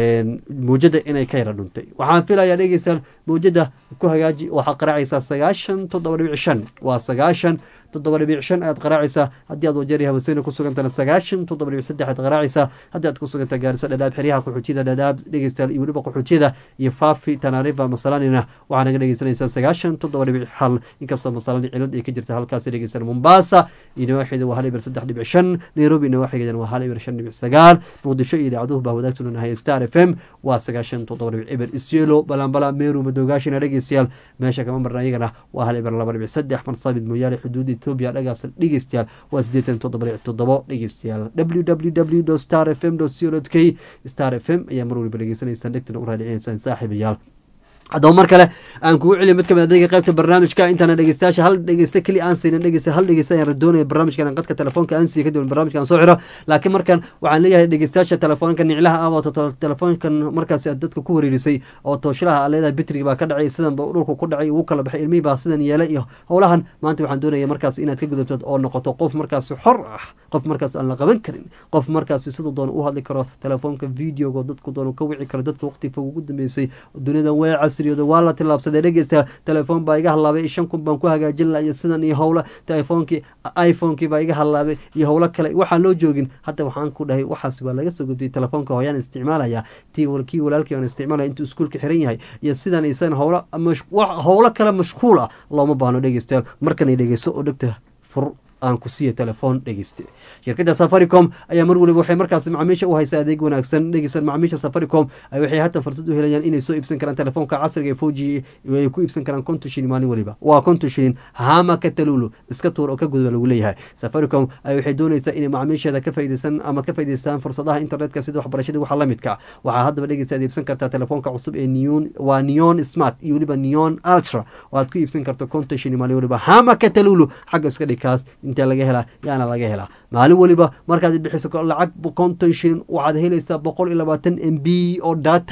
mawjada inay ka yara dhuntay waxaan filayaa dhegeystayaal mawjada ku hagaaji waxaad qaraacaysaa sagaashan toddoba dhibic shan waa sagaashan toddoba dhibic shan ayaad qaraacaysaa haddii aad wajeeri habasweyne ku sugantana sagaashan toddoba dhibic saddex aad qaraacaysaa haddii aad ku suganta gaarisa dhadhaab xeryaha qaxootiyada dhadhaab dhegeystayaal iyo weliba qaxootiyada iyo faafi tanaarifa masalanina waxaa naga dhegeysanaysaa sagaashan toddoba dhibic hal inkastoo masalani cilad ay ka jirta halkaasi dhegeystayaal mombasa iyo nawaaxida waa hal ibir saddex dhibic shan nairobi nawaaxigeedana waa hal ibir shan dhibic sagaal muqdisho iyo idaacaduhu baa wadaagtuna nahay star f m waa sagaashan toddoba dhibic ibir isyelo balambala meru madoogaashina dhegeystayaal meesha kama marna iyagana waa hal ibir laba dhibic saddex marsabid mooyaale xuduudi ethiopia dhagaas dhegeystayaal waa siddeetan toddoba dhibic toddobo dhegeystayaal w w w star f m co k star f m ayaa mar waliba dhegeysanaysaan dhegtana u raadicinaysaan saaxiibayaal haddaba mar kale aan kugu celiyo mid kamid adayga qaybta barnaamijka intaana dhegeystayaasha hal dhegeysta keli aan saynin dhegeysta hal dhegeysta ayaan radoonaya barnaamijkan aan qadka telefoonka aan siiyo kadib barnaamijkan soo xiro laakiin markan waxaan leeyahay dhegeystayaasha telefoonka niclaha ah oo telefoonkan markaasi aad dadka ku wareerisay oo tooshilaha aad leedahay bitrigi baa ka dhacay sidan ba dhulka ku dhacay ugu kala baxay ilmihii baa sidan yeelay iyo howlahan maanta waxaan doonaya markaas inaad ka gudubtad oo noqoto qof markaasi xor ah qof markaas aan la qaban karin qof markaasi siduu doona u hadli karo telefoonka videoga dadku doona ka wici karo dadka waqti fog ugu dambeysay duniyadan way casriyooda waa la tilaabsaday dhegeysta telefoon baa iga halaabay shan kun baan ku hagaajin lahay sidan iyo howla telefoonkii iphonekii baa iga halaabay iyo howlo kale waxaan loo joogin hadda waxaan ku dhahay waxaas waa laga soo gudbiyay telefoonka hooyaan isticmaalaya ti kii walaalkii aan isticmaalaya intuu iskuulka xiran yahay iyo sidan isan howlo howlo kale mashquul ah looma baahno dhegeystayaal markanay dhegeyso oo dhegta fur aan ku siiya telefoon dhegeyste shirkadda safaricom ayaa mar waliba waxay markaas macaamiisha u haysaa adeeg wanaagsan dhegeysan macaamiisha safaricom waxay hata fursad u helayaan inay soo iibsan karaan telefoonka casriga ee foji ay ku iibsan karaan konton shilin maalin waliba waa konton shilin hama ka talulu iska tuur oo ka gudba lagu leeyahay safaricom waxay doonaysaa inay macaamiisheeda ka faydeysan ama ka faydeystaan fursadaha internetka sida waxbarashada waxa la midka waxaa haddaba dhegeysa aad iibsan kartaa telefoonka cusub ee neon waa neon smart iyo weliba neon ultra oo aad ku iibsan karto konton shilin maalin waliba hama ka talulu xagga iska dhigkaas inta laga helaa yaana laga helaa maalin waliba markaad bixiso lacag konton shilin waxaad helaysaa boqol iyo labaatan m b oo data ah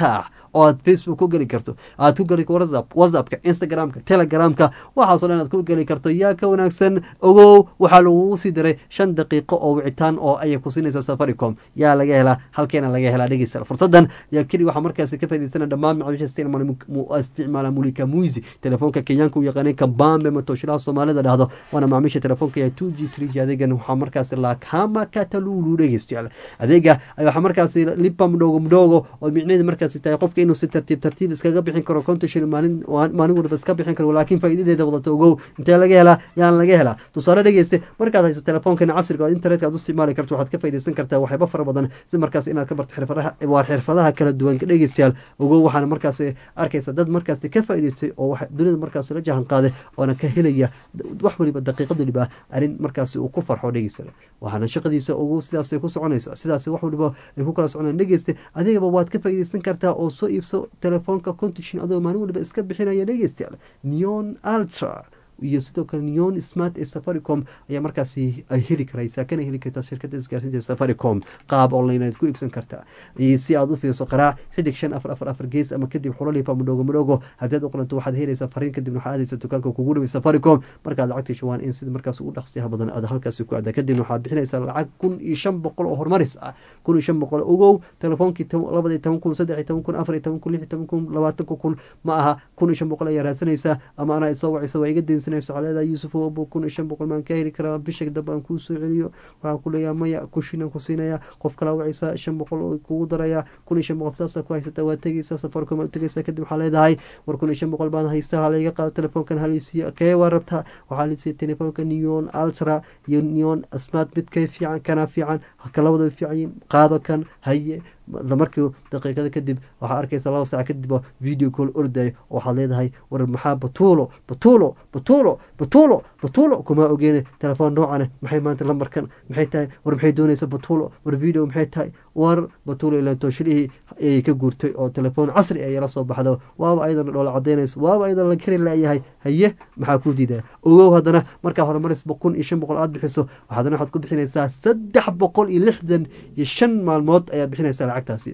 oo aad facebook ku geli karto aad ku geli whatsapp whatsappka instagramka telegramka waxaasoo dhan aad ku geli karto yaa ka wanaagsan ogow waxaa lagugu sii diray shan daqiiqo oo wicitaan oo ayay ku siinaysaa safaricom yaa laga helaa halkeena laga helaa dhegeysta fursadan yaa keli waxaa markaasi ka faa'iidaysana dhammaan macaamiisha isticmaala mulika muisi telefoonka kenyaanka u yaqaanay kambambe matoshilaha soomaalida dhahdo waana macaamiisha telefoonka ee two g three g adeegan waxaa markaasi lakama katalulu dhegeystayaal adeega waxaa markaasi lipa mdhogo mdhogo oo micnaheedu markaasi tahay qofka inuu si tartiib tartiib iskaga bixin karo konton shilin maalin maalin waliba iska bixin karo laakiin faa'iidadeeda wadata ogow intee laga helaa yaan laga helaa tusaale dhegeyste markaad hayso telefoonkan casriga oo internetka aad u isticmaali karto waxaad ka faa'iidaysan kartaa waxyaaba fara badan si markaas inaad ka barto xirfadaha waa xirfadaha kala duwan dhegeystayaal ogow waxaana markaasi arkaysa dad markaasi ka faa'iidaystay oo dunida markaasi la jahan qaaday oona ka helaya wax waliba daqiiqad waliba arrin markaasi uu ku farxo dhegeysta waxaana shaqadiisa ugu sidaasay ku soconaysa sidaas wax waliba ay ku kala soconayaan dhegeysta adigaba waad ka faa'iidaysan kartaa oo soo iibso telefoonka contishin adoo maalin waliba iska bixinaya dhegeystayaal neon ultra iyo sidoo kale neon smart ee safaricom ayaa markaasi ay heli karaysaa kana heli kartaa shirkadda isgaarsiinta safaricom qaab online aad ku iibsan kartaa si aad u fiirso qaraac xidig shan afar afar afar gees ama kadib xulalipa mudhogo mudhogo haddii aad u qoranto waxaad helaysaa fariin kadibna waxaad aadaysa dukaanka kugu dhaway safaricom markaad lacagta shawaan in sida markaas ugu dhaqsiyaha badan aad halkaasi ku aada kadibna waxaad bixinaysaa lacag kun iyo shan boqol oo horumaris ah kun iyo shan boqol ogow telefoonkii labada iyo toban kun saddex iyo toban kun afar iyo toban kun lix iyo toban kun labaatanka kun ma aha kun iyo shan boqol ayaa raadsanaysaa ama anaa isoo wacaysa waa iga daynsan leedahay yuusuf obo kun iyo shan boqol maan ka heli karaa bisha dambe aan kuu soo celiyo waxaan ku leeyaha maya kushinan ku siinaya qof kala wacaysa shan boqol oo kugu daraya kun iyo shan boqol saasa ku haysata waa tegeysaa safaricom waa tegeysaa kadib waxaa leedahay war kun iyo shan boqol baan haysta ha layga qaado telefoonkan halisiiyo kee waa rabtaa waxaa lisiiya telefoonka neon ultra iyo neon smart mid kay fiican kana fiican kalabada fiican yihin qaado kan haye markii daqiiqada kadib waxaa arkaysa laba saac kadib oo video call orday oo waxaad leedahay war maxaa batuulo batuulo batuulo batuulo batuulo kuma ogeene telefoon noocane maxay maanta lambarkan maxay tahay war maxay doonaysa batuulo war video maxay tahay war batuulo ilaan tooshilihii ayay ka guurtay oo telefoon casri ayay la soo baxdo waaba ayadana dhoola cadaynayso waaba ayadana la kari laayahay haye maxaa kuu diidaa ogow haddana markaa horumarisba kun iyo shan boqol aad bixiso haddana waxaad ku bixinaysaa saddex boqol iyo lixdan iyo shan maalmood ayaa bixinaysaa lacagtaasi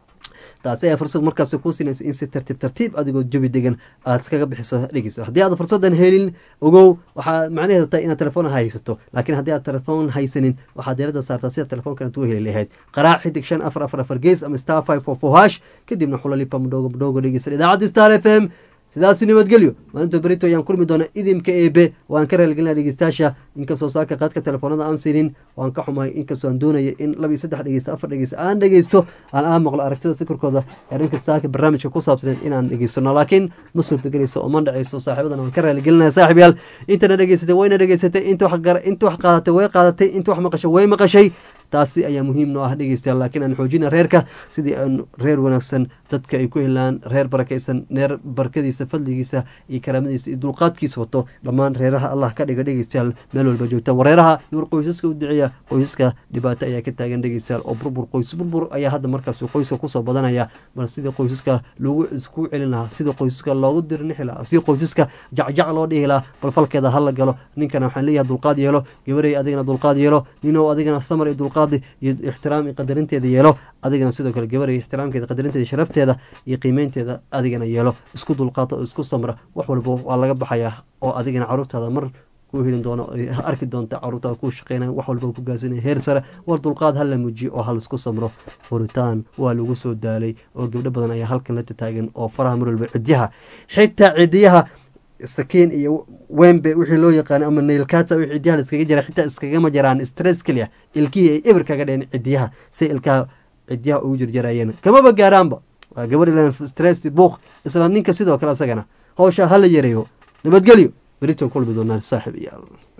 taasi ayaa fursad markaas kuu siinaysa in si tartiib tartiib adigoo jabi degan aad iskaga bixiso dhegeysa haddii aad fursadan helin ogow waxaa macnaheedu tahay inaad telefoon haysato laakiin haddii aad telefoon haysanin waxaad diiradda saartaa sida telefoonkan aad u heli lahayd qaraac xidig shan afar afar afar gees ama star five four four hash kadibna xulalipa mudhoogo mudhoogo dhegeysa idaacadda star f m sidaasi nabadgelyo maalinta berito ayaan kulmi doona idimka eebe waan ka raaligelina dhegeystayaasha inkastoo saaka qaadka telefoonada aan siinin waan ka xumahay inkastoo aan doonaya in laba iyo saddex dhegeysta afar dhegeysta aan dhegeysto aan aan maqlo aragtida fikirkooda arrinka saaka barnaamijka ku saabsaneed inaan dhegeysano laakiin ma suurtagelayso oo ma dhaceyso saaxiibadan waan ka raaligelinaya saaxib yaal intana dhegeysatay wayna dhegeysatay inta wax inta wax qaadatay way qaadatay inta wax maqashay way maqashay taasi ayaa muhiim noo ah dhegeystayaal laakiin aan xoojina reerka sidii aan reer wanaagsan dadka ay ku helaan reer barakaysan reer barakadiisa fadligiisa iyo karaamadiisa iyo dulqaadkiisa wato dhammaan reeraha allah ka dhiga dhegeystayaal meel walba joogta wareeraha iyo qoysaska u duceeya qoysaska dhibaato ayaa ka taagan dhegeystayaal oo burbur qoys burbur ayaa hadda markaas qoyska kusoo badanaya bal sidii qoysaska lagu isku celin lahaa sidii qoysaska loogu dirnixi lahaa sidii qoysaska jacjac loo dhihi lahaa bal falkeeda hala galo ninkana waxaan leeyahay dulqaad yeelo gabarey adigana dulqaad yeelo ninow adigana samar iyo dulqaad iyo ixtiraam iyo qadarinteeda yeelo adigana sidoo kale gabar ixtiraamkeeda qadarinteeda sharafteeda iyo qiimeynteeda adigana yeelo isku dulqaata oo isku samra wax walba waa laga baxayaa oo adigana caruurtaada mar ku helin doono arki doonta caruurtaada ku shaqeynaya wax walba ku gaasinaya heer sare war dulqaad hala muujiyo oo halaisku samro furitaan waa lagu soo daalay oo gabdho badan ayaa halkan la tataagan oo faraha mar walba cidyaha xitaa cidiyaha sakiin iyo wembe wixii loo yaqaano ama nailkata wixii cidiyaha la iskaga jira xitaa iskagama jiraan stress keliya ilkihii ay eber kaga dheen cidiyaha si ilkaha cidiyaha ugu jirjarayeen kamaba gaaraanba waa gabar ilan stress buuq isla ninka sidoo kale isagana howsha hala yareeyo nabadgelyo berito kulmi doonaan saaxib iyaal